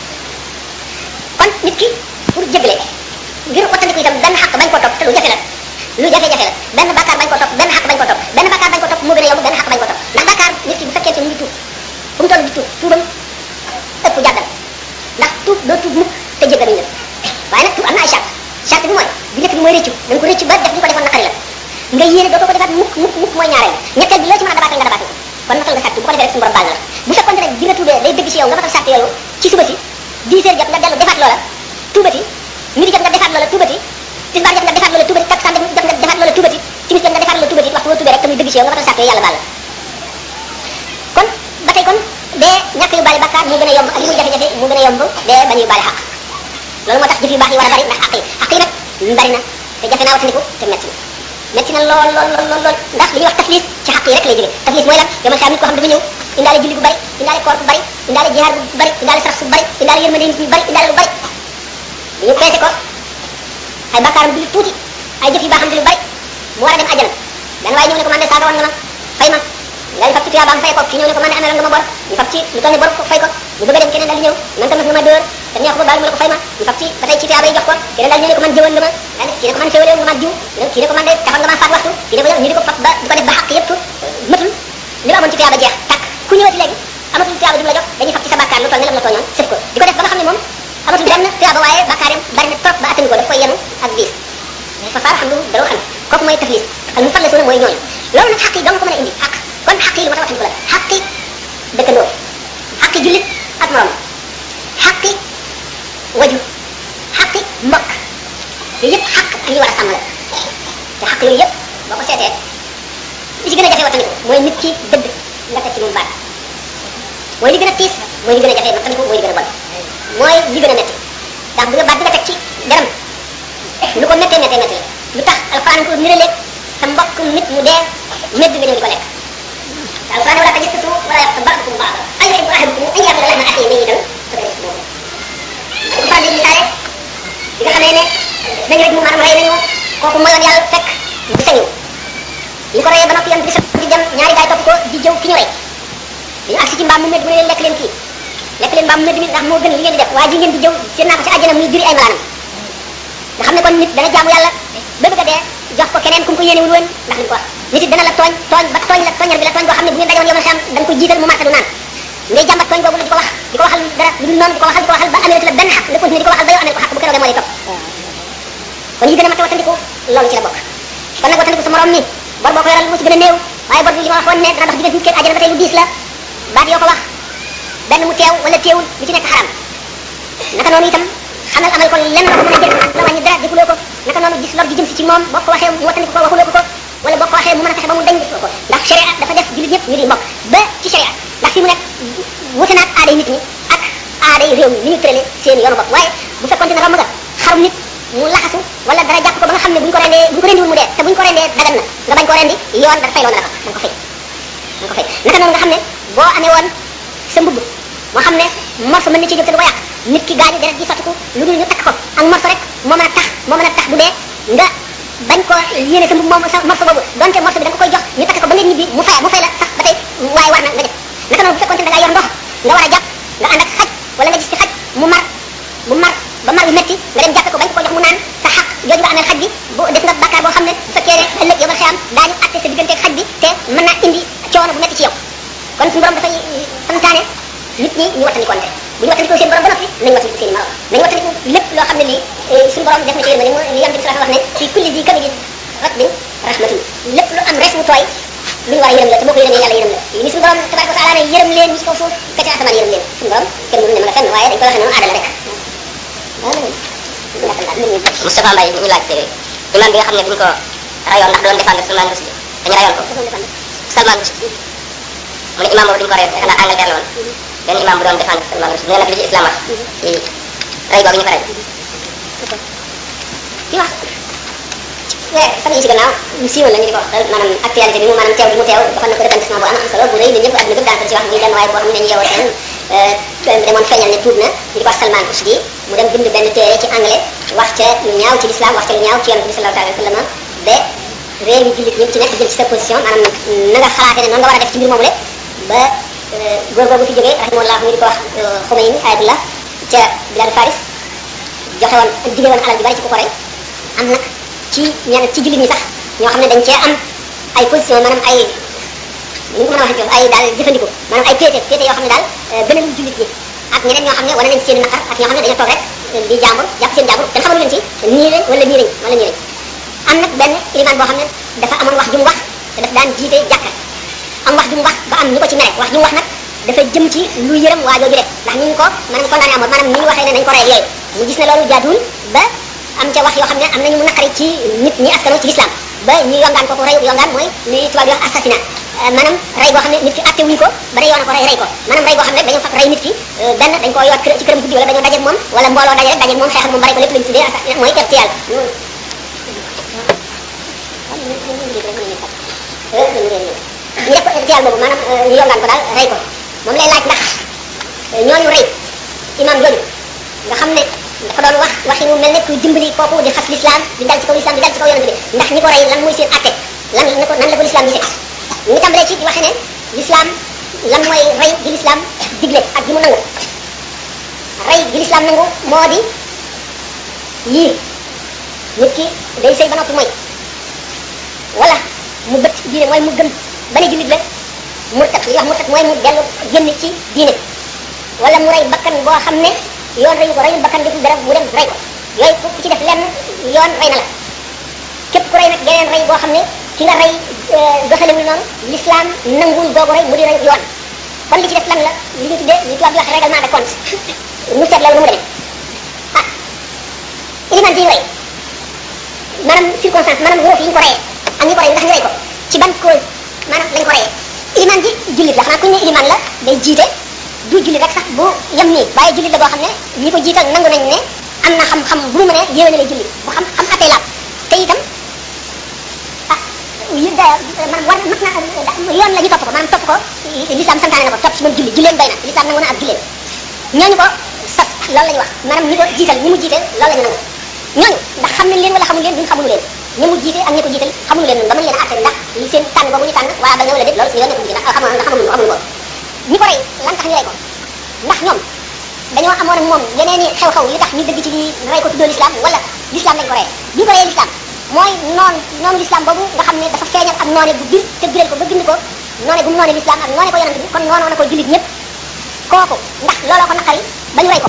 kon nit ki pour jéggale ngir wattandiku itam benn xaq bañ koo topp te lu jafe la lu jafe-jafe la benn bakkaar bañ koo topp benn xaq bañ koo topp benn bakkaar bañ koo topp moo gën a yomb benn xaq bañ koo topp ndax bakkaar nit ki bu fekkee te mu ngi tuub fu mu toll di tuub tuubam ëpp jàddal ndax tuub doo tuub mukk te jéggaluñ la waaye nag tuub am na ay charte charte bi mooy bu njëkk bi mooy rëccu da nga ko rëccu ba def li ko defoon naqari la nga yéene dootoo ko defaat mukk mukk mukk mooy ñaareel ñetteel bi loo ci mën a dabaatal nga dabaatal ko kon matal nga charte bu ko defee rek suñu borom baal na la bu fekkoon ne bi nga tuubee day dëgg ci yow nga matal charte yooyu ci suba si 10 heures jot nga dellu defaat loola tuubati midi jot nga defaat loola tuubati tisbaar jot nga defaat loola tuubati takkusaan jot nga defaat loola tuubati timis jot nga defaat loola tuubati waxtu boo tuubee rek te muy dëgg ci yow nga matal charte yooyu yàlla baal la kon ba tey kon dee ñàkk yu bari bakkaar moo gën a yomb ak li muy jafe-jafe moo gën a yomb dee bañ yu bari xaq loolu moo tax jëf yu baax yi war a bari ndax xaq yi xaq yi nag bari na te jafe naa wattandiku te metti na metti na lool lool lool lool lool ndax li ñuy wax taflis ci xaq yi rek lay jógee taflis mooy lan yomal saa nit koo xam dafa ñëw indaale julli bu bari indaale koor bu bari indaale jihaar bu bari indaale sarax bu bari indaale yërmande nit ñi bari indaale lu bari bu ñu peese ko ay bakkaaram di lu tuuti ay jëf yu baaxam di lu bari mu war a dem àjjana benn waaye ñëw ne ko man de saaga woon nga ma fay ma nga fab ci tuyaabaam fay ko ki ñëw ne ko man de amee nga ma bor ñu fab ci lu toll ne bor ko fay ko mu bëgg a dem keneen daal di ñëw man tam nga ma dóor te neex ko baal mu ne ko fay ma ñu fab ci ba tey ci tuyaaba yi jox ko keneen daal ñu ne ko man jëwoon nga ma daal kii ne ko man féewale nga ma jiw kii ne ko man de taxoon nga ma faat waxtu kii ne ko yow ñu di ko fab ba di ko def ba xàq yëpp matul li ma amoon ci tuyaaba jeex tàkk ku ñëwati léegi amatul tuyaaba ju mu la jox dañuy fab ci sa bàkkaar lu toll ne lam la tooñoon sëf ko di ko def ba nga xam ne moom amatul benn tuyaaba waaye bàkkaaram bari na trop ba attani ko daf koy yenu ak diis fa faar xam lu daroo xam kooku mooy taflis al mu fallasuna mooy ñooñu loolu nag xaq yi dong ko mën a indi xaq kon xaq yi lu ma ta wattandiku la xaqi dëkkandoo xaqi jullit ak morom xaqi waju xaqi mbokk yooyu yëpp xaq ak ñu war a sàmm la te xaq yooyu yëpp boo ko seetee li ci gën a jafe wattandiku mooy nit ki dëgg nga teg ci moom baat mooy li gën a tiis mooy li gën a jafe wattandiku mooy li gën a bon mooy li gën a metti ndax bu nga baat bi nga teg ci deram lu ko méttee méttee métti la lu tax alxuraan ko niraleeg sa mbokk nit mu dee medd nga ñëw di ko lekk te alxuraan wala tajassasu wala yaxtab ba'dukum ba'dan ayuhibbu ahadukum an ya'kula lahma akhihi mayyitan fakarihtumuuh ko faral di misaale bi nga xamee ne nañu rek mu maanaam rey nañu kooku moyoon yàlla fekk mu sañu ñu ko reyee ba noppi yoon bi di dem ñaari gaay topp ko di jëw ki ñu rey dañu agsi ci mbaam mu medd mu ne leen lekk leen kii lekk leen mbaam mu medd mi ndax moo gën li ngeen di def waa ji ngeen di jëw seen naa ko ci àjjana muy diri ay malaanam nga xam ne kon nit dana jaamu yàlla ba bëgg a dee jox ko keneen ku mu ko yéenewul woon ndax li mu ko wax nit it dana la tooñ tooñ ba tooñ la tooñar bi la tooñ boo xam ne bu ngeen dajoon yomal xam da nga koy jiital mu marta du naan ngay jàmbat tooñ boobu la di ko wax di ko waxal dara lu dul noonu di ko waxal di ko waxal ba amee la benn xaq nga continuer di ko waxal ba yow amee ko xaq bu keroogee moo lay topp kon yi gën a mat a wattandiku loolu ci la bokk kon nag wattandiku sa morom ni bor boo ko yoral moo ci gën a néew waaye bor bi li ma waxoon ne dana dox diggante nit ki àjjana ba tey lu diis la baat yoo ko wax benn mu teew wala teewul lu ci nekk xaram naka noonu itam xamal amal ko lenn loo ko mën a jël la wàññi dara defuloo ko naka noonu gis lor ji jëm si ci moom boo ko waxee mu wattandiku ko waxuloo ko ko wala boo ko waxee mu mën a fexe ba mu dañ defuloo ko ndax sharia dafa def jullit ñëpp ñu di mbokk ba ci sharia ndax fi mu nekk wute naag aaday nit ñi ak aaday réew mi ni ñu tëralee seen yoonu bopp waaye bu fekkoon ne romb nga xarum nit mu laxasu wala dara jàpp ko ba nga xam ne bu ñu ko rendee bu ñu ko rendiwul mu dee te bu ñu ko rendee dagan na nga bañ ko rendi yoon dara fay loolu la ko da nga ko fay da nga ko fay naka noonu nga xam ne boo amee woon sa mbubb moo xam ne morso mën na ci jóg te du ko yàq nit ki gaañu deret ji sottiku lu dul ñu takk ko ak morso rek moo mën a tax moo mën a tax bu dee nga bañ ko yéene sa mbubb moom sa morso boobu donte morso bi da nga ko koy jox ñu takk ko ba nga ñibbi mu fay mu fay la sax ba tey waaye war na nga def naka noonu bu fekkoon ne da ngaa yor ndox nga war a jàpp nga ànd ak xaj wala nga gis ci xaj mu mar mu mar ba mar bi metti nga dem jàppe ko bañ ko ko jox mu naan sa xaq jooju nga amee xaj bi bu def nga bàkkaar boo xam ne bu fekkee ne ëllëg yow ma xiyam daañu atte sa diggante ak xaj bi te mën naa indi coono bu metti ci yow kon suñu borom dafay santaane nit ñi ñu wattandikoonte bu ñu wattandikoo seen borom ba noppi nañu wattandiku seen i morom nañu wattandiku lépp loo xam ne lii suñu borom def na ci yërmande li yonent bi sallallahu alayhi wax ne fii kulli di kabidin ratbin rahmatun lépp lu am res mu tooy lu ñu war a yërëm la te boo ko yërëmee yàlla yërëm la ni suñu borom tabaraka wa taala ne yërëm leen ñi ci kaw suuf ka ca asamaan yërëm leen suñu borom kenn mënu ne ma la fenn waaye dañ ko waxee noonu aadala rek Moustapha Mbaye ñu laaj imam bi nga xam ne duñ ko rayoon ndax doon défendre Salman Rushdie dañu rayoon ko Salman Rushdie mu ne imam boobu duñ ko rayoon xanaa Angleterre la woon benn imam bu doon défendre Salman Rushdie nee na li ci islam wax ci ray googu ñu ko ray di wax weer fan yi ci gannaaw mu siiwal la ñu di ko wax maanaam actualité bi mu maanaam teew bi mu teew dafa na ko retentissement bu am am solo bu rëy ñun ñëpp adduna bépp daanaka ci wax muy benn waaye boo xam ne dañu yeewoo seen demoon feeñal ne tuub na ñu di ko wax Salman Rushdie mu dem bind benn téere ci anglais wax ca lu ñaaw ci l'islam wax ca lu ñaaw ci yonent bi sallallahu alayhi wa sallam ba réew yi jullit ñëpp ci nekk jël ci sa position maanaam na nga xalaatee ne noonu nga war a def ci mbir moomu le ba góor googu fi jógee rahimahullah ñu di ko wax Khomeini ayatullah ca biladu Faris joxe woon dige woon alal ju bari ci ku ko rey am nag ci ñenn ci jullit ñi sax ñoo xam ne dañ cee am ay position maanaam ay ni ko mën a waxee ay daal jëfandiku maanaam ay péete péete yoo xam ne daal gënal jullit ñi ak ñeneen ñoo xam ne wane nañ seen naqar ak ñoo xam ne dañoo toog rek di jàmbur jàpp seen jàmbur kenn xamalu leen ci nii lañ wala nii lañ wala nii lañ am nag benn ilimaan boo xam ne dafa amoon wax ju mu wax te daf daan jiite jàkka am wax ju mu wax ba am ñu ko ci mere wax ju mu wax nag dafa jëm ci lu yërëm waa jooju de ndax ni ñu ko maanaam condamné amoon maanaam ni ñu waxee ne nañ ko rey yooyu mu gis ne loolu jaaduwul ba am ca wax yoo xam ne am nañu mu naqari ci nit ñi askano ci l'islam ba ñu yongaan ko ko reyu yongaan mooy li tubaab di wax assassinat maanaam rey boo xam ne nit ki atte wuñ ko ba ne yoon ko rey rey ko maanaam rey boo xam ne dañoo fab rey nit ki benn dañ ko yoot ci këram guddi wala dañoo dajeeg moom wala mbooloo daje rek dajeeg moom xeex ak moom ba rey ko lépp lañu tuddee assassinat mooy irtial ñu def ko irtial boobu maanaam ñu yongaan ko daal rey ko moom lay laaj ndax ñooñu rey imam jooju nga xam ne dafa doon wax waxi mu mel ne kuy dimbali kooku di xas l'islam di dal ci kaw l'islam di dal ci kaw yonent bi ndax ñi ko rey lan mooy seen atte lan la ko nan la ko l'islam gisee ñu ngi tàmbalee ci di waxe ne l'islam lan mooy rey gi l'islam digle ak gi mu nangu rey gi l'islam nangu moo di yii nit ki day sëy ba noppi mooy wala mu bët diine mooy mu gëm ba ne jullit la murtat li wax murtat mooy mu dellu génn ci diine wala mu rey bakkan boo xam ne yoon reyu ko reyul bakkan deful dara mu dem rey ko yooyu ku ci def lenn yoon rey na la képp ku rey nag geneen rey boo xam ne ki nga rey doxalewul noonu l'islam nanguwul googu rey mu di rey yoon kon li ci def lan la li ñu tuddee li tubaab di wax règlement de compte ñu seet loolu nu mu demee ah iliman ji ñu rey maanaam circonstance maanaam wóof yi ñu ko reyee ak ñi ko rey ndax ñu rey ko ci ban cause maanaam lañ ko reyee iliman ji jullit la xanaa ku ñu ne iliman la day jiite du jullit rek sax bu yem nii waaye jullit la boo xam ne ñi ko jiital nangu nañ ne am na xam-xam bu mu mën a yéwéne lay jullit bu xam xam attee laab te itam ah yi da maanaam war mat na yoon la ñu topp ko maanaam topp ko l'islam santaane na ko topp si moom julli julleen doy na l'islam nangu na ak julleen ñooñu ko sas loolu la ñu wax maanaam ñi ko jiital ñi mu jiite loolu la ñu nangu ñooñu ndax xam nañ leen wala xamul leen duñ xamul leen ñi mu jiite ak ñi ko jiital xamul leen ba mën leen a atte ndax li seen tànn boobu ñu tànn waa ba nga wala déet loolu suñu yoon nekku ci ndax xamuñu ndax xamuñu xamuñu ko ñi ko rey lan tax ñu rey ko ndax ñoom dañoo amoon ak moom yeneen i xew-xew yu tax ñu dëgg ci di rey ko tuddoo l'islam wala l'islam lañ ko reyee bi ñu ko reyee l'islam mooy noon noonu l'islam boobu nga xam ne dafa feeñal ak noone bu bir te biral ko ba bind ko noone bu mu noone l'islam ak noone ko yonent bi kon noonoo na ko jullit ñëpp kooku ndax looloo ko naqari ba ñu rey ko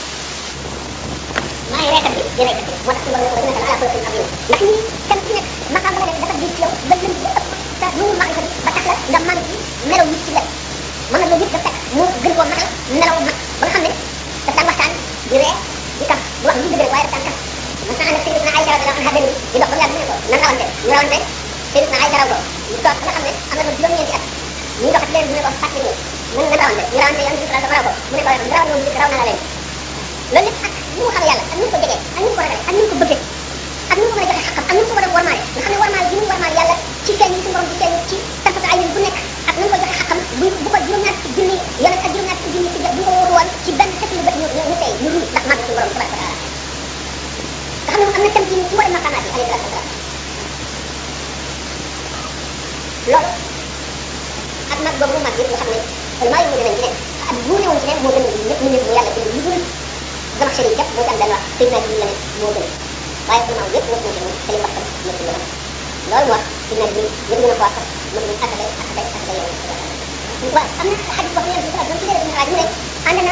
maay reekat bi di reekat bi moo tax suñu borom ne ko dina ala kulli abin ndax ñi kenn ku nekk maqaam ba nga def dafa diis ci yow ba lëm ba ëpp te nu mu màgg ba tax la nga mën ci melaw nit ci wet mën na loolu yëpp dafa fekk mu gën koo matal melaw mag ba nga xam ne daf daan waxtaan di ree di kaf du wax lu dëgg rek waaye daf daan kaf mas na ànd ak Sayyidatuna Aïcha radiyallahu anha benn di dox ba mu yàgg mu ne ko nan rawante ñu rawante Sayyidatuna Aïcha raw ko ñu toog nga xam ne am na ko juróom-ñeenti at ñu dox leen mu ne ko fàttali ñu nan nan rawante ñu rawante yoon bi sallallahu raw ko mu ne ko raw na woon raw na la leen loolu lépp ak ni mu xam yàlla ak ni mu ko jegee ak ni mu ko ragalee ak ni mu ko bëggee ak ni mu ko mën a joxe xaqam ak ni mu ko mën a warmaale nga xam ne warmaal gi mu warmaal yàlla ci feeñ yi suñu borom ci feeñ ci tarfata ay bu nekk ak ni mu ko joxe xaqam bu bu ko juróom-ñaar ci junni yonent ak juróom-ñaar ci junni ci bu ñu ko wóoru woon ci benn xetu lu bët ñu ñu tey ñu ruus ndax màgg suñu borom tabaraka taala nga xam ne am na tam ci ci mboolem maqamaat yi alayhi salaatu wasalaam loolu ak mag boobu mu mag yëpp nga xam ne maa ngi nañ ci ne ak bu newoon ci ne moo gën ñëpp ñu ne mu yàlla bind lu dul dama xëy jàpp moo ci am benn wax sëy naa la ne moo gën waaye vraiment yëpp wut na ci moom te li wax tam ñëpp ñu wax loolu moo wax sëy naa bi yëpp gën a ko wax mën nañ ak day ak day ak day yow waaw am na xadis boo xam ne yàlla ci dara ci dara mu ne ànd naa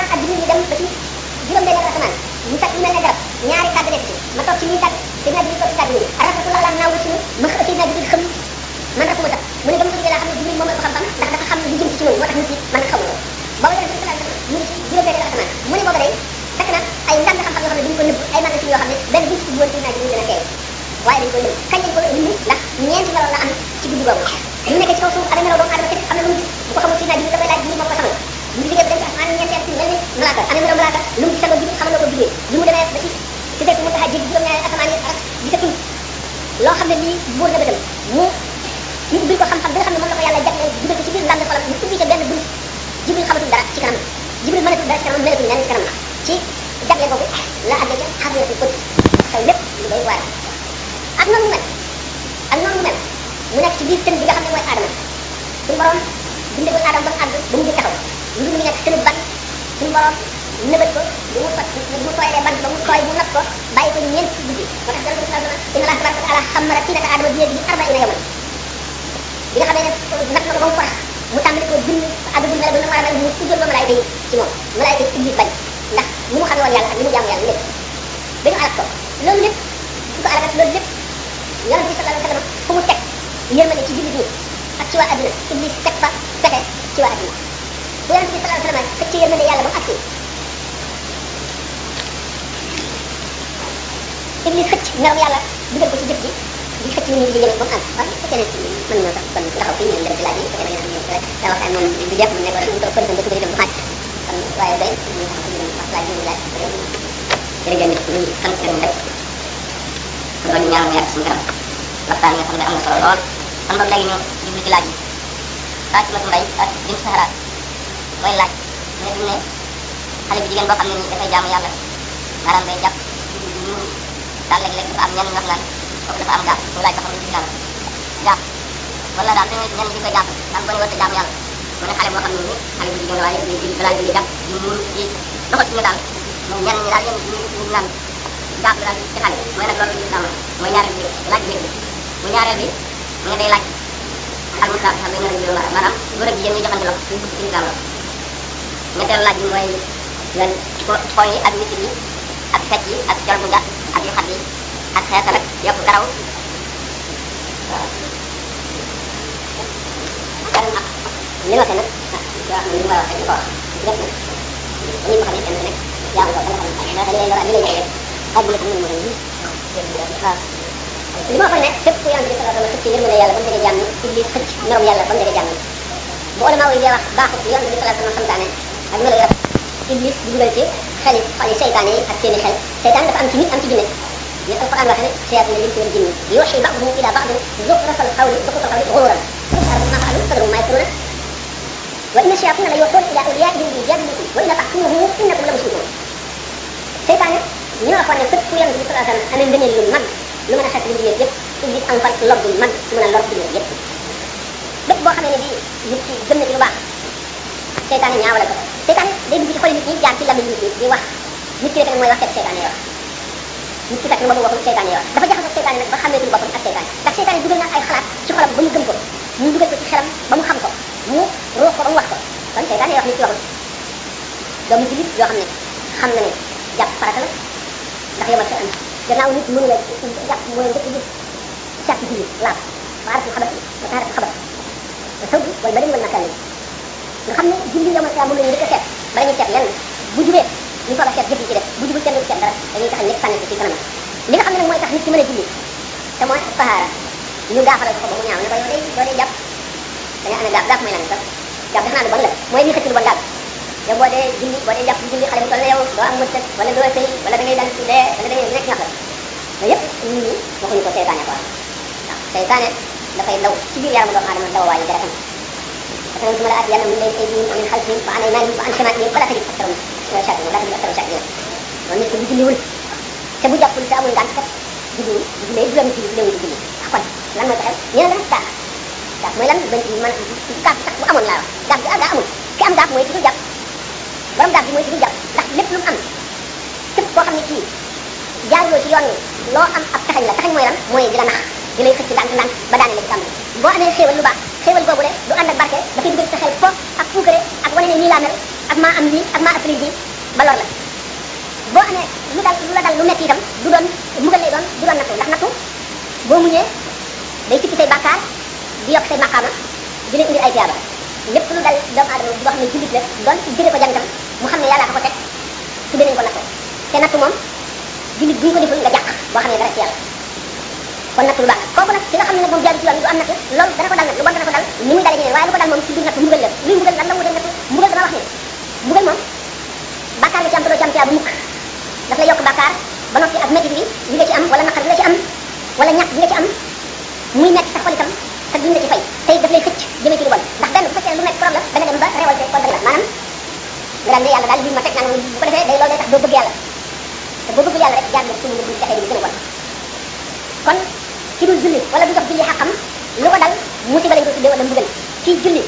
ba ci juróom benn asamaan ñu tag ñu mel ne garab ñaari tàgg nekk ci ma toog ci ñuy tàgg te naa jibril toog ci tàgg yi rasulullah la naaw ci ma xëy naa jibril xam man rek ma tax mu ne ba mu ko jógee laa xam ne jibril moom ko xam-xam ndax dafa xam lu jëm ci ñun moo tax nit yi man xamu ko booba yonente bi sallallahu alayhi wasallam mu ngi ci juróom benn asamaan mu ne booba day fekk na ay ndànk xam-xam yoo xam ne duñ ko nëbb ay magasin yoo xam ne benn buñ ci woon ci naa jibril dana teew waaye dañ koy nëbb kañ lañ ko indi ndax ñeenti melo la am ci guddi boobu ñu nekk ci kaw suuf amee melo doomu aadama képp xam ne lu mu gis bu ko xamul ci naa jibril dafay laaj jibril moo ko xamal ñu jógee ba dem ci asamaan ñeenteel ci mel ni malaaka amee melo malaaka lu mu gisandoo jibril xamal na ko jibril li mu demee ba ci ci fekk mu tax a jéggi juróom-ñaari asamaan yi ak gisatul loo xam ne lii buur na bëtam mu ñu ubbil ko xam-xam bi nga xam ne moom la ko yàlla jagleel dugal ko ci biir ndànd xolam ñu ubbi ca benn bunt jibril xamatul dara ci kanam jibril mënatul dara ci kanam melatul nenn ci kanam ci jagle boobu la àggee ca xabiyatul qudus xew lépp lu doy waar ak noonu mu mel ak noonu mu mel mu nekk ci biir tën bi nga xam ne mooy aadama suñu borom bindagul aadama ba mu àgg ba mu jëkk taxaw lu dul mu nekk tënu ban suñu borom nëbët ko bu mu fat bu mu tooyalee ban ba mu tooy mu nat ko bàyyi ko ñeent ci guddi moo tax yàlla sallallahu alayhi wa sallam inna allaha tabaraka wa taala xamara tinata aadama bi yadihi arbaina yawman bi nga xamee ne nat na ko ba mu farax mu tàmbali ko bind àggagul mel ba mu war a mel mu sujjoon ba malaayka yi ci moom malaayka yi iblis bañ ndax ni mu xamee woon yàlla ak ni mu jaamu yàlla lépp dañu alak ko loolu lépp su ko alagat loolu lépp yonent bi sallallahu alayhi wa sallam fu mu teg yërmande ci jullit ñi ak ci waa adduna iblis teg fa pexe ci waa adduna bu yonent bi sallallahu alayhi wa sallam xëcc yërmande yàlla ba mu agsi iblis xëcc meram yàlla dugal ko ci jëf ji di xëcc nit ñi di jëme ba mu àgg waaye bu fekkee ne mën na sax kon taxaw fii ñu dem ci laaj yi bu fekkee da ngeen am rek da waxtaan moom du jeex mu nekk rek ñu toog kon dëkk bi dem bu xaaj kon waaye day ñu taxaw fi ñu dem wax laaj ñu laaj jërëjëf ñu sant gërëm rek kon ñu ñaanal yàgg suñu kanam waxtaan nga xam ne am na solo lool kon boog léegi ñu jublu ci laaj yi Fatima Mbay ak Bin Sahara mooy laaj ne bi ne xale bi jigéen boo xam ne nii dafay jaamu yàlla maanaam day jàpp ñu daal léeg-léeg dafa am ñenn ñu wax naan kooku dafa am gaaf mu laaj ba xam ne ci yàlla gaaf wala daal dañuy ñenn di ko jàpp daal boo ne war a jaamu yàlla mu ne xale boo xam ne nii xale bu jigéen waaye di di balaa di jàpp di muur di doxal ci ñu daal moom ñenn ñi daal yéen ñu ñu naan gaaf la daal ci xale mooy nag loolu lislaam la mooy ñaareel bi laaj bi bu ñaareel bi mu ne day laaj al mustaab xam ne ñu la maanaam góor ak jigéen ñi joxante loxo ci ci lislaam la ñetteelu laaj bi mooy lan xooñ yi ak mitit yi ak fecc yi ak col bu gàtt ak yu xat yi ak xeetal ak yokk karaw waaw li ma nag ah yoo xam ne li ma wax rek ko wax def na ni ko xamee kenn ku nekk yaa ngi ko ba nga xam ne dafa li lay li lay jëlee ak bi la xam ne mooy waaw li ma waxoon ne képp ku yonent bi sallallahu alayhi wa sallam xëcc yërmande yàlla ba mu dege jàmm iblis xëcc merom yàlla ba mu dege jàmm bu ulama yi dee wax baaxut yonent bi sallallahu alayhi wa sallam santaane ak melo yor iblis di dugal ci xel yi xol yi seytaane yi ak seeni xel seytaan dafa am ci nit am ci jinne ni alquran waxe ne shayatin al insi wal jinni yuhi ba'dhum ila ba'd zukhraf al qawli zukhraf al qawli ghururan ma fa'alu fadru ma yakruna wa inna shayatin la yuhuna ila awliyaihim li yujadilukum wa inna tahkumuhu innakum la mushrikun seytaane ñu waxoon ne fépp ku yonent bi sallallahu alayhi wa sallam amee ngëneel lu mag lu mën a xet lu mbindeef yëpp iblis am fan lor bu mag su mën a lor mbindeef yëpp bépp boo xamee ne bii nit ki gëm na ci lu baax seytaane ñaawale ko seytaane day dugg ci xoli nit ñi jaar ci lamiñ nit ñi di wax nit ki rek nag mooy wax fekk seytaane wax nit ki fekk na boppam waxul seytaane wax dafa jaxasoo seytaane nag ba xàmmeetul boppam ak seytaane ndax seytaane dugal na ay xalaat ci xolam ba mu gëm ko mu dugal ko ci xelam ba mu xam ko mu ruux ko ba mu wax ko kon seytaane wax nit ki waxul doomu jullit yoo xam ne xam na ne jàpp farata la ndax yomal sa am gannaaw nit mënu la jàpp mooy njëkk ji sàkk jullit laab ba aratu xabat ba taaratu xabat ba saw bi wala baleen wala makkaan nga xam ne julli yomal sa moom la ñu njëkk a seet bala ñuy seet lenn bu jubee ñu soog a seet jëf yi ci def bu jubul kenn du seet dara dañuy tax ñëpp sànni ko ci kanam li nga xam ne nag mooy tax nit ki mën a julli te mooy tahaara ñu gaafalal ko ba mu ñaaw ne ko yow day doo day jàpp da nga amee gaaf gaaf mooy lan sax gaaf def naa lu bon la mooy li xëcc lu bon daal yow boo dee julli boo dee jàpp di julli xale bu toll ne yow doo am mërsëg wala doo sëy wala da ngay dal ci dee wala da ngay nekk ñax la loolu yëpp nit ñi waxuñu ko seytaane ko waaw seytaane dafay daw ci biir yaramu doomu aadama daw waayu deretam parce que suma la aati yàlla min leen aydihim wa min xalfihim wa an aymanihim wa an shamaa'ilihim wala tajid aktarum shakirin wala tajid aktarum shakirin loolu nit ki bu julliwul te bu jàppul te amul ngànt kat julliwul bu jullee juróomi julli julliwul julli ah kon lan mooy taxaw ñu ne lan gaaf gaaf mooy lan bañ man gaaf sax bu amoon laa wax gaaf bi ah gaa amul ki am gaaf mooy ki dul jàpp borom gaaf bi mooy ki dul jàpp ndax lépp lu mu am képp koo xam ne kii jaaruloo ci yoon wi loo am ab taxañ la taxañ mooy lan mooy di la nax di lay xëcc ndànk ndànk ba daane la ci tàmbali boo amee xéewal lu baax xéewal boobu de du ànd ak barke dafay dugal ci sa xel fo ak puukare ak wane ne nii laa mel ak maa am lii ak maa ëppale lii ba lor la boo amee lu dal lu la dal lu metti itam du doon mbugal lay doon du doon nattu ndax nattu boo muñee day sikki say bàkkaar di yokk say maqaama di la indil ay tiyaaba lépp lu dal doomu aadama boo xam ne jullit la doon jëlee ko jantam mu xam ne yàlla ko ko teg tuddee nañ ko nattu te nattu moom jullit bu ñu ko deful nga jàq boo xam ne dara ci yàlla kon nattu lu baax kooku nag ki nga xam ne nag moom jaaru ci yoon du am nattu loolu dana ko dal nag lu bon dana ko dal ni muy dale ñeneen waaye lu ko dal moom ci biir nattu mbugal la luy mbugal lan la wutal nattu mbugal dama wax ne mbugal moom bàkkaar nga ci am te doo ci am tiyaaba mukk daf lay yokk bàkkaar ba noppi ak métti bi li nga ci am wala naqar bi nga ci am wala ñàkk bi nga ci am muy metti sa xol itam te duñ la ci fay tey daf lay xëcc jëmee ci lu bon ndax benn bu fekkee lu nekk problème da nga dem ba révolté contre la maanaam nga daal ne yàlla daal lii ma teg naan bu ko defee day loolu day tax doo bëgg yàlla te boo bëggul yàlla rek jaar nga suñu bu jaxee di gën a bon kon ki dul julli wala du jox julli xaqam lu ko dal musiba lañ ko tuddee wala mbugal kii julli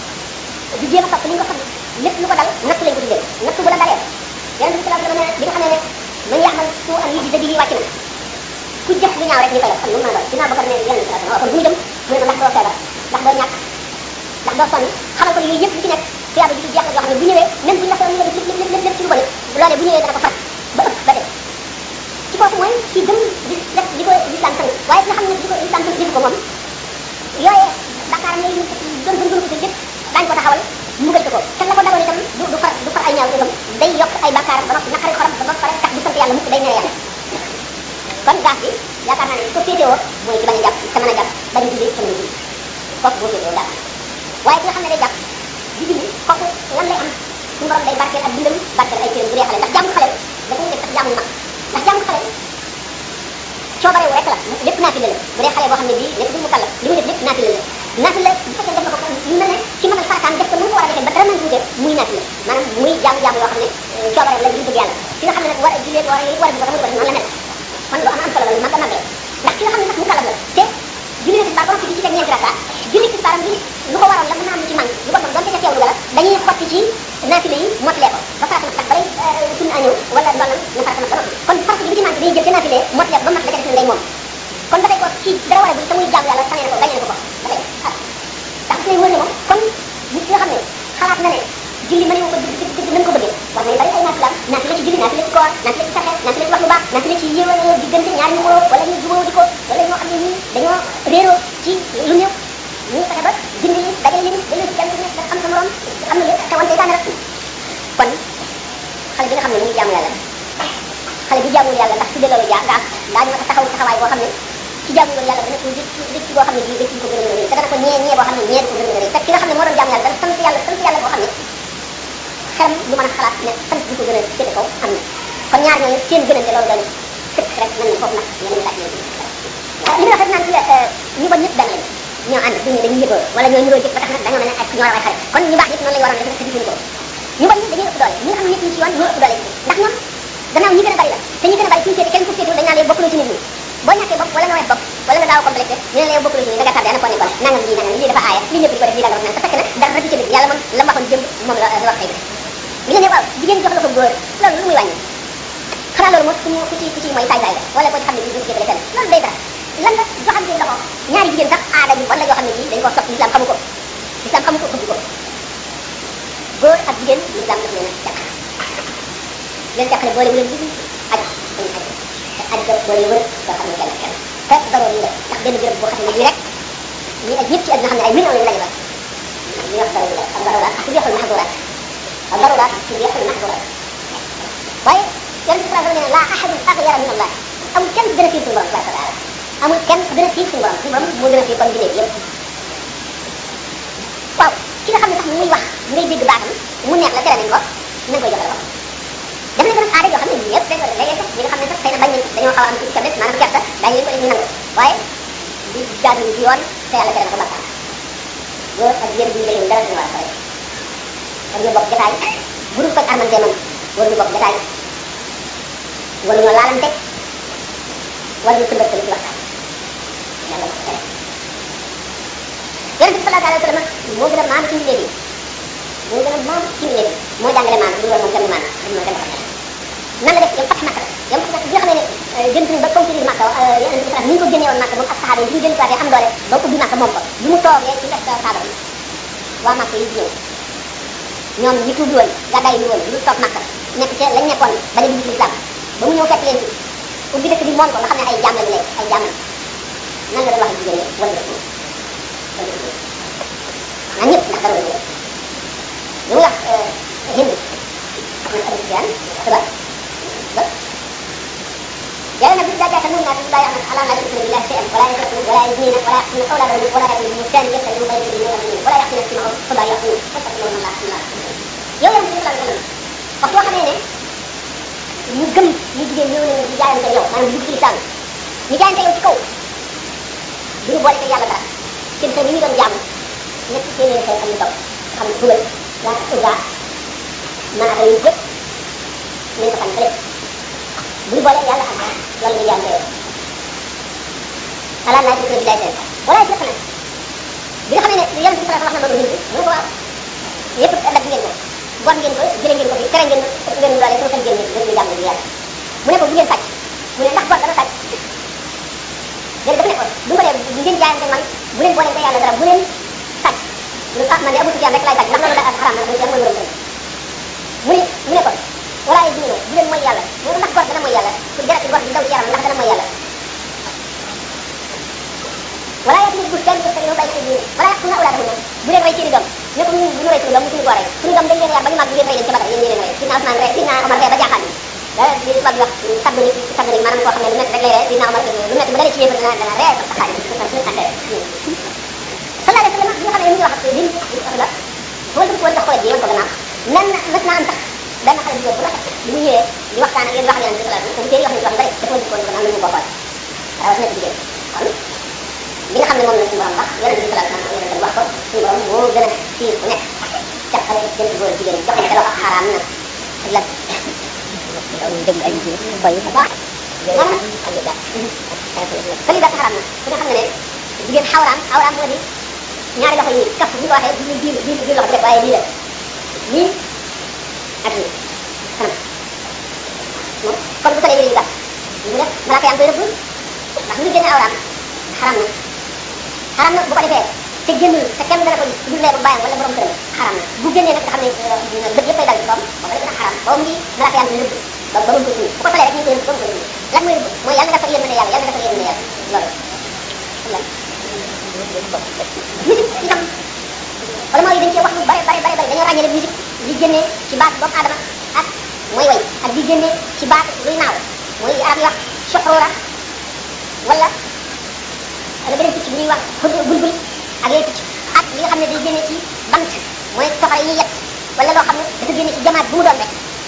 du jéem a topp li nga ko xam lépp lu ko dal natt lañ ko tuddee natt bu la dalee yonente bi sallallahu alayhi wa sallam bi nga xam ne man yaxmal su am yi di dëgg yi wàcc na ku jëf lu ñaaw rek ñu koy def xam nu mu mën a doon dinaa bëgg ne yonente bi sallallahu alayhi wa sallam kon bu ñu jëm mu ne ma ndax doo feebar ndax doo ñàkk ndax doo sonn xamal ko ne yooyu yëpp lu ci nekk tuyaaba ji ci jeex la yoo xam ne bu ñëwee même bu ñu la feebar ñu nga def lépp lépp lépp lépp ci lu bon loolee bu ñëwee dana ko far ba ëpp ba def ci kooku mooy ci gëm di def di ko l'islam sant waaye ki nga xam ne di ko l'islam sant defu ko moom yooyee Dakar ne doon doon doon ko lépp daañu ko taxawal mbugal ko te la ko daloon itam du du far du far ay ñaaw itam day yokk ay bakkaar ba noppi naqari xolam ba ba pare tax du sant yàlla mukk day mere yàlla kon gaaf bi yaakaar naa ne ko féetewoo mooy ci bañ a jàpp te mën a jàpp bañ a julli te mën a julli kooku boo féetewoo gaaf waaye ki nga xam ne day jàpp di julli kooku lan lay am suñu borom day barkeel ak dundam barkeel ay cëram bu dee xale ndax jàmm xale dafa nekk sax jàmm mag ndax jàmm xale coobare wu rek la lépp naafila la bu dee xale boo xam ne bii nekk du mu kàllaf li muy def lépp naafila la naafila bu fekkee def na ko ñu mel ne ci mënal farataam def ko nu mu ko war a defee ba dara nañ tuute muy naafila maanaam muy jaamu jaamu yoo xam ne coobare la ngir bëgg yàlla ki nga xam ne nag war a jullee war a war a dugg ko noonu la mel kon lu am am solo la lu mag a mag la ndax ki nga xam ne sax mu kàllaf la te julli na tisbaar ba noppi di ci teg ñeenti raka julli tisbaaram bi lu ko waroon la mën naa am lu ci man lu ko doon donte ca teewlu la dañuy xotti ci naafila yi mottalee ko ba farata sax balay sunna ñëw wala ndollam na farata mat ba noppi kon farata bi lu ci man dañuy jël ca naafila mottalee ko ba mat la ca def na ngay moom kon ba tey ko ci dara war a bi te muy jaamu yàlla sanee na ko gañee na ko ko ba tey ah ndax lay wër ne moom kon nit ki nga xam ne xalaat na ne julli mënewu ko dëgg dëgg nañ ko bëggee war nañ bari ay naafilaam naafila ci julli naafila ci koor naafila ci saxe naafila ci wax lu baax naafila ci yéwal diggante ñaari ñu wóoroo wala ñu jubóo di ko wala ñoo xam ne ñii dañoo réeroo ci lu néew ñu fexe ba dindi li dajale leen delloo ci kenn ku nekk xam sa morom xam ne lépp xewante tànn rek kon xale bi nga xam ne mu ngi jaamu yàlla xale bi jaamul yàlla ndax tuddee loolu jaa gaaf daañu ma taxaw taxawaay boo xam ne ci jaamul woon yàlla dana ko dëkk dëkk boo xam ne bii dëkk ko gën a mën a te dana ko ñee ñee boo xam ne ñee ko gën a mën a fekk ki nga xam ne moo doon jaamu yàlla dana sant yàlla sant yàlla boo xam ne xelam du mën a xalaat ne sant bi ko gën a féete kaw am na kon ñaar ñooñu seen gënante loolu dañu sëkk rek mën nañu foofu nag yeneen laaj yooyu li nga wax rek naan ci ñu bon ñëpp benn lañu ñoo ànd duñu dañuy yëgoo wala ñoo niroo jëf ba tax nag dañoo mel ne ak ñoo raw ay xarit kon ñu baax ñëpp noonu la ñu waroon def rek te defuñu ko ñu bon ñi dañuy ëpp doole ñi nga xam ne ñëpp ñu ci yoon ñoo ëpp doole ndax ñoom gannaaw ñi gën a bari la te ñi gën a bari suñu féete kenn ku féetewul dañ naan yow bokkuloo ci nit ñi boo ñàkkee bopp wala nga wex bopp wala nga daaw complété ñu ne la yow bokkuloo ci nit ñi da nga tardé ana foo nekkoon nangam lii nangam lii dafa aaya lii ñëpp di ko def lii nangam nangam te fekk na dara ci dëgg yàlla moom la mu waxoon jëm moom la wax tey bi nga ne waaw jigéen jox la ko góor loolu lu muy wàññi xanaa loolu moom ku ñu ku ci ku ci mooy saay saay la wala ko ci xam ne bii du jëgale fenn loolu day dara lan la joxante loxo ñaari jigéen sax aada bi wala yoo xam ne bii dañ ko sopp l'islam xamu ko l'islam xamu ko bëgg ko góor ak jigéen l'islam daf leen a jàkk leen jàkkale boole wu leen dugg aj dañu aj te aj ga boole wër doo xam ne kenn kenn te daroo yi la ndax benn béréb boo xam ne bii rek ñi aj ñëpp ci àdduna xam ne ay millions lañu daje ba ñu wax daroo yi la ak daroo ak tubiixul mahdurat ak daroo tubiixul mahdurat waaye yonent bi sallallahu alayhi wa sallam ne la ahadun aghyara min allah amul kenn gën a fiir suñu borom tabaraka wa taala amul kenn gën a fiir suñu borom suñu borom moo gën a fiir kon bindee yëpp waaw ki nga xam ne sax muy wax ngay dégg baatam mu neex la tere nañ ko nañ koy joxe loxo def nañ ko nag aada yoo xam ne ñëpp dañ ko def léeg-léeg sax ñi nga xam ne sax xëy na bañ nañ dañoo xaw a am tuuti faiblesse maanaam kersa daañu leen ko def ñu nangu waaye di jaadu ci yoon te yàlla tere na ko bakkaar góor ak jigéen bu ñu jëlee dara suñu war a pare war ñu bokk jotaay bu dul koy armante moom war ñu bokk jotaay war ñoo laalante war ñu tëmbal ci waxtaan yàlla ko tere yonente bi sallallahu alayhi wa sallam moo gën a maam ci mbindee bi moo gën a maam ci mbindee bi moo jàngale maam bu ñu war moom kenn maam dañ moo kenn ko nan la def yam fat makka yam fat makka bi nga xam ne jënt nañ ba conquérir makka yonente bi sallallahu ni ñu ko génnee woon makka moom ak saxaaba yi bi ñu jël am doole ba ubbi makka moom ko bi mu toogee ci def saaba yi waa makka yi ñëw ñoom ñi tuub woon gàddaay bi woon ñu toog Makka nekk ca lañ nekkoon ba ne dugg ci islam ba mu ñëw fekk leen ci ubbi dëkk bi moom ko nga xam ne ay jaam lañu lay ay jaam lañu nan la doon wax jigéen ñi wala dëkk naan ñëpp ndax dara wala lu muy wax hind muy Abu Sufyaan tuba ba yàlla nag bi daa jaata mun naa daa yax nag ala naa yusrina billahi shay'an wala yusrina wala yuznina wala yaqtuluna awladahum wala yaqtuluna muhtanan yaqtuluna bayna yadayhi wala yaqtuluna sima fala yaqtuluna fastaghfiru Allah Allah yow yam ci sallallahu alayhi wasallam wax yoo xamee ne ñu gëm ñu jigéen ñëw nañu di jaayante yow maanaam dugg ci islam ñu jaayante yow ci kaw duñu boole ko yàlla dara seen xel yi ñu doon jaamu ñetti téeméeri xel ak ñu taw xam ne dugal yaa uga maanaam yu yëpp nañ ko xam fële bu ñu boolee yàlla xam loolu ñu jaayante yow ala naa ci billahi seen wala ci nag bi nga xamee ne yonent bi sallallahu alayhi wasallam wax na loolu ñu ko waaw yëpp dagg ngeen ko bon ngeen ko jëlee ngeen ko fi tere ngeen ëpp ngeen doole sama xel ngeen ngeen ñu jàmm di yàlla mu ne ko bu ngeen sàcc mu ne ndax bor dana sàcc léegi dafa ne ko bu ko dee bu ngeen jaayante man bu leen boole ko yàlla dara bu leen sàcc lu tax man de Abu Sufyaan rek laay sàcc ndax loolu da xaraam na Abu Sufyaan mooy borom mu ne mu ne ko wala ay dina bu leen mooy yàlla mu ne ndax bor dana mooy yàlla pour jarati bor bi daw ci yaram ndax dana mooy yàlla wala yaa tamit bu kenn ko tege bay ci wala yaa kuna awlaadahum bu leen rey seeni doom ne ko ñun bu ñu rey suñu doom suñu ko rey suñu doom dañ leen yar ba ñu màgg ngeen rey leen ci Badar yéen ñi leen rey sidna Ousmane rey sidna Omar rey ba jaaxaan dara li tubaab di wax sabbu ni sabbu ni maanaam koo xam ne lu métti rek lay rey sidna Omar lu métti bu dalee ci yéen dana dana rey ba xaaj suñu suñu affaire sallallahu alayhi wa sallam bi nga xam ne ñu ngi wax ak lim la boo dugg woon jox ko ji yoon ko gannaaw nan mës naa am sax benn xale bu góor bu rafet bi mu ñëwee di waxtaan ak yéen wax leen sallallahu alayhi wa sallam te wax nañ ci wax bari dafa dugg woon gannaaw lu ñu ko xool rawatina ci jigéen kon li nga xam ne moom la suñu borom wax yonent bi sallallahu alayhi wa sallam wax ko suñu borom moo gën a fiir ku nekk caqale jënt góor jigéen joxe ne loo xam xaraam na ak lan dégg ay jigéen bay baax maanaam fali ba xaraam na ku ne xam nga ne jigéen xawraam xawraam moo di ñaari loxo yi kaf bu ko waxee du biir biir biir loxo bi rek waaye lii la lii ak lii kanam moom kon bu solee yére yu gàtt mu def malaaka yaa ngi koy rëbb ndax lu génne awraam xaram na xaram na bu ko defee te génnul te kenn dana ko gis du lee ko bàyyam wala borom këram xaram na bu génnee nag nga xam ne bët yëpp ay dal ci boppam booba la gën a xaram boobu ngi malaaka yaa ngi koy rëbb ba ba mu ko suñu bu ko solee rek ñu koy rëbb ba mu ko rëbb lan mooy rëbb mooy yàlla nga defal yërmande yàlla yàlla nga defal yërmande yàlla loolu lan musique itam wala mooy dañ cee wax lu bare bare bare bare dañoo ràññee ne musique li génnee ci baat doomu aadama ak mooy way ak li génnee ci baat luy naaw mooy arab yi wax soxroora wala wala beneen picc bu ñuy wax xud bulbul ak yooyu picc ak li nga xam ne day génne ci bant mooy soxore yi ñuy yet wala loo xam ne dafa génne ci jamaat bu mu doon rek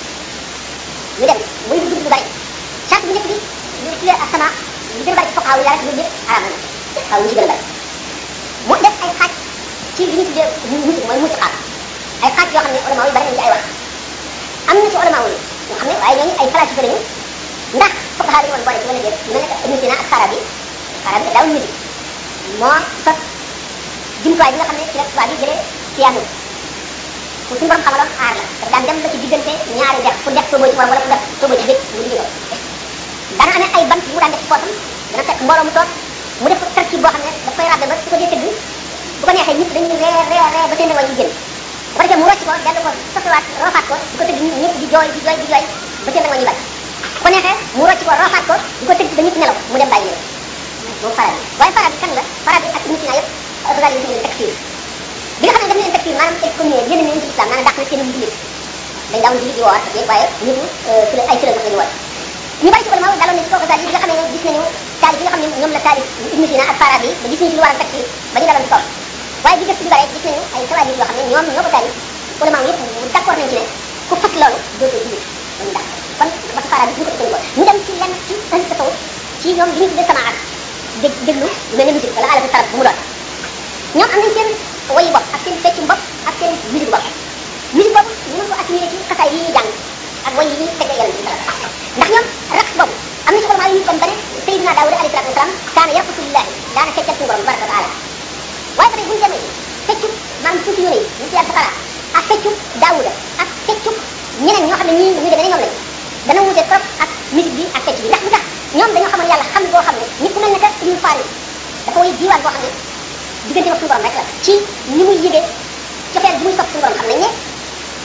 ñu dem muy lu dugg lu bari charte bu njëkk bi ñu tuddee asama lu gën a bari ci foqaaw yi rek loolu yëpp araam na xaw ñu ci gën a bari mu def ay xaaj ci li ñu tuddee musique mooy musique ay xaaj yoo xam ne ulama yi bari nañ ci ay wax am na ci ulama yi ñoo xam ne waaye ñooñu ay falasifa lañu ndax fuqaha yi woon boole ci wala déet mel ne Ibn Sina ak Farabi Farabi daawul musique moo sos jumtuwaay bi nga xam ne ci la tubaab yi jëlee piano ku suñu borom xamaloon aar la daf daan dem ba ci diggante ñaari dex pour def sóoboo ci morom wala pour def sóoboo ci géej mu liggéey ko dana amee ay bant yu mu daan def ci poosam dana fekk mbooloo mu toog mu def tarkib boo xam ne daf koy rabbe ba su ko dee tëgg bu ko neexee ñëpp dañuy ree ree ree ba seen way yi génn bu ko defee mu rocc ko dellu ko sofiwaat roofaat ko di ko tëgg ñëpp di jooy di jooy di jooy ba seen way yi bari bu ko neexee mu rocc ko roofaat ko di ko tëgg ba ñëpp nelaw mu dem bàyyi leen moom faral bi waaye faral bi kan la faral bi ak nit ñi yëpp Ghazali yi leen takfir bi nga xam ne daf leen takfir maanaam excommunié génn nañ ci islam maanaam dàq na seen jullit dañ daawoon jullit di woor ak yëpp waaye ñëpp fi la ay fële sax lañu woor ñu bari ci ulama daloon na ci kaw Ghazali yi bi nga xam ne gis nañu taalif yi nga xam ne ñoom la taalif Ibn Sina ak Farabi ba gis nañu ci lu war a takfir ba ñu daloon ci kaw waaye bi gëstu bi bare gis nañu ay tawaalif yoo xam ne ñoom ñoo ko taalif ulama yëpp d'accord nañ ci ne ku fat loolu dootoo jullit dañu dàq kon ba Farabi ñu ko ëppal ñu dem ci lenn ci ahli tasawuf ci ñoom li ñu tuddee samaat dég déglu lu mel ne musique wala alatu tarab bu mu doon ñoom am nañ seen wayi bopp ak seen feccum bopp ak seen musique bopp musique boobu ñu mën ko assimilé ci xasaay yi ñuy jàng ak way yi ñuy tegee yàlla bi ndax ñoom raq boobu am na ci ulama yu ñu kon ba ne Seydina Daawuda alayhi salaatu wasalaam kaana yarqusu lillahi daana feccal suñu borom tabaraka wa taala waaye ba tey bu ñu demee feccu maanaam suufi yóne yi ñu ci yàlla safara ak feccu Daawuda ak feccu ñeneen ñoo xam ne ñii ñu demee ne ñoom lañ dana wuute trop ak musique bi ak fecc bi ndax lu tax ñoom dañoo xamoon yàlla xam boo xam ne nit ku mel ne que Ibnu Farid dafa way diiwaan boo xam ne diggante ak suñu borom rek la ci ni muy yëgee cofeel bi muy sopp suñu borom xam nañ ne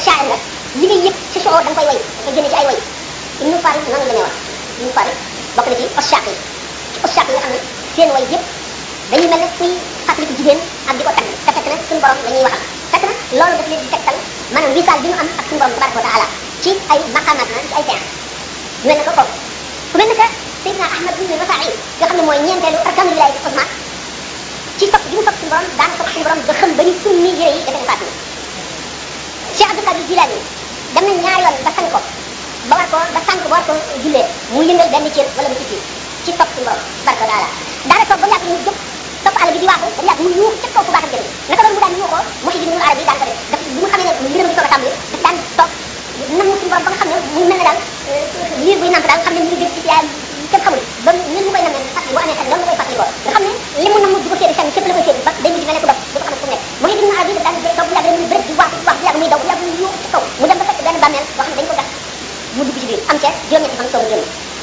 shaa'ir nga li ngay yëg ci soxor da nga koy way da koy génne ci ay way ibnu farid noonu la demee wax ibnu farid bokk na ci oshaaq yi ci oshaaq yi nga xam ne seen way yëpp dañuy mel ne kuy fàttaliku jigéen ak di ko tagg te fekk na suñu borom la ñuy waxal fekk na loolu daf leen di tegtal maanaam wisaal bi ñu am ak suñu borom tabaraka wa taala ci ay maqaamaat na ci ay seex ñu mel ne ko kooku ku mel ne que Seydina Ahmad ibn Rafa'i nga xam ne mooy ñeenteelu arkaanu wilaaya bi Usmaan ci sopp bi mu sopp suñu borom daana sopp suñu borom ba xam ba ñu summi yére yi defe ne faatu Cheikh Abdou Qadir Jilani dem na ñaari yoon ba sang ko ba war ko ba sang ba war ko jullee mu yëngal benn cër wala bu ci ci sopp suñu borom tabaraka wa taala daana toog ba mu yàgg mu jóg topp àll bi di waaxu ba mu yàgg mu yuux ca kaw fu baaxam jëme naka loolu mu daan yuuxoo Muhyiddin Arabi daan ko def daf bi mu xamee ne mbiram di soog a tàmbali daf daan toog nam suñu borom ba nga xam ne mu mel ne daal liir buy namp daal xam ne mu ngi dégg ci yaayam kenn xamul ba ni mu koy namee fàttali boo amee xel loolu la koy fàttali ko nga xam ne li mu namm du ko séeri fenn fépp la koy séeri ba day mujj mel ne ku dof du ko xamante fu mu nekk Muhyiddin Arabi daf daan toog bu yàgg rek mu bëri di waaxu di waaxu bu yàgg muy daw bu yàgg muy yuuxu ci kaw mu dem ba fekk benn bàmmeel boo xam ne dañ ko gas mu dugg ci biir am ca juróom-ñetti fan soog a génn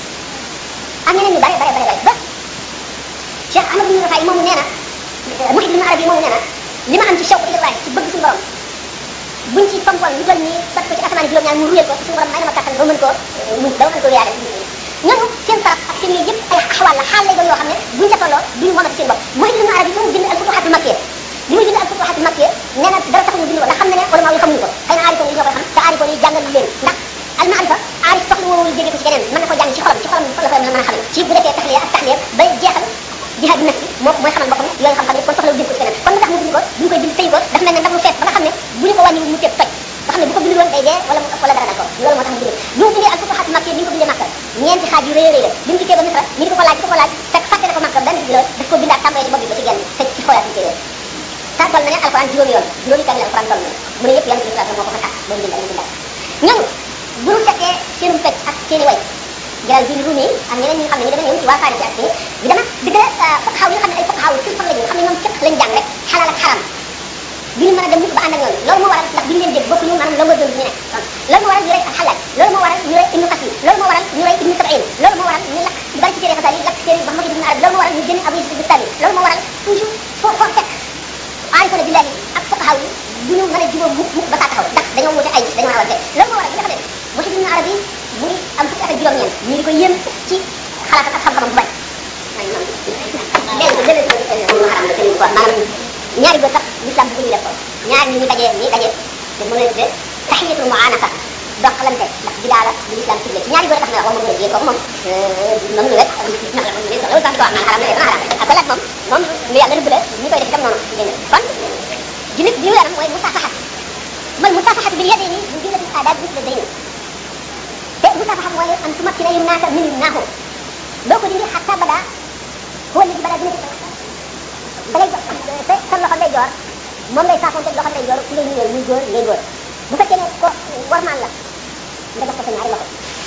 am ñeneen ñu bare bare bare bare ba Cheikh Ahmad bin Rafay moomu nee na Muhyiddin Arabi moomu nee na li ma am ci shawq ilallahi ci bëgg suñu borom buñ ci pompoon lu toll nii sot ko ci asamaan juróom-ñaar mu ruyal ko suñu borom may na ma kattan ba mën ko muñ ba mën ko yaale ñooñu seen saraf ak seen yooyu yëpp ay axwaal la xaal lay doon yoo xam ne buñ ca tolloo duñu moomati seen bopp Muhyiddin Arabi bi mu bind al futuhatul makkiyya li muy bind al futuhatul makkiyya nee na dara tax ñu bind ko ndax xam ne ne ulama yi xamuñu ko xëy na aarifoon yi ñoo koy xam te aarifoon yi jàngal leen ndax al maarifa aarif soxla woowu jégee ko ci keneen mën na ko jàng ci xolam ci xolam fa la koy mën a xamee ci bu defee taxliya ak taxliya ba jeexal jihaad bi nafsi moo mooy xamal boppam yooyu xam-xam yi kon soxla bind ko ci keneen kon lu tax mu bind ko bu ñu koy bind tëy ko dafa mel ne ndax lu fees ba nga xam ne bu ñu ko wàññiwul mu tëb toj nga xam ne bu ko bindul woon day dee wala mu ëpp wala dara dal ko loolu moo tax mu bind bi mu bindee al futuhaat makki bi ñu ko bindee makka ñeenti xaaj yu rëy rëy la bi mu dikkee ba misra ñu di ko ko laaj di ko ko laaj fekk fàtte na ko makka benn bi la daf ko bindaat tàmbalee ci bopp bi ba ci genn te ci xoolaat ñu téye ta toll na ne alquran juróomi yoon juróomi kamil alquran toll na mu ne yëpp yonent bi sallallahu moo ko fa moo bind ak bindaat ñooñu bu ñu fekkee seenum fecc ak seeni way jalal din rumi ak ñeneen ñi nga xam ne ñu demee ñoom ci waa Faris ak ci bi dama dëgg la xaw yi nga xam ne ay fokk xaw fil fan la ñu xam ne ñoom fekk lañ jàng rek xalaal ak xaram bi ñu mën a dem mukk ba ànd ak ñoom loolu moo waral ndax bi ñu leen dégg bokkuñu maanaam la nga doon ñu nekk loolu moo waral ñu rey ak xalaaj loolu moo waral ñu rey ibnu kasir loolu moo waral ñu rey ibnu sabain loolu moo waral ñu lakk ñu bari ci téere xasaal yi lakk téere Muhammad ibn Arabi loolu moo waral ñu génne Abu Yusuf Bistami loolu moo waral toujours foo foo fekk aarifona billahi ak fokk xaw yi du ñu mën a jubóo mukk mukk ba saa taxaw ndax dañoo wute ay dañoo rawante loolu moo waral bi nga xam ne Muhyiddin ibn Arabi mu ngi am fukki at ak juróom-ñeent ñu di ko yéem ci xalaat ak xam-xamam bu bari léegi gën a xaram la sëriñ quoi maanaam ñaari góor sax l'islam bu ko ñu def ko ñaari ñi ñu dajee ñi dajee te mën a tudde tahiyatul muanaka doxalante ndax bidaa la bu l'islam ciblé ci ñaari góor tax na wax moom mën a jigéen kooku moom moom lu wet ndax la moom lu loolu sax ko am naan xaram la def na xaram ak balaat moom moom lu yàlla rëbb la ñu koy def itam noonu dégg nga kon jullit bi ñu yaram mooy musafahat mal musafahat bil yadayni min jumlatil adab misla dayni te musafahat mooy an tumakkina yumnaaka min yumnaahu doo ko dindi xatta bada huwa alladi bada dina da ngay sa sa loxo ndey joor moom ngay saafoonte loxo ndey joor ku ngay nuyoo muy góor ngay góor bu fekkee ne ko warmaan la nga jox ko sa ñaari loxo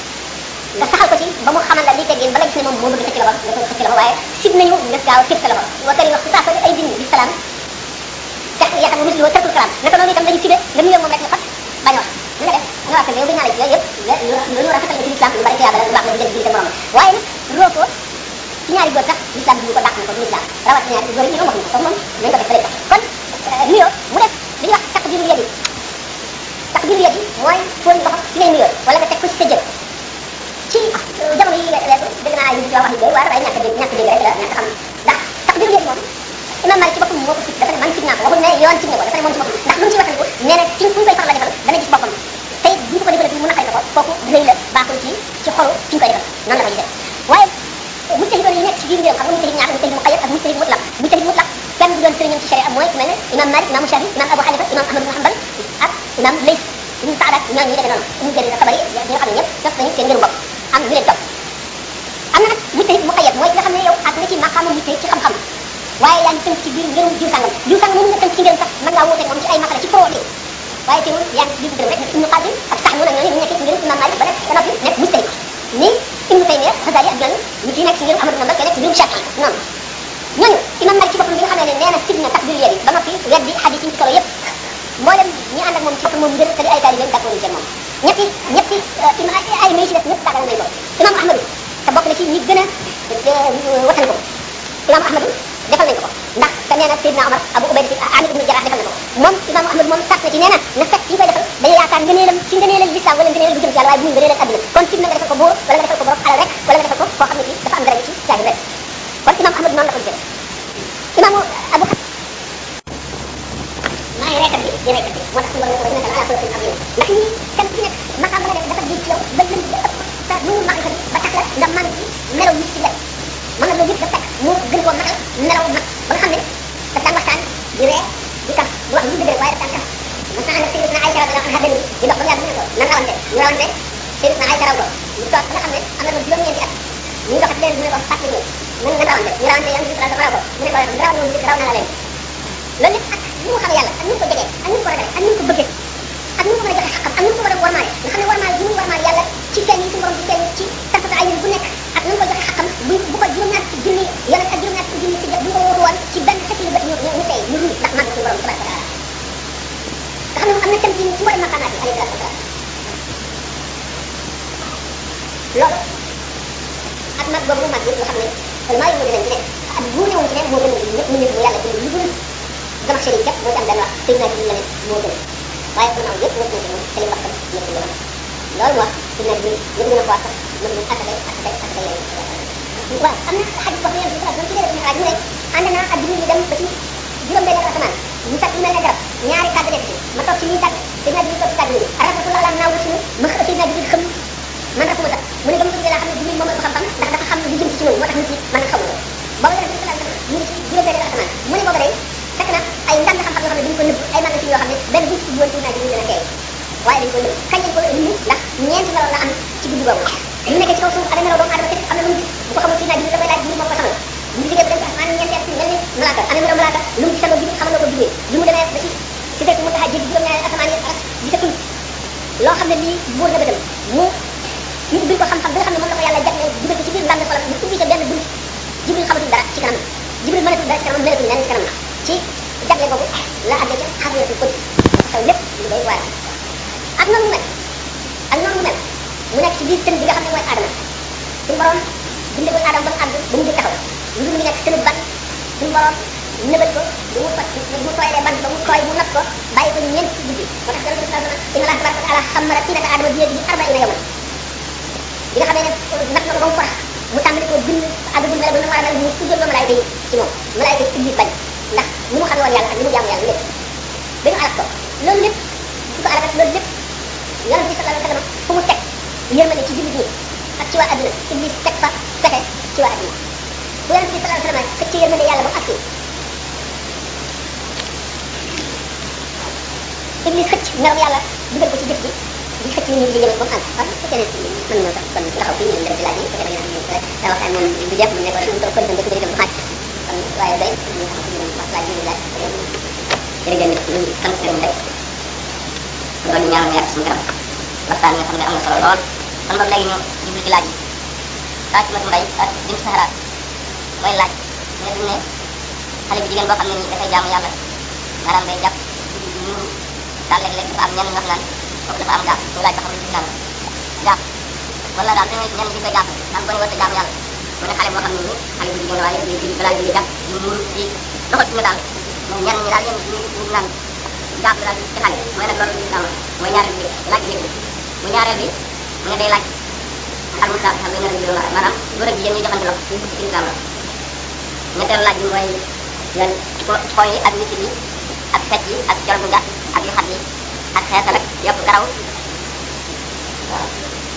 nga saxal ko ci ba mu xamal la li teggin ba nga gis ne moom moo bëgg xëcc loxo nga ko xëcc loxo waaye sib nañu nga gaaw a tëb sa loxo wa kari wax saa ko ay dindi bi salaam tax yaakaar misli wa tarkul salaam naka noonu itam dañu sibe nga nuyoo moom rek nga fat bañ a wax na nga def nga wax yow bi naa la ci yooyu yëpp lu ñu rafetal ci l'islam lu bari tiyaaba la lu baax la di jël morom waaye nag roo ko ci ñaari góor sax l'islam bi ko dàq na ko du l'islam rawat ñaari góor yi ñoom wax ko moom nañ ko def fële kon nuyoo mu def li ñuy wax takbirul yadi takbirul yadi mooy fóon loxo ci ngay nuyoo wala nga teg ko ci sa jëb ci jamono yi weesu dégg naa ay nit yoo wax ni doy waar waaye ñàkk a dégg ñàkk a dégg rek la ñàkk xam ndax takbirul yadi moom imam Malik ci boppam moo ko sib dafa ne man sib naa ko waxul ne yoon sib na ko dafa ne moom ci boppam ndax lu mu ci waxandiku nee na ci fu ñu koy faral la defal dana gis boppam te it bu ñu ko defal mu naqari ko kooku rëy la baaxul ci ci xolu ci ñu koy defal noonu la ko gisee waaye mujtahid yi nekk ci biir ngéem xam nga mujtahid ñaar mujtahid muqayyad ak mujtahid mutlaq mujtahid mutlaq kenn du doon sëriñam ci sharia mooy ku mel ne imam Malik imam Shafi imam Abu Hanifa imam Ahmad ibn Hanbal ak imam Lays ibn Sa'd ak ñooñu ñu demee noonu Ibn Jarir Tabari ñi nga xam ne ñëpp def nañu seen ngëru bopp am ñu leen topp am na nag mujtahid muqayyad mooy ki nga xam ne yow àgg nga ci maqaama mujtahid ci xam-xam waaye yaa ngi tënk ci biir ngërum jiw sangam jiw sangam moom nga tënk ci ngërum sax mën ngaa wóote moom ci ay masala ci foo waaye teewul yaa ngi ci biir rek Ibnu Qasim ak sax ñoo ñooñu ñu nekkee ci ngërum imam Malik ba nekk ba noppi nekk mujtahid ni Ibnu Taymiya Xasali ak ñooñu ñu ci nekk ci ngërum Ahmad ibn Hanbal nekk ci ngërum Shafi noonu ñooñu imam Malik ci boppam bi nga xamee ne nee na sib na takbir yéen ba noppi weddi hadis yi ci solo yëpp mboolem ñi ànd ak moom ci boppam moom ngër te di ay taalibeem d'accord ci moom ñetti ñetti ay may ci def ñëpp tàggal nañ ko imam Ahmadu te bokk na ci ñi gën a watan ko imam Ahmadu defal nañ ko ko ndax nee na Seydina Omar Abu Ubayda si Amir ibn Jarrah defal na ko moom imam Ahmad moom sart na ci nee na na fekk yi koy defal dañu yaakaar ngëneelam ci ngëneelal l'islam wala ngëneelal bu jëm ci yàlla waaye bu ñu ngëneelal adduna kon ci na nga defal ko buur wala nga defal ko borom alal rek wala nga defal ko koo xam ne kii dafa am dara ci jaagi rek kon imam Ahmad noonu la ko gisee imaamu Abu maa ngi reekat bi di reekat bi moo tax suñu borom ne ko naka ala suratul azim ndax ñi kenn ku nekk maqaam ba nga def dafa di ci yow ba lëm ba ëpp sa nu mu màgg ba tax la nga màgg ci melaw nit ci lekk mën na loolu yëpp dafa fekk mu gën koo matal melaw mag ba nga xam ne daf daan waxtaan di ree di kaf di wax lu dëgg rek waaye daf daan kaf mos naa ànd ak Sayyidatuna Aïcha radiyallahu anha benn di dox ba mu yàgg mu ne ko nan rawante ñu rawante Sayyidatuna Aïcha raw ko ñu toog ba nga xam ne am na loolu juróom-ñeenti at ñu doxat leen mu ne ko fàttali ñu nan nan rawante ñu rawante yàlla bi sallallahu alayhi wa sallam raw ko mu ne ko raw na woon raw na la leen loolu lépp ak ni mu xam yàlla ak ni mu ko jegee ak ni mu ko ragalee ak ni mu ko bëggee ak ni mu ko mën a joxe xaqam ak ni mu ko war a warmaale nga xam ne warmaal bi muy warmaal yàlla ci feeñ yi suñu borom di feeñ ci tarfata ay bu nekk ak ni mu ko joxe xaqam bu bu ko juróom-ñaar ci junni yonent ak juróom-ñaar ci junni si bu ko wóotu woon ci benn xetti lu bët ñu ñu tey ñu ruus ndax màgg suñu borom tabaraka taala nga xam ne am na tam ci mboolem maqaamaat yi alayhi salaatu wasalaam loolu ak mag boobu mu mag yëpp nga xam ne maa ngi dinañ ci ne ak bu newoon ci ne moo gën a ñëpp mu ñëpp mu yàlla bind lu dul dama xëy képp moo ci am benn wax sëy naa ci la ne moo gën waaye pour naaw yëpp ñëpp na ci moom te li wax tam ñëpp la loolu mu wax sëy naa ci ñëpp gën a xool sax mën nañ asaka asaka asaka yooyu waaw am na xadis boo xam ne yàlla ci leeral xaaj mu ne ànd naa ak jibril dem ba ci juróom benn asamaan ñu tag lu mel ne garab ñaari kàddu nekk ci ma toog ci lii tàgg sëy naa jibril toog ci kàddu yi rafatul ala naawu ci ma xëy sëy naa jibril xam man rafuma sax mu ne ba mu ko laa xam ne jibril moom la ko xam-xam ndax dafa xam lu jëm ci ñoom moo tax nit ñi man xamul ko booba yonente bi sallallahu alayhi wasallam ñu ngi ci juróom benn asamaan mu ne booba day fekk na ay ndànd xam-xam yoo xam ne dañu ko nëbb ay magasin yoo xam ne benn buñ ci woon ci naa jibril gën a teey waaye dañ ko nëbb kañ lañ ko indi ndax ñeenti melo la am ci guddi boobu bu ñu nekkee ci kaw suuf amee melo doomu adama képp am na lu mu gis bu ko xamul ci naa jibril da koy laaj jibril moo ko xamal bu ñu jógee ba dem ci asamaan ñeenteel ci mel ni malaaka amee melo malaaka lu mu gisandoo jibril xamal na ko jibril bi mu demee ba ci ci fekk mu tax a jéggi juróom-ñaari asamaan yi aras gisatul loo xam ne lii buur na bëtam mu ñu ubbil ko xam-xam bi nga xam ne moom la ko yàlla jagleel dugal ko ci biir ndànd xolam ñu ubbi ca benn bunt jibril xamatul dara ci kanam jibril mënatul dara ci kanam mënatul lenn ci kanam ci jagle boobu la àggee ca xarriyatul qudus xew lépp lu doy waar ak noonu mu mel ak noonu mu mel mu nekk ci biir tën bi nga xam ne mooy aadama suñu borom bindagul aadama ba mu àgg ba mu jël taxaw lu dul mu nekk tënu ban suñu borom nëbal ko bu mu fat bu mu tooyalee ban ba mu tooy mu not ko bàyyi ko ñeent ci guddi moo tax yonente bi sallallahu alayhi wa sallam inna allaha tabaraka wa taala xamara tinata aadama bi yadihi arbaina yawman bi nga xamee ne nat na ko ba mu farax mu tàmbali koo bind àggagul mel ba na war a mel mu sujjoon loo malaayka yi ci moom malaayka yi iblis bañ ndax ni mu xamee woon yàlla ak ni mu jaamu yàlla lépp ba ñu alak ko loolu lépp su ko alakat loolu lépp yonente bi sallallahu alayhi wa sallam fu mu teg yërmande ci jullit ñi ak ci waa adduna iblis teg fa fexe ci waa adduna bu yonente bi sallallahu alayhi wa sallam xëcc yërmande yàlla ba mu agsi iblis xëcc meram yàlla dugal ko ci jëf ji di xëcc nit ñi di jëmal ba mu àgg waaw su fekkee ne mën na sax kon taxaw fii ñu dem ci laaj yi fekkee da ngeen am rek da waxtaan moom du jeex mu ne ko rek mu toog kon dem ci dem xaaj kon waaye day ñu xam ci ñu wax laaj yi laaj jërëjëf nit ñu sant leen rek loolu ñu ñaanal yàlla suñu kanam waxtaan nga xam ne am na solo lool kon boog léegi ñu jublu ci laaj yi Fatima Mbay ak Bint Sahara mooy laaj ne duñ ne xale bu jigéen boo xam ne nii dafay jaamu yàlla maanaam day jàpp ñu daal léeg-léeg dafa am ñenn ñu wax naan kooku dafa am gaaf ñu laaj ba xam ne ci gaaf gaaf wala daal dañuy ñenn ñi koy gaaf naan ko ñu war a jaamu yàlla mu ne xale boo xam ne nii xale bu jigéen waaye ñu julli balaa julli jàpp ñu muur ci doxal suñu daal mais ñenn ñi daal yéen ñu ñu naan gaaf daal ci xale mooy nag loolu am mooy ñaareel bi laaj bi bu ñaareel bi mu ne day laaj al musa xam nga ne la maanaam góor ak jigéen ñu joxante loxo ñu ci islam la ñetteelu laaj bi mooy yan xoy yi ak nit yi ak fet yi ak col bu gàtt ak yu xat yi ak xeetal ak yokk karaw waaw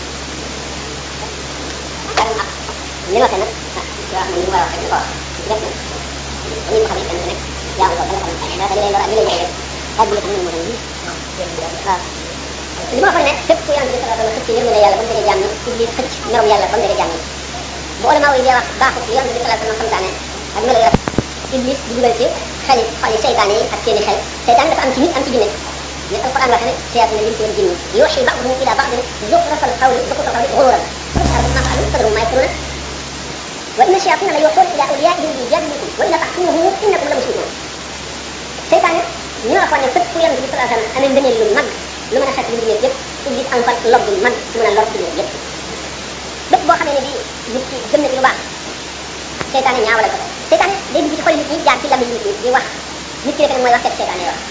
karam ak li ma nag ah yoo xam ne li mu war a wax rek ko wax def na ni ko xam ne kenn rek jaamu ko dana xam ne dafa leen war a li leen rek ak bi xam ne mo dañu waaw li ma waxoon ne fépp ku yàlla bi sallallahu alayhi wa sallam xëcc yërmande yàlla ba mu dëgg jàmm iblis xëcc merom yàlla ba mu dëgg jàmm bu ulama yi dee wax baaxut li yàlla bi sallallahu alayhi wa sallam santaane ak melo yor iblis di dugal ci xel xol yi seytaane yi ak seeni xel seytaane dafa am ci nit am ci jinne ni alquran waxe ne shayatin al-insi wal jinni yuhi ba'dhum ila ba'din zukhraf al-qawli zukhraf al-qawli ghururan ma fa'alu fadrum ma yakruna wa inna shayatina la yuhuna ila awliyaihim liyujadilukum wa inna ta'tumuhum innakum la mushrikun seytaane ñu la waxoon ne fépp fu yonent bi sallallahu alayhi wa sallam amee ngëneel lu mag lu mën a xet lu nit yëpp iblis am fan lob bu mag su mën a lor ci nit yëpp bépp boo xamee ne bi nit ki gëm na ci lu baax seytaane ñaawale ko seytaane day dugg ci xoli nit ñi jaar ci lammi nit ñi di wax nit ki rek nag mooy wax fekk seytaane yor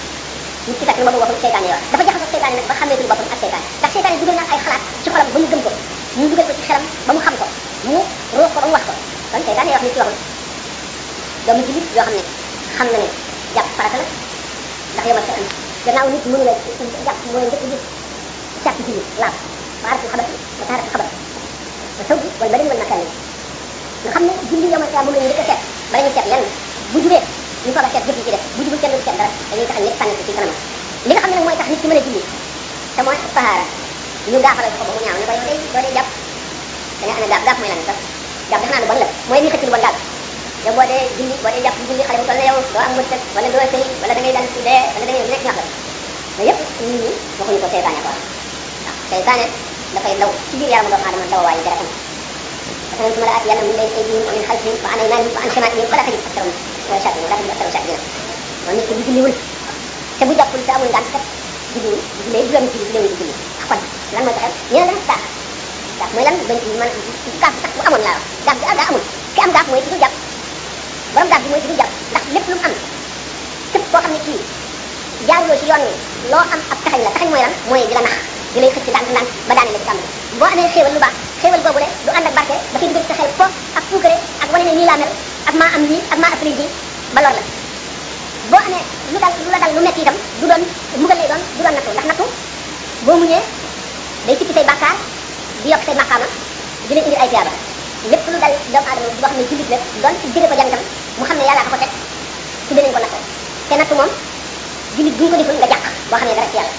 nit ki fekk na boobu waxul seytaane yor dafa jaxasoo seytaane nag ba xàmmeetul boppam ak seytaane ndax seytaane dugal na ay xalaat ci xolam ba mu gëm ko mu dugal ko ci xelam ba mu xam ko mu ruux ko ba mu wax ko kon seytaane wax nit ki waxul doomu jullit yoo xam ne xam na ne jàpp farata la ndax yomal sa am gannaaw nit mënu la jàpp mooy njëkk gis càpp jullit laab baaratu xabat ba taaratu xabat ba saw wala ba dañ wal makkaan nga xam ne julli yomal sa moom la ñu njëkk a seet bala ñu seet lenn bu jubee ñu soog a seet jëf yi ci def bu jubul kenn du seet dara dañuy taxal ñëpp sànni ko ci kanamam li nga xam ne nag mooy tax nit ki mën a julli te mooy tahaara ñu gaafalal ko ba mu ñaaw ne ko yow day boo dee jàpp da nga amee gaaf gaaf mooy lan sax gaaf defe naa lu bon la mooy li xëcc lu bon daal yow boo dee julli boo dee jàpp julli xale bu toll ne yow doo am wërsëg wala doo sëy wala da ngay dal ci dee wala da ngay nekk ñax la mais yëpp nit ñi waxuñu ko seytaane ko waaw seytaane dafay daw ci biir yaramu doomu aadama daw waayu deretam parce que suma la at yàlla min bayni aydihim wa min xalfihim wa an aymanihim wa an shamaa'ilihim wala tajid aktharahum shakirin wala tajid aktharahum shakirin moom nit ki bu julliwul te bu jàppul te amul ngànt kat julliwul bu jullee juróomi julli jullee ci julli kon lan mooy taxaw ñu ne dana gaaf gaaf mooy lan bañ ci mën gaaf sax bu amoon laa wax gaaf bi daa amul ki am gaaf mooy ki du jàpp borom gaaf bi mooy ki du jàpp ndax lépp lu mu am képp koo xam ne kii jaaruloo ci yoon wi loo am ab taxañ la taxañ mooy lan mooy di la nax di lay xëcc ndànk ndànk ba daane la ci tàmbali boo amee xéewal lu baax xéewal boobu le du ànd ak barke dafay dugal ci sa xel fo ak puukare ak wane ne nii laa mel ak maa am lii ak maa ëppali ji ba lor la boo amee lu dal lu la dal lu metti itam du doon mbugal lay doon du doon nattu ndax nattu boo muñee day sippi say bàkkaar di yokk say maqaama di la indi ay tiyaaba lépp lu dal doomu aadama boo xam ne jullit la doon jëre ko jàngam mu xam ne yàllaa ko ko teg tudde nañ ko nattu te nattu moom jullit bu ñu ko deful nga jàq boo xam ne dara ci yàlla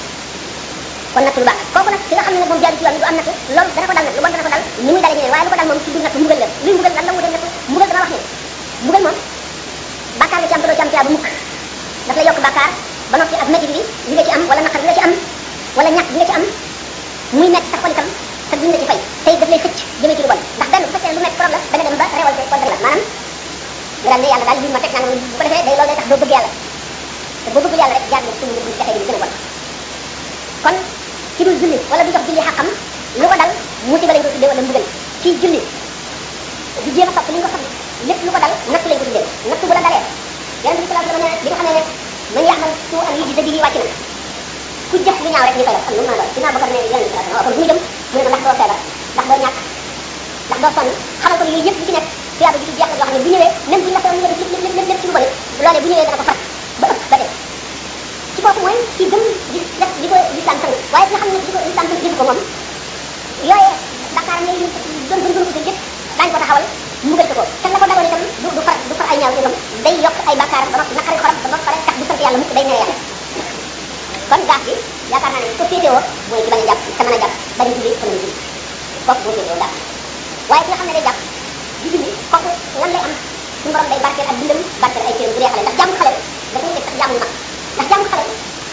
kon nattu lu baax kooku nag ki nga xam ne nag moom jaaru ci yoon du am nattu loolu dana ko dal nag lu bon dana ko dal ni muy dale ñeneen waaye lu ko dal moom ci biir nattu mbugal la luy mbugal lan la mu dem nattu mbugal dama wax ne mbugal moom bàkkaar nga ci am te doo ci am tiyaaba mukk daf la yokk bàkkaar ba noppi ak métti bi li nga ci am wala naqar bi nga ci am wala ñàkk bi nga ci am muy métti sa xol itam te duñ la ci fay tey daf lay xëcc jëmee ci lu bon ndax benn bu fekkee lu métti problème da nga dem ba révolté contre la maanaam nga daal ne yàlla daal lii ma teg naa bu ko defee day loolu day tax doo bëgg yàlla te boo bëgg yàlla rek jaar nga suñu bu jaxee bi gën a bon kon ci dul julli wala du jox julli xaqam lu ko dal musiba lañ ko tuddee wala mbugal ci julli du jéem a topp li nga ko xam lépp lu ko dal nattu lañ ko tuddee nattu bu la dalee yonente bi sallallahu alayhi wasallam bi nga xam ne ne man ya'mal su'an yujza bihi wàcc na ku jëf lu ñaaw rek ñu koy def am lu mu mën a doon dinaa bëgg ne yonente bi sallallahu alayhi wasallam kon bu ñu dem mu ne ko ndax doo feebar ndax doo ñàkk ndax doo sonn xamal ko ne yooyu yëpp bu ci nekk tuyaaba ji ci jeex la yoo xam ne bu ñëwee même bu ñu la feebar nga def lépp lépp lépp lépp ci lu bon loolee bu ñëwee dana ko far ba ëpp ba dee ci kooku mooy ci gëm di def di ko lislam sant waaye nga xam ne di ko lislam sant defu ko moom yooyee Dakar ne doon gën gën ko yëpp daañu ko taxawal mbugal ko ko te la ko daloon itam du du far du far ay ñaaw ñoom day yokk ay bakkaaram ba noppi naqari xolam ba ba pare tax du sant yàlla mukk day mere yàlla kon gaaf bi yaakaar naa ne ko féetewoo mooy ci bañ a jàpp te mën a jàpp bañ a julli te mën a julli kooku moo féetewoo gaaf waaye ki nga xam ne day jàpp di julli kooku lan lay am suñu borom day barkeel ak dundam barkeel ay cëram bu dee xale ndax jàmm xale dafay def sax jàmm mag ndax jàmm xale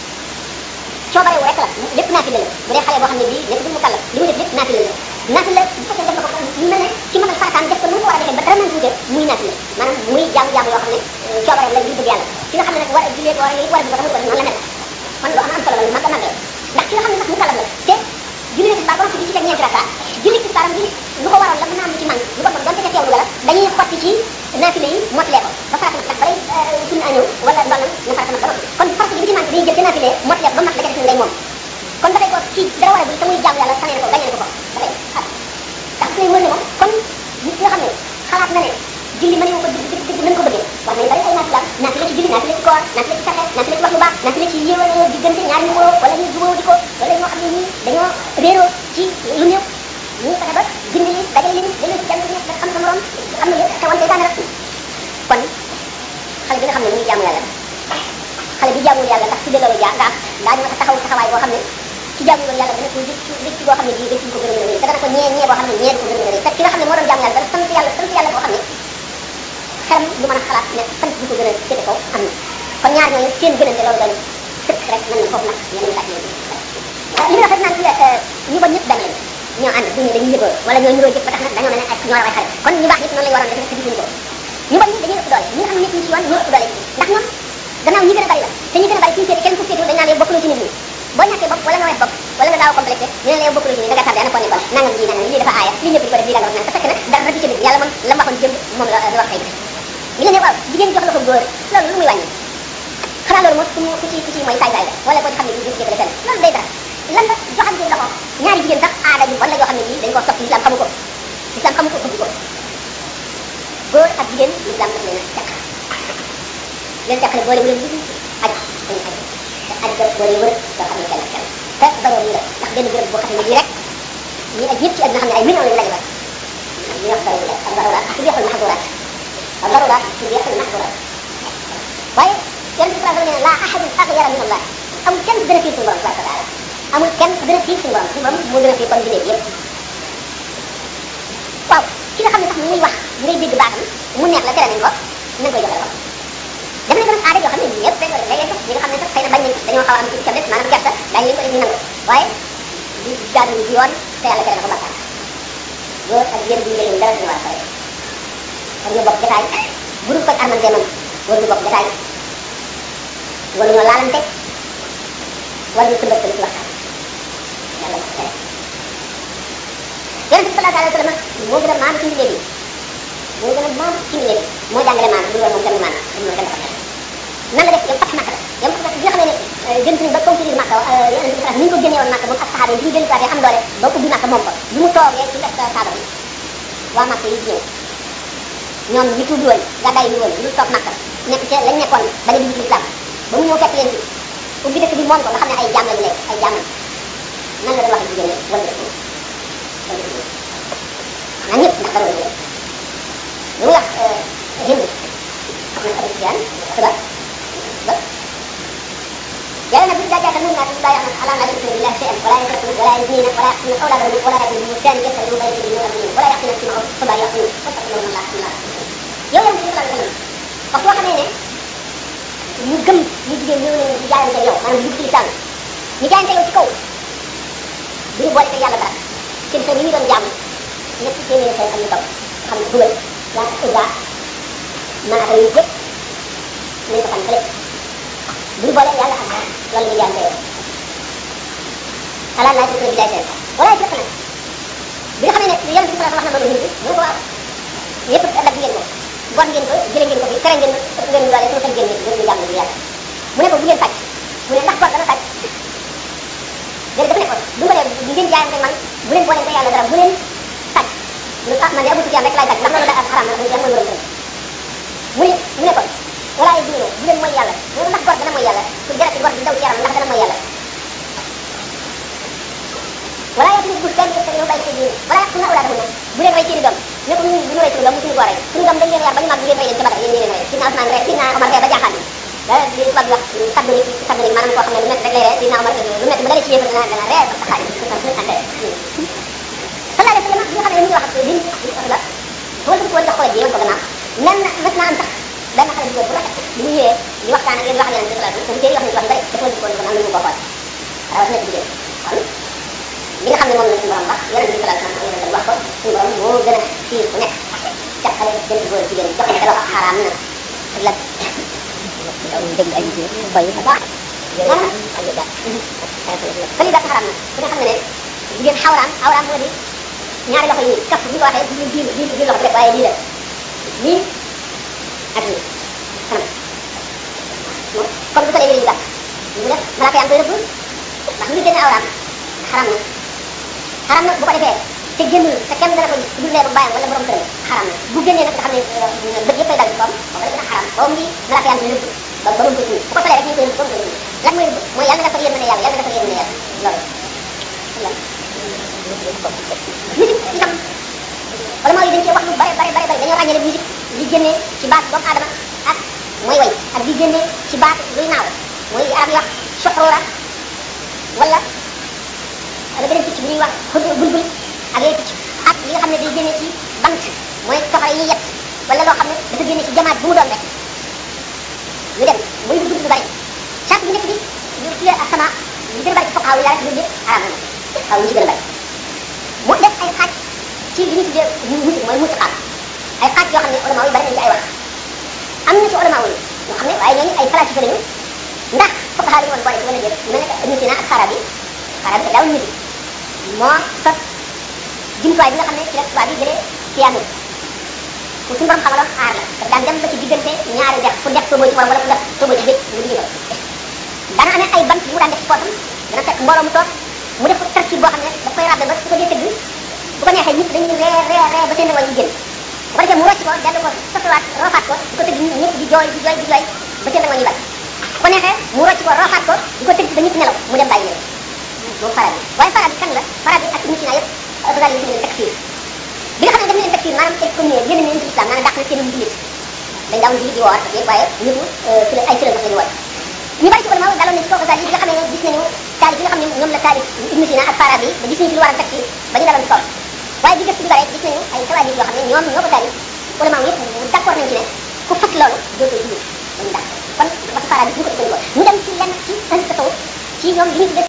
coobarewu rek la lépp naafila la bu dee xale boo xam ne bii nekk du mu kàllaf li mu def lépp naafila la naafila bu fekkee def na ko ñu mel ne ci mënal farataam def ko nu mu ko war a defee ba dara mën tuute muy naafila maanaam muy jaamu-jaamu yoo xam ne coobareem la ngir bëgg yàlla ki nga xam ne nag war a jullee ko war a war a ko tamit noonu la mel kon lu am am solo la lu mag a mag la ndax ki nga xam ne nag mu kàllaf la te julli na tisbaar ba noppi di ci teg ñeenti raka julli tisbaaram bi lu ko waroon la mën naa am lu ci man lu ko bon donte ca teewlu la dañuy xotti ci naafila yi mottalee ko ba farata nag balay sunna a ñëw wala ndolal na farata nag ba noppi kon farata bi ci manqué dañuy jël ca naafila mottalee ko ba mat la ca def day moom kon ba tey ko ci dara war a bul te muy jaamu yàlla sanee na ko bañee na ko ko ba tey ah ndax lay wër ne moom kon nit ki nga xam ne xalaat na ne julli mën ko dëgg dëgg dëgg nañ ko bëggee war nañ bari ay naafila naafila ci julli naafila ci koor naafila ci saxe naafila ci wax lu baax naafila ci yéewal diggante ñaari ñu woo wala ñu jubóo di ko wala ñoo xam ne ñii dañoo réeroo ci lu néew ñu fexe ba bind li dajale leen dañu ci kenn ku nekk xam sa morom am na yëpp xewal seytaane rek kon xale bi nga xam ne mu ngi jaamu yàlla xale bi jaamul yàlla ndax su dee loolu jaa gaaf daañu ma taxaw taxawaay boo xam ne ci jaamu woon yàlla dana ko rëcc rëcc boo xam ne bii rëcc ko gën a mën a rëy te dana ko ñee ñee boo xam ne ñee du ko gën a mën a rëy te ki nga xam ne moo doon jaamu yàlla dana sant yàlla sant yàlla boo xam ne xelam du mën a xalaat ne sant bu ko gën a féete kaw am na kon ñaar ñooñu seen gënante loolu doon sëkk rek mën na foofu nag yeneen laaj yooyu li muy wax rek naan ñu bon ñëpp dañ leen ñoo ànd duñu dañuy yëgoo wala ñoo niroo jëf ba tax nag dañoo mel ne ak ñoo raw ay xale kon ñu baax ñëpp noonu lañu waroon def te defuñu ko ñu bon ñi dañuy ëpp doole ñi nga xam ne nekk ñu ci yoon ñoo ëpp doole ndax ñoom gannaaw ñi gën a bari la te ñi gën a bari suñu féete kenn ku féete dañ naan yow bokkuloo ci nit ñi boo ñàkkee bopp wala nga wees bopp wala nga daaw complexé ñu ne la yow bokkuloo ci nit da nga tardé ana foo nekkoon nangam ji nangam lii dafa aaya lii ñëpp di ko def lii da nga wax naan te fekk na dara du ci nit yàlla moom la mu waxoon jëm moom la wax tey ñu ku ci ku ci mooy saay saay la wala koo ci xam ne kii jëf jëfale fenn loolu day dara lan la joxante loxo ñaari jigéen sax aada bi wala yoo xam ne bii dañ ko sopp l'islam xamu ko l'islam xamu ko bëgg ko góor ak jigéen l'islam daf leen a teq leen teqale boole wu leen lu aj dañu aj te aj ga boole wër yoo xam ne kenn kenn te baroo nii la ndax benn béréb boo xam ne bii rek ñi aj ñëpp ci àdduna xam ne ay millions lañu lañu ñu wax baroo la ak daruraat ak tuddee xol maxduraat ak daruraat tuddee xol maxduraat waaye yonent bi sallallahu alayhi wa sallam nee na laa ahadun aghyara min allah amul kenn gën a fiir suñu borom tabaraka taala amul kenn gën a fiir suñu borom suñu borom moo gën a fiir kon bindee yëpp waaw ki nga xam ne sax muy wax ngay dégg baatam mu neex la tere nañ ko na nga koy joxe loxo def nañ ko nag aada yoo xam ne ñëpp dañ koy léeg-léeg sax ñi nga xam ne sax xëy na bañ nañ dañoo xaw a am ci ca des maanaam gerte daañu leen ko def ñu nangu waaye di jaadu di yoon te yàlla tere na ko bàkkaar góor ak jigéen duñu jëlee dara suñu war a sore war ñu bokk jotaay bu dul koy armante man war ñu bokk jotaay wala ñoo laalante wala ñu tëmbal ci waxtaan yàlla ko tere yonent bi sallallahu alayhi wa sallam moo gën a maam ci mbindee bi moo gën a maam ci mbindee bi moo jàngale maam bu loolu moom kenn maam bu loolu kenn dafa tere nan la def yow fat Makka la yow fat bi nga xam ne jëm nañ ba conquérir Makka yonent bi ni ñu ko génnee woon Makka moom ak saxaaba yi bi ñu dellu am doole ba ubbi Makka moom ko bi mu toogee ci mbes saaba bi waa Makka yi ñëw ñoom ñi tuubi woon gàddaay yi woon ñu toog Makka nekk ca lañ nekkoon bañ a dugg ci islam ba mu ñëw fekk leen ci ubbi dëkk bi moom ko nga xam ne ay jaam lañu nekk ay jaam nan la doon wax jigéen ñi wala dëkk xanaa ñëpp ndax dara wala lu muy wax Hind xam nañ Abu Sufyaan xibaar ba yàlla nag bi daa jaata mun naa tudd daa yaxna ala naa yusriku billahi shay'an wala yasriku wala yaznina wala yaqtuluna awladahum wala yaqtuluna muhtanan yaftaru bayna yadayhi wa arjulihim wala yaqtuluna fi ma'ruf fa bari yaqtulun fattaqullaha Allah Allah yow yonent bi sallallahu alayhi wa sallam wax boo xamee ne ñu gëm ñu jigéen ñëw nañu di jaayante yow maanaam dugg ci lislaam ñu jaayante yow ci kaw du ñu boole ko yàlla dara seen xel yi ñu doon jàmm ñett téeméeri xel am ñu kaw xam ne dugal yaa usa maanaam yu yëpp nañ ko xam fële bu ñu boole yàlla ak loolu ñu jaayante yow xalaat laa ci billahi seen wala ci nag bi nga xam ne yonent bi sallallahu wax na loolu ñu mu ko waaw yëpp dagg ngeen ko bon ngeen ko jëlee ngeen ko fi tere ngeen ëpp ngeen doole sama xel génne ngeen ñu jàmm bi yàlla mu ne ko bu ngeen sàcc mu ne ndax bor dana sàcc léegi dafa ne ko bu ko dee bu ngeen jaayante man bu leen boole ko yàlla dara bu leen sàcc mu ne ah man de Abu Sufyaan rek laay sàcc ndax loolu da xaraam na Abu Sufyaan mooy borom mu ne mu ne kon wala ay diine bu leen mooy yàlla mu ne ndax bor dana mooy yàlla su deret bor di daw ci yaram ndax dana mooy yàlla wala yàlla bu kenn yëpp yow bàyyi sa diine wala yàq na awlaadahum bu leen rey seeni doom ne ko ñun bu ñu rey suñu doom musuñu koo rey suñu doom dañ leen yar ba ñu mag ngeen rey leen ca Badar yéen ñeneen rey Sidna Ousmane rey Sidna Omar rey ba jaaxaan da li tubaab di wax kaddu ni kaddu ni maanaam koo xam ne lu métti rek lay rey Sidna Omar lu métti bu dalee ci yéefar dana dana rey ba xaari sallallahu alayhi wa sallam bi nga xam ne mu ngi wax ak liñ wax la boo dugg woon jox ko ji yoon ko gannaaw nen na mës naa am sax benn xale bu góor bu rafet bi mu ñëwee di waxtaan ak yéen wax yonent bi sallallahu alayhi wa sallam téere wax nañu wax yu bëri dafa dugg woon gannaaw lu mu ko xool rawatina ci jigéen kon li nga xam ne moom la suñu borom wax yonent bi sallallahu alayhi wa sallam wax ko suñu borom moo gën a fiir ku nekk jàppale jënd góor jigéen jox ne dara xaraam na ak la dégg ay jigéen bay ba baax fëli dat xaraam na ku ne xam ne ne jigéen xawraam xawraam moo di ñaari loxo yi kaf bu ñu ko waxee du biir biir biir loxo bi rek waaye lii la lii ak lii kanam moom comme bu solee yére yu gàtt ñu def malaaka yaa ngi koy rëbb ndax lu génne awraam xaram na xaram na bu ko defee te génnul te kenn dana ko gis du leeru bàyyam wala borom këram xaram na bu génnee nag nga xam ne bët yëppay dal ci koom boobu la gën a xaram boobu ngi malaaka yaa ngi koy rëbb ba ba mu ko tuur bu ko solee rek ñu koy rëbb ba mu koy rëbb lan mooy rëbb mooy yàlla nga defal yéen mën a yàlla yàlla nga defal yéen mën a yàlla loolu musique itam wala moo yi dañ cee wax lu bare bare bare bare dañoo ràññale musique li génnee ci baat doomu aadama ak mooy way ak li génnee ci baat luy naaw mooy li arab yi wax soxroora wala wala beneen picc bu ñuy wax xud bulbul ak yooyu picc ak li nga xam ne day génnee ci bant mooy toxara yi yett wala loo xam ne dafa génnee ci jamaat bu mu doon rek ñu dem muy dugg lu bari chaque bi nekk bi ñu tuddee ak sama li gën a bari ci foqaaw yi la rek loolu yëpp arab na xaw ñu ci gën a bari mu def ay xaaj ci li ñu tuddee musique mooy musiqaat ay xaaj yoo xam ne ulama yi bari nañ ci ay wax am na ci ulama yi ñoo xam ne waaye ñooñu ay falasifa lañu ndax fuqaha yi woon boole ci wala déet mel ne Ibn Sina ak Farabi Farabi daawul musique moo sos jumtuwaay bi nga xam ne ci la tubaab yi jëlee piano ku suñu borom xamaloon aar la daf daan dem ba ci diggante ñaari dex fu dex sooboo ci borom wala fu dex sooboo ci géej mu di ko dana amee ay bant yu mu daan def ci poosam dana fekk mbooloo mu toog mu def ko tarkib boo xam ne daf koy rabbe ba su ko dee tëgg bu ko neexee nit dañuy ree ree ree ba seen wañ yi génn bu ko defee mu rocc ko dellu ko soppiwaat roofaat ko di ko tëgg nit ñëpp di jooy di jooy di jooy ba seen wañ yi bari bu ko neexee mu rocc ko roofaat ko di ko tëgg ba ñëpp nelaw mu dem bàyyi leen moom fara bi waaye fara bi kan la fara bi ak Ibn Sina yëpp Ghazali yi leen takfir bi nga xam ne dem leen takfir maanaam excommunié génn leen ci islam maanaam dàq na seen jullit dañ daawoon jullit di woor ak yëpp waaye ñëpp fi la ay fi la lañu woor ñu bari ci ulama daloon nañ ci kaw Ghazali bi nga xam ne gis nañu taalif yi nga xam ne ñoom la taalif Ibn Sina ak fara bi ba gis nañu ci lu war a takfir ba ñu daloon ci kaw waaye bi gëstu bi bare gis nañu ay tawaalif yoo xam ne ñoom ñoo ko taalif ulama yëpp d'accord nañ ci ne ku fas loolu dootoo jullit dañu dàq kon waxtu fara bi ñu ko ëppandikoo ñu dem ci lenn ci seen tasawuf ci ñoom li ñu tuddee